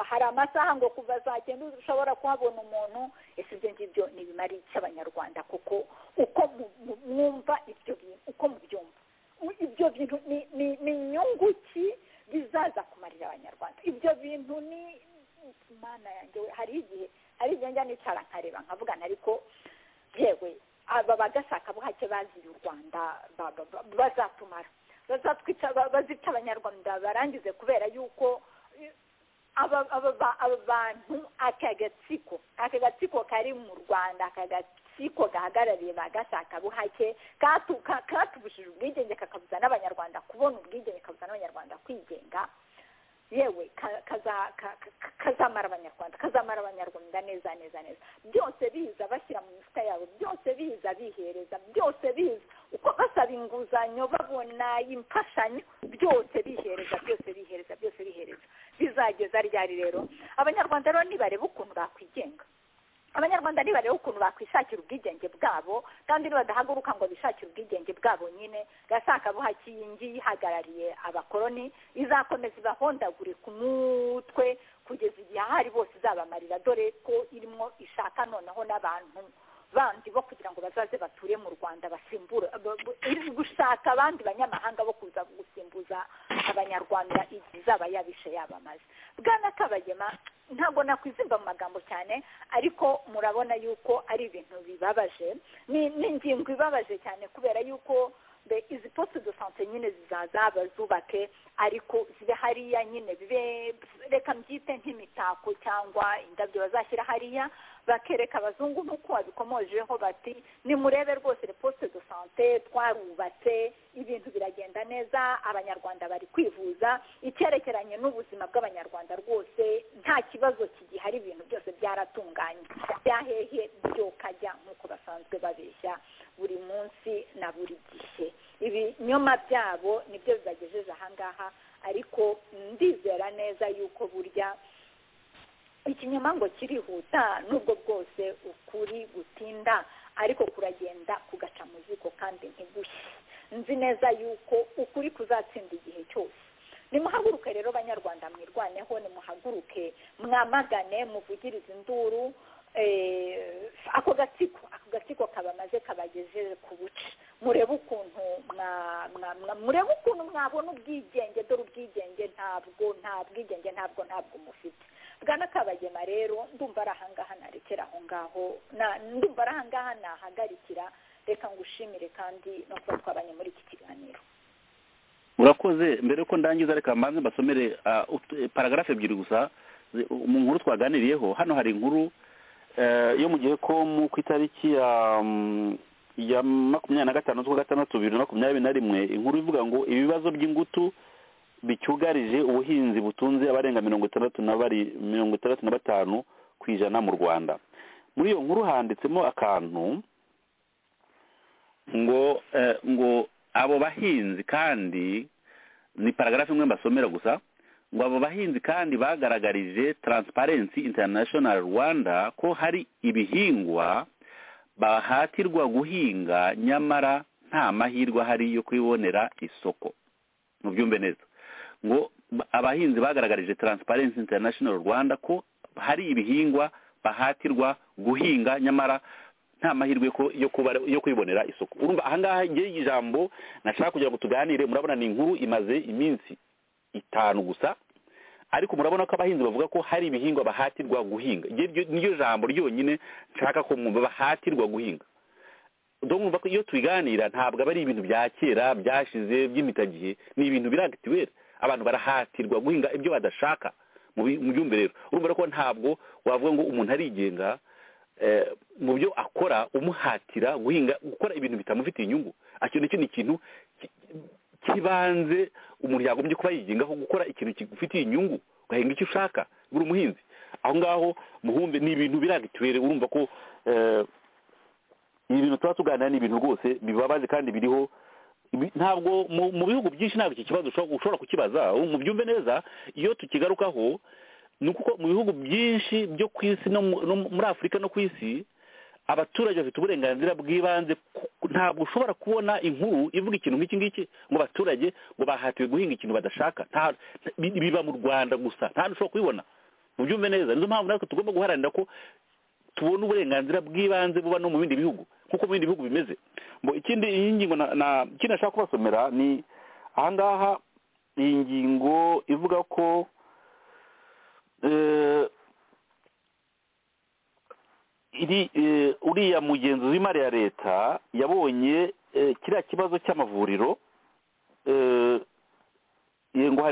hari amasaha ngo kuva saa cyenda ushobora kuhabona umuntu ese ibyo ngibyo ntibimara iki abanyarwanda kuko uko mwumva ibyo bintu uko mubyumva ibyo bintu ni inyungu ki bizaza kumarira abanyarwanda ibyo bintu ni imana yanjye hari igihe ari njya nicara nkareba nkavugana ariko yewe aba bagashaka buhake baziye u rwanda bazatumara bazica abanyarwanda barangize kubera yuko aba bantu aka gatsiko aka gatsiko kari mu rwanda aka gatsiko gahagarariye ba gashaka buhake katubujije ubwigenge kakabuza n'abanyarwanda kubona ubwigenge kabuza n'abanyarwanda kwigenga yewe kazamara abanyarwanda kazamara abanyarwanda neza neza neza byose biza bashyira mu mifuka yabo byose biza bihereza byose biza uko basaba inguzanyo babona imfashanyo byose bihereza byose bihereza byose bihereza bizageza ryari rero abanyarwanda rero nibareba ukuntu bakwigenga abanyarwanda nibareba ukuntu bakwishakira ubwigenge bwabo kandi nibadahaguruka ngo bishakire ubwigenge bwabo nyine gashaka buhaki iyi ngiyi ihagarariye abakoroni izakomeza ibahondagure ku mutwe kugeza igihe ahari bose izabamarira dore ko irimo ishaka noneho n'abantu bandi bo kugira ngo bazaze bature mu rwanda basimbura gushaka abandi banyamahanga bo kuza gusimbuza abanyarwanda igihe izaba yabishe yabamaze bwana kabagema ntabwo nakwizimba mu magambo cyane ariko murabona yuko ari ibintu bibabaje ni ingingo ibabaje cyane kubera yuko izi poste de sante nyine zizaza bazubake ariko zibe hariya nyine bibe reka mbyite nk'imitako cyangwa indabyo bazashyira hariya bakereka abazungu nk'uko babikomojeho bati nimurebe rwose poste de sante twarubatse ibintu biragenda neza abanyarwanda bari kwivuza icyerekeranye n'ubuzima bw'abanyarwanda rwose nta kibazo kigihari ibintu byose byaratunganye byahehe byokajya nk'uko basanzwe babeshya buri munsi na buri gihe ibinyoma byabo nibyo bibagejeje ahangaha ariko ndizera neza yuko burya ikinyoma ngo kirihuta n'ubwo bwose ukuri gutinda ariko kuragenda kugaca mu ziko kandi ntigushye nzi neza yuko ukuri kuzatsinda igihe cyose nimuhaguruke rero banyarwanda mwirwaneho nimuhaguruke mwamagane muvugirize induru ako gatsiko ako gatsiko kabamaze kabagejeje ku buce murebe ukuntu murebe ukuntu mwabona ubwigenge dore ubwigenge ntabwo nta bwigenge ntabwo ntabwo mufite bwana kabagema rero ndumva ari ahangaha narekera aho ngaho ndumva ari ahangaha nahagarikira reka ngushimire kandi no kuba twabanye muri iki kiganiro murakoze mbere ko ndangiza reka mbanze mbasomere paragarafe ebyiri gusa mu nkuru twaganiriyeho hano hari inkuru yo mu gihe ko ku itariki ya makumyabiri na gatanu z'ukwa gatandatu bibiri na makumyabiri na rimwe inkuru ivuga ngo ibibazo by'ingutu bicyugarije ubuhinzi butunze abarenga mirongo itandatu na bari mirongo itandatu na batanu ku ijana mu rwanda muri iyo nkuru handitsemo akantu ngo eh, ngo abo bahinzi kandi ni paragarafu imwe mbasomera gusa ngo abo bahinzi kandi bagaragarije taransiparensi interinashono rwanda ko hari ibihingwa bahatirwa guhinga nyamara nta mahirwe ahari yo kubibonera isoko mu byumbe neza ngo abahinzi bagaragarije taransiparensi interinashono rwanda ko hari ibihingwa bahatirwa guhinga nyamara nta mahirwe yo kwibonera isoko urumva ahangaha igihe ijambo nashaka kugira ngo tuganire murabona ni inkuru imaze iminsi itanu gusa ariko murabona ko abahinzi bavuga ko hari ibihingwa bahatirwa guhinga niryo jambo ryonyine nshaka ko mwumva bahatirwa guhinga mwumva ko iyo tubiganira ntabwo aba ari ibintu bya kera byashize by'imitagihe ni ibintu biragitiweri abantu barahatirwa guhinga ibyo badashaka mu byumbe rero urumva ko ntabwo wavuga ngo umuntu arigenga mu byo akora umuhatira guhinga gukora ibintu bitamufitiye inyungu icyo nicyo ni ikintu kibanze umuntu yagombye kuba yigengaho gukora ikintu kigufitiye inyungu ugahinga icyo ushaka buri umuhinzi aho ngaho muhumbe ni ibintu biragituwere urumva ko ibi bintu tuba tuganira ni ibintu rwose bibabaje kandi biriho ntabwo mu bihugu byinshi ntabwo iki kibazo ushobora kukibaza mu byumve neza iyo tukigarukaho ni uko mu bihugu byinshi byo ku isi no muri afurika no ku isi abaturage bafite uburenganzira bw'ibanze ntabwo ushobora kubona inkuru ivuga ikintu nk'iki ngiki ngo abaturage ngo bahatiwe guhinga ikintu badashaka biba mu rwanda gusa ntabwo ushobora kubibona mu byumve neza nizo mpamvu natwe tugomba guharanira ko tubona uburenganzira bw'ibanze buba no mu bindi bihugu nk'uko mu bindi bihugu bimeze ngo ikindi iyi ngingo ikindi nashaka kubasomera ni ahangaha iyi ngingo ivuga ko uriya mugenzuzi w'imari ya leta yabonye kiriya kibazo cy'amavuriro ngo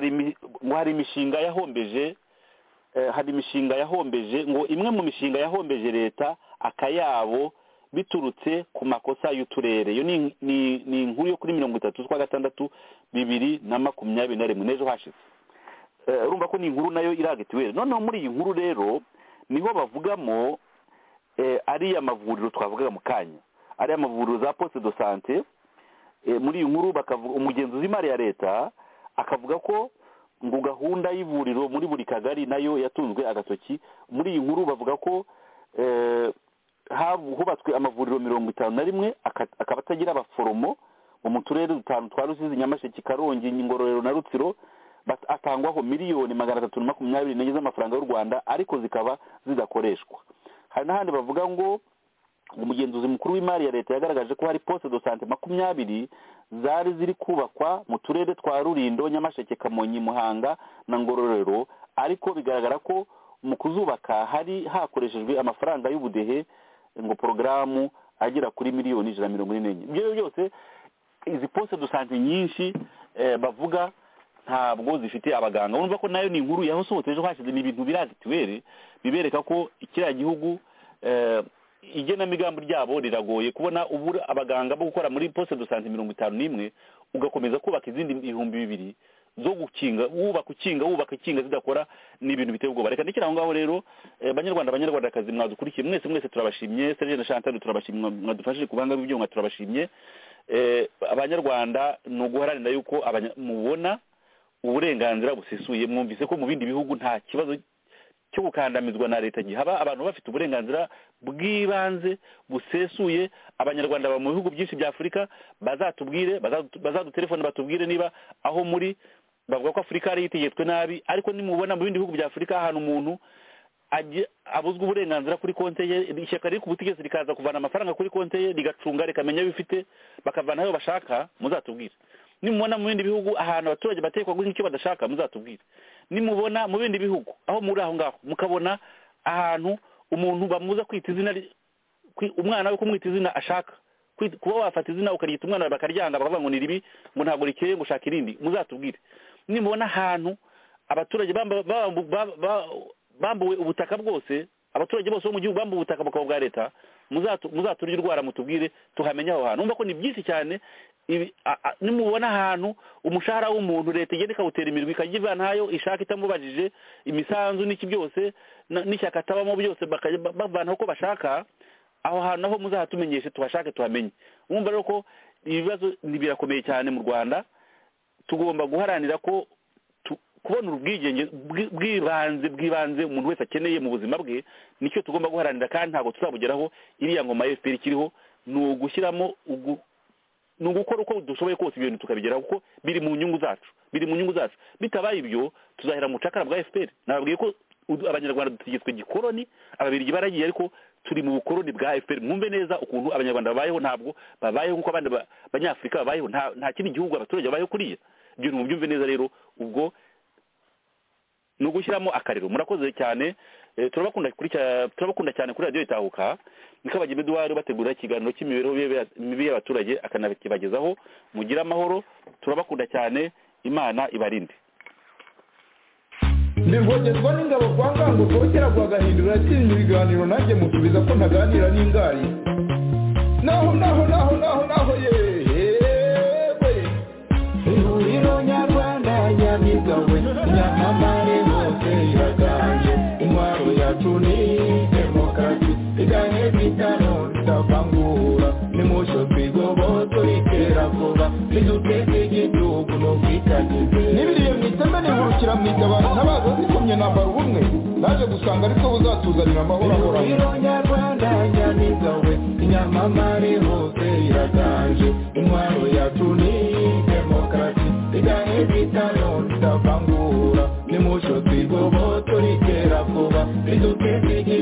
hari imishinga yahombeje hari imishinga yahombeje ngo imwe mu mishinga yahombeje leta akayabo biturutse ku makosa y'uturere iyo ni inkuru yo kuri mirongo itatu z'ukwa gatandatu bibiri na makumyabiri na rimwe n'ejo hashize urumva ko ni inkuru nayo iragitiweri noneho muri iyi nkuru rero niho bavugamo ariya mavuriro twavugaga mu kanya ariya mavuriro za poste do sante muri iyi nkuru umugenzuzi w'imari ya leta akavuga ko ngo gahunda y'ivuriro muri buri kagari nayo yatunzwe agatoki muri iyi nkuru bavuga ko hubatswe amavuriro mirongo itanu na rimwe akaba atagira abaforomo mu turere dutanu twa rusizi nyamasheke karongi ngororero na rutsiro atangwaho miliyoni magana atatu na makumyabiri n'enye z'amafaranga y'u rwanda ariko zikaba zidakoreshwa hari n'ahandi bavuga ngo umugenzuzi mukuru w'imari ya leta yagaragaje ko hari poste do sante makumyabiri zari ziri kubakwa mu turere twa rurindo nyamasheke kamonyi muhanga na ngororero ariko bigaragara ko mu kuzubaka hari hakoreshejwe amafaranga y'ubudehe ngo porogaramu agera kuri miliyoni ijana na mirongo ine n'enye ibyo byose izi poste do sante nyinshi bavuga ntabwo zifite abaganga urumva ko nayo ni inkuru yahosohotse ejo hashize ni ibintu birazituwere bibereka ko kiriya gihugu igenamigambi ryabo riragoye kubona ubura abaganga bo gukora muri poste do sante mirongo itanu n'imwe ugakomeza kubaka izindi ibihumbi bibiri zo gukinga wubaka ukinga wubaka ikinga zidakora ni ibintu biteye ubwoba reka ndekera aho ngaho rero banyarwanda abanyarwandakazi mwadukurikiye mwese mwese turabashimye serge na chantal turabashimye mwadufashije ku banga bw'ibyuma turabashimye abanyarwanda ni uguharanira yuko mubona uburenganzira busesuye mwumvise ko mu bindi bihugu nta kibazo cyo gukandamizwa na leta gihaba abantu bafite uburenganzira bw'ibanze busesuye abanyarwanda mu bihugu byinshi bya afurika bazatubwire bazadutelefone batubwire niba aho muri bavuga ko afurika yari yitegetswe nabi ariko nimubona mu bindi bihugu bya afurika ahantu umuntu abuzwa uburenganzira kuri konti ye ishyaka riri ku butegetsi rikaza kuvana amafaranga kuri konti ye rigacunga rikamenya ayo ifite bakavanaho bashaka muzatubwire nimubona mu bindi bihugu ahantu abaturage batekwa guhinga icyo badashaka muzatubwire nimubona mu bindi bihugu aho muri aho ngaho mukabona ahantu umuntu bamuza kwita izina umwana we kumwita izina ashaka kuba wafata izina ukaryita umwana bakaryanga bakavuga ngo ni ribi ngo ntabwo rikeye ngo ushaka irindi muzatubwire nimubona ahantu abaturage bambuwe ubutaka bwose abaturage bose bo mu gihugu bambuwe ubutaka bukaba bwa leta muzaturye urwara mutubwire tuhamenye aho hantu urumva ko ni byinshi cyane nimubona ahantu umushahara w'umuntu leta igenda ikawutera imirwi ikajya ivana ayo ishaka itamubajije imisanzu n'iki byose n'ishyaka atabamo byose bavanaho uko bashaka aho hantu aho muzahatumenyeshe tuhashake tuhamenye wumva rero ko ibibazo birakomeye cyane mu rwanda tugomba guharanira ko kubona ubwigenge bw'ibanze bw'ibanze umuntu wese akeneye mu buzima bwe nicyo tugomba guharanira kandi ntabwo tuzabugeraho iriya ngoma ya efuperi ikiriho ni ugushyiramo ni ugukora uko dushoboye kose ibintu tukabigeraho kuko biri mu nyungu zacu biri mu nyungu zacu bitabaye ibyo tuzahera mu bucakara bwa efuperi nababwiye ko abanyarwanda dutegetswe gikoroni ababirigi baragiye ariko turi mu bukoroni bwa efuperi mwumve neza ukuntu abanyarwanda babayeho ntabwo babayeho nk'uko abandi banyafurika babayeho nta kindi gihugu abaturage babayeho kuriya ibyo ntimubyumve neza rero ubwo ni ugushyiramo akariro murakoze cyane turabakunda cyane kuri radiyo itahuka niko abagira eduwari bategura ikiganiro cy'imibereho mibi y'abaturage akanakibagezaho mugire amahoro turabakunda cyane imana ibarinde ntivogerwa n'ingabo kwa ngango kongera guhagahindura atinya ibiganiro nanjye musubiza ko ntaganira n'ingari naho naho naho naho naho yewe ihuriro nyarwanda nyamigawe nyamamare hose iraganje intwaro yacu ni demokarasi iganye bitano tutavangura nimusho twigoboto itera vuba niduteze igihugu n'ubwitangize n'ibiriyo mwiteme nihurukira mwitabaza ntabaza zikomye nambara ubumwe naje gusanga ariko buzatuzanira amahoro ahoraho ihuriro nyarwanda nyamiga we inyamamare hose iraganje intwaro yacu ni demokarasi iganye bitano tutavangura nimusho twigoboto itera vuba niduteze igihugu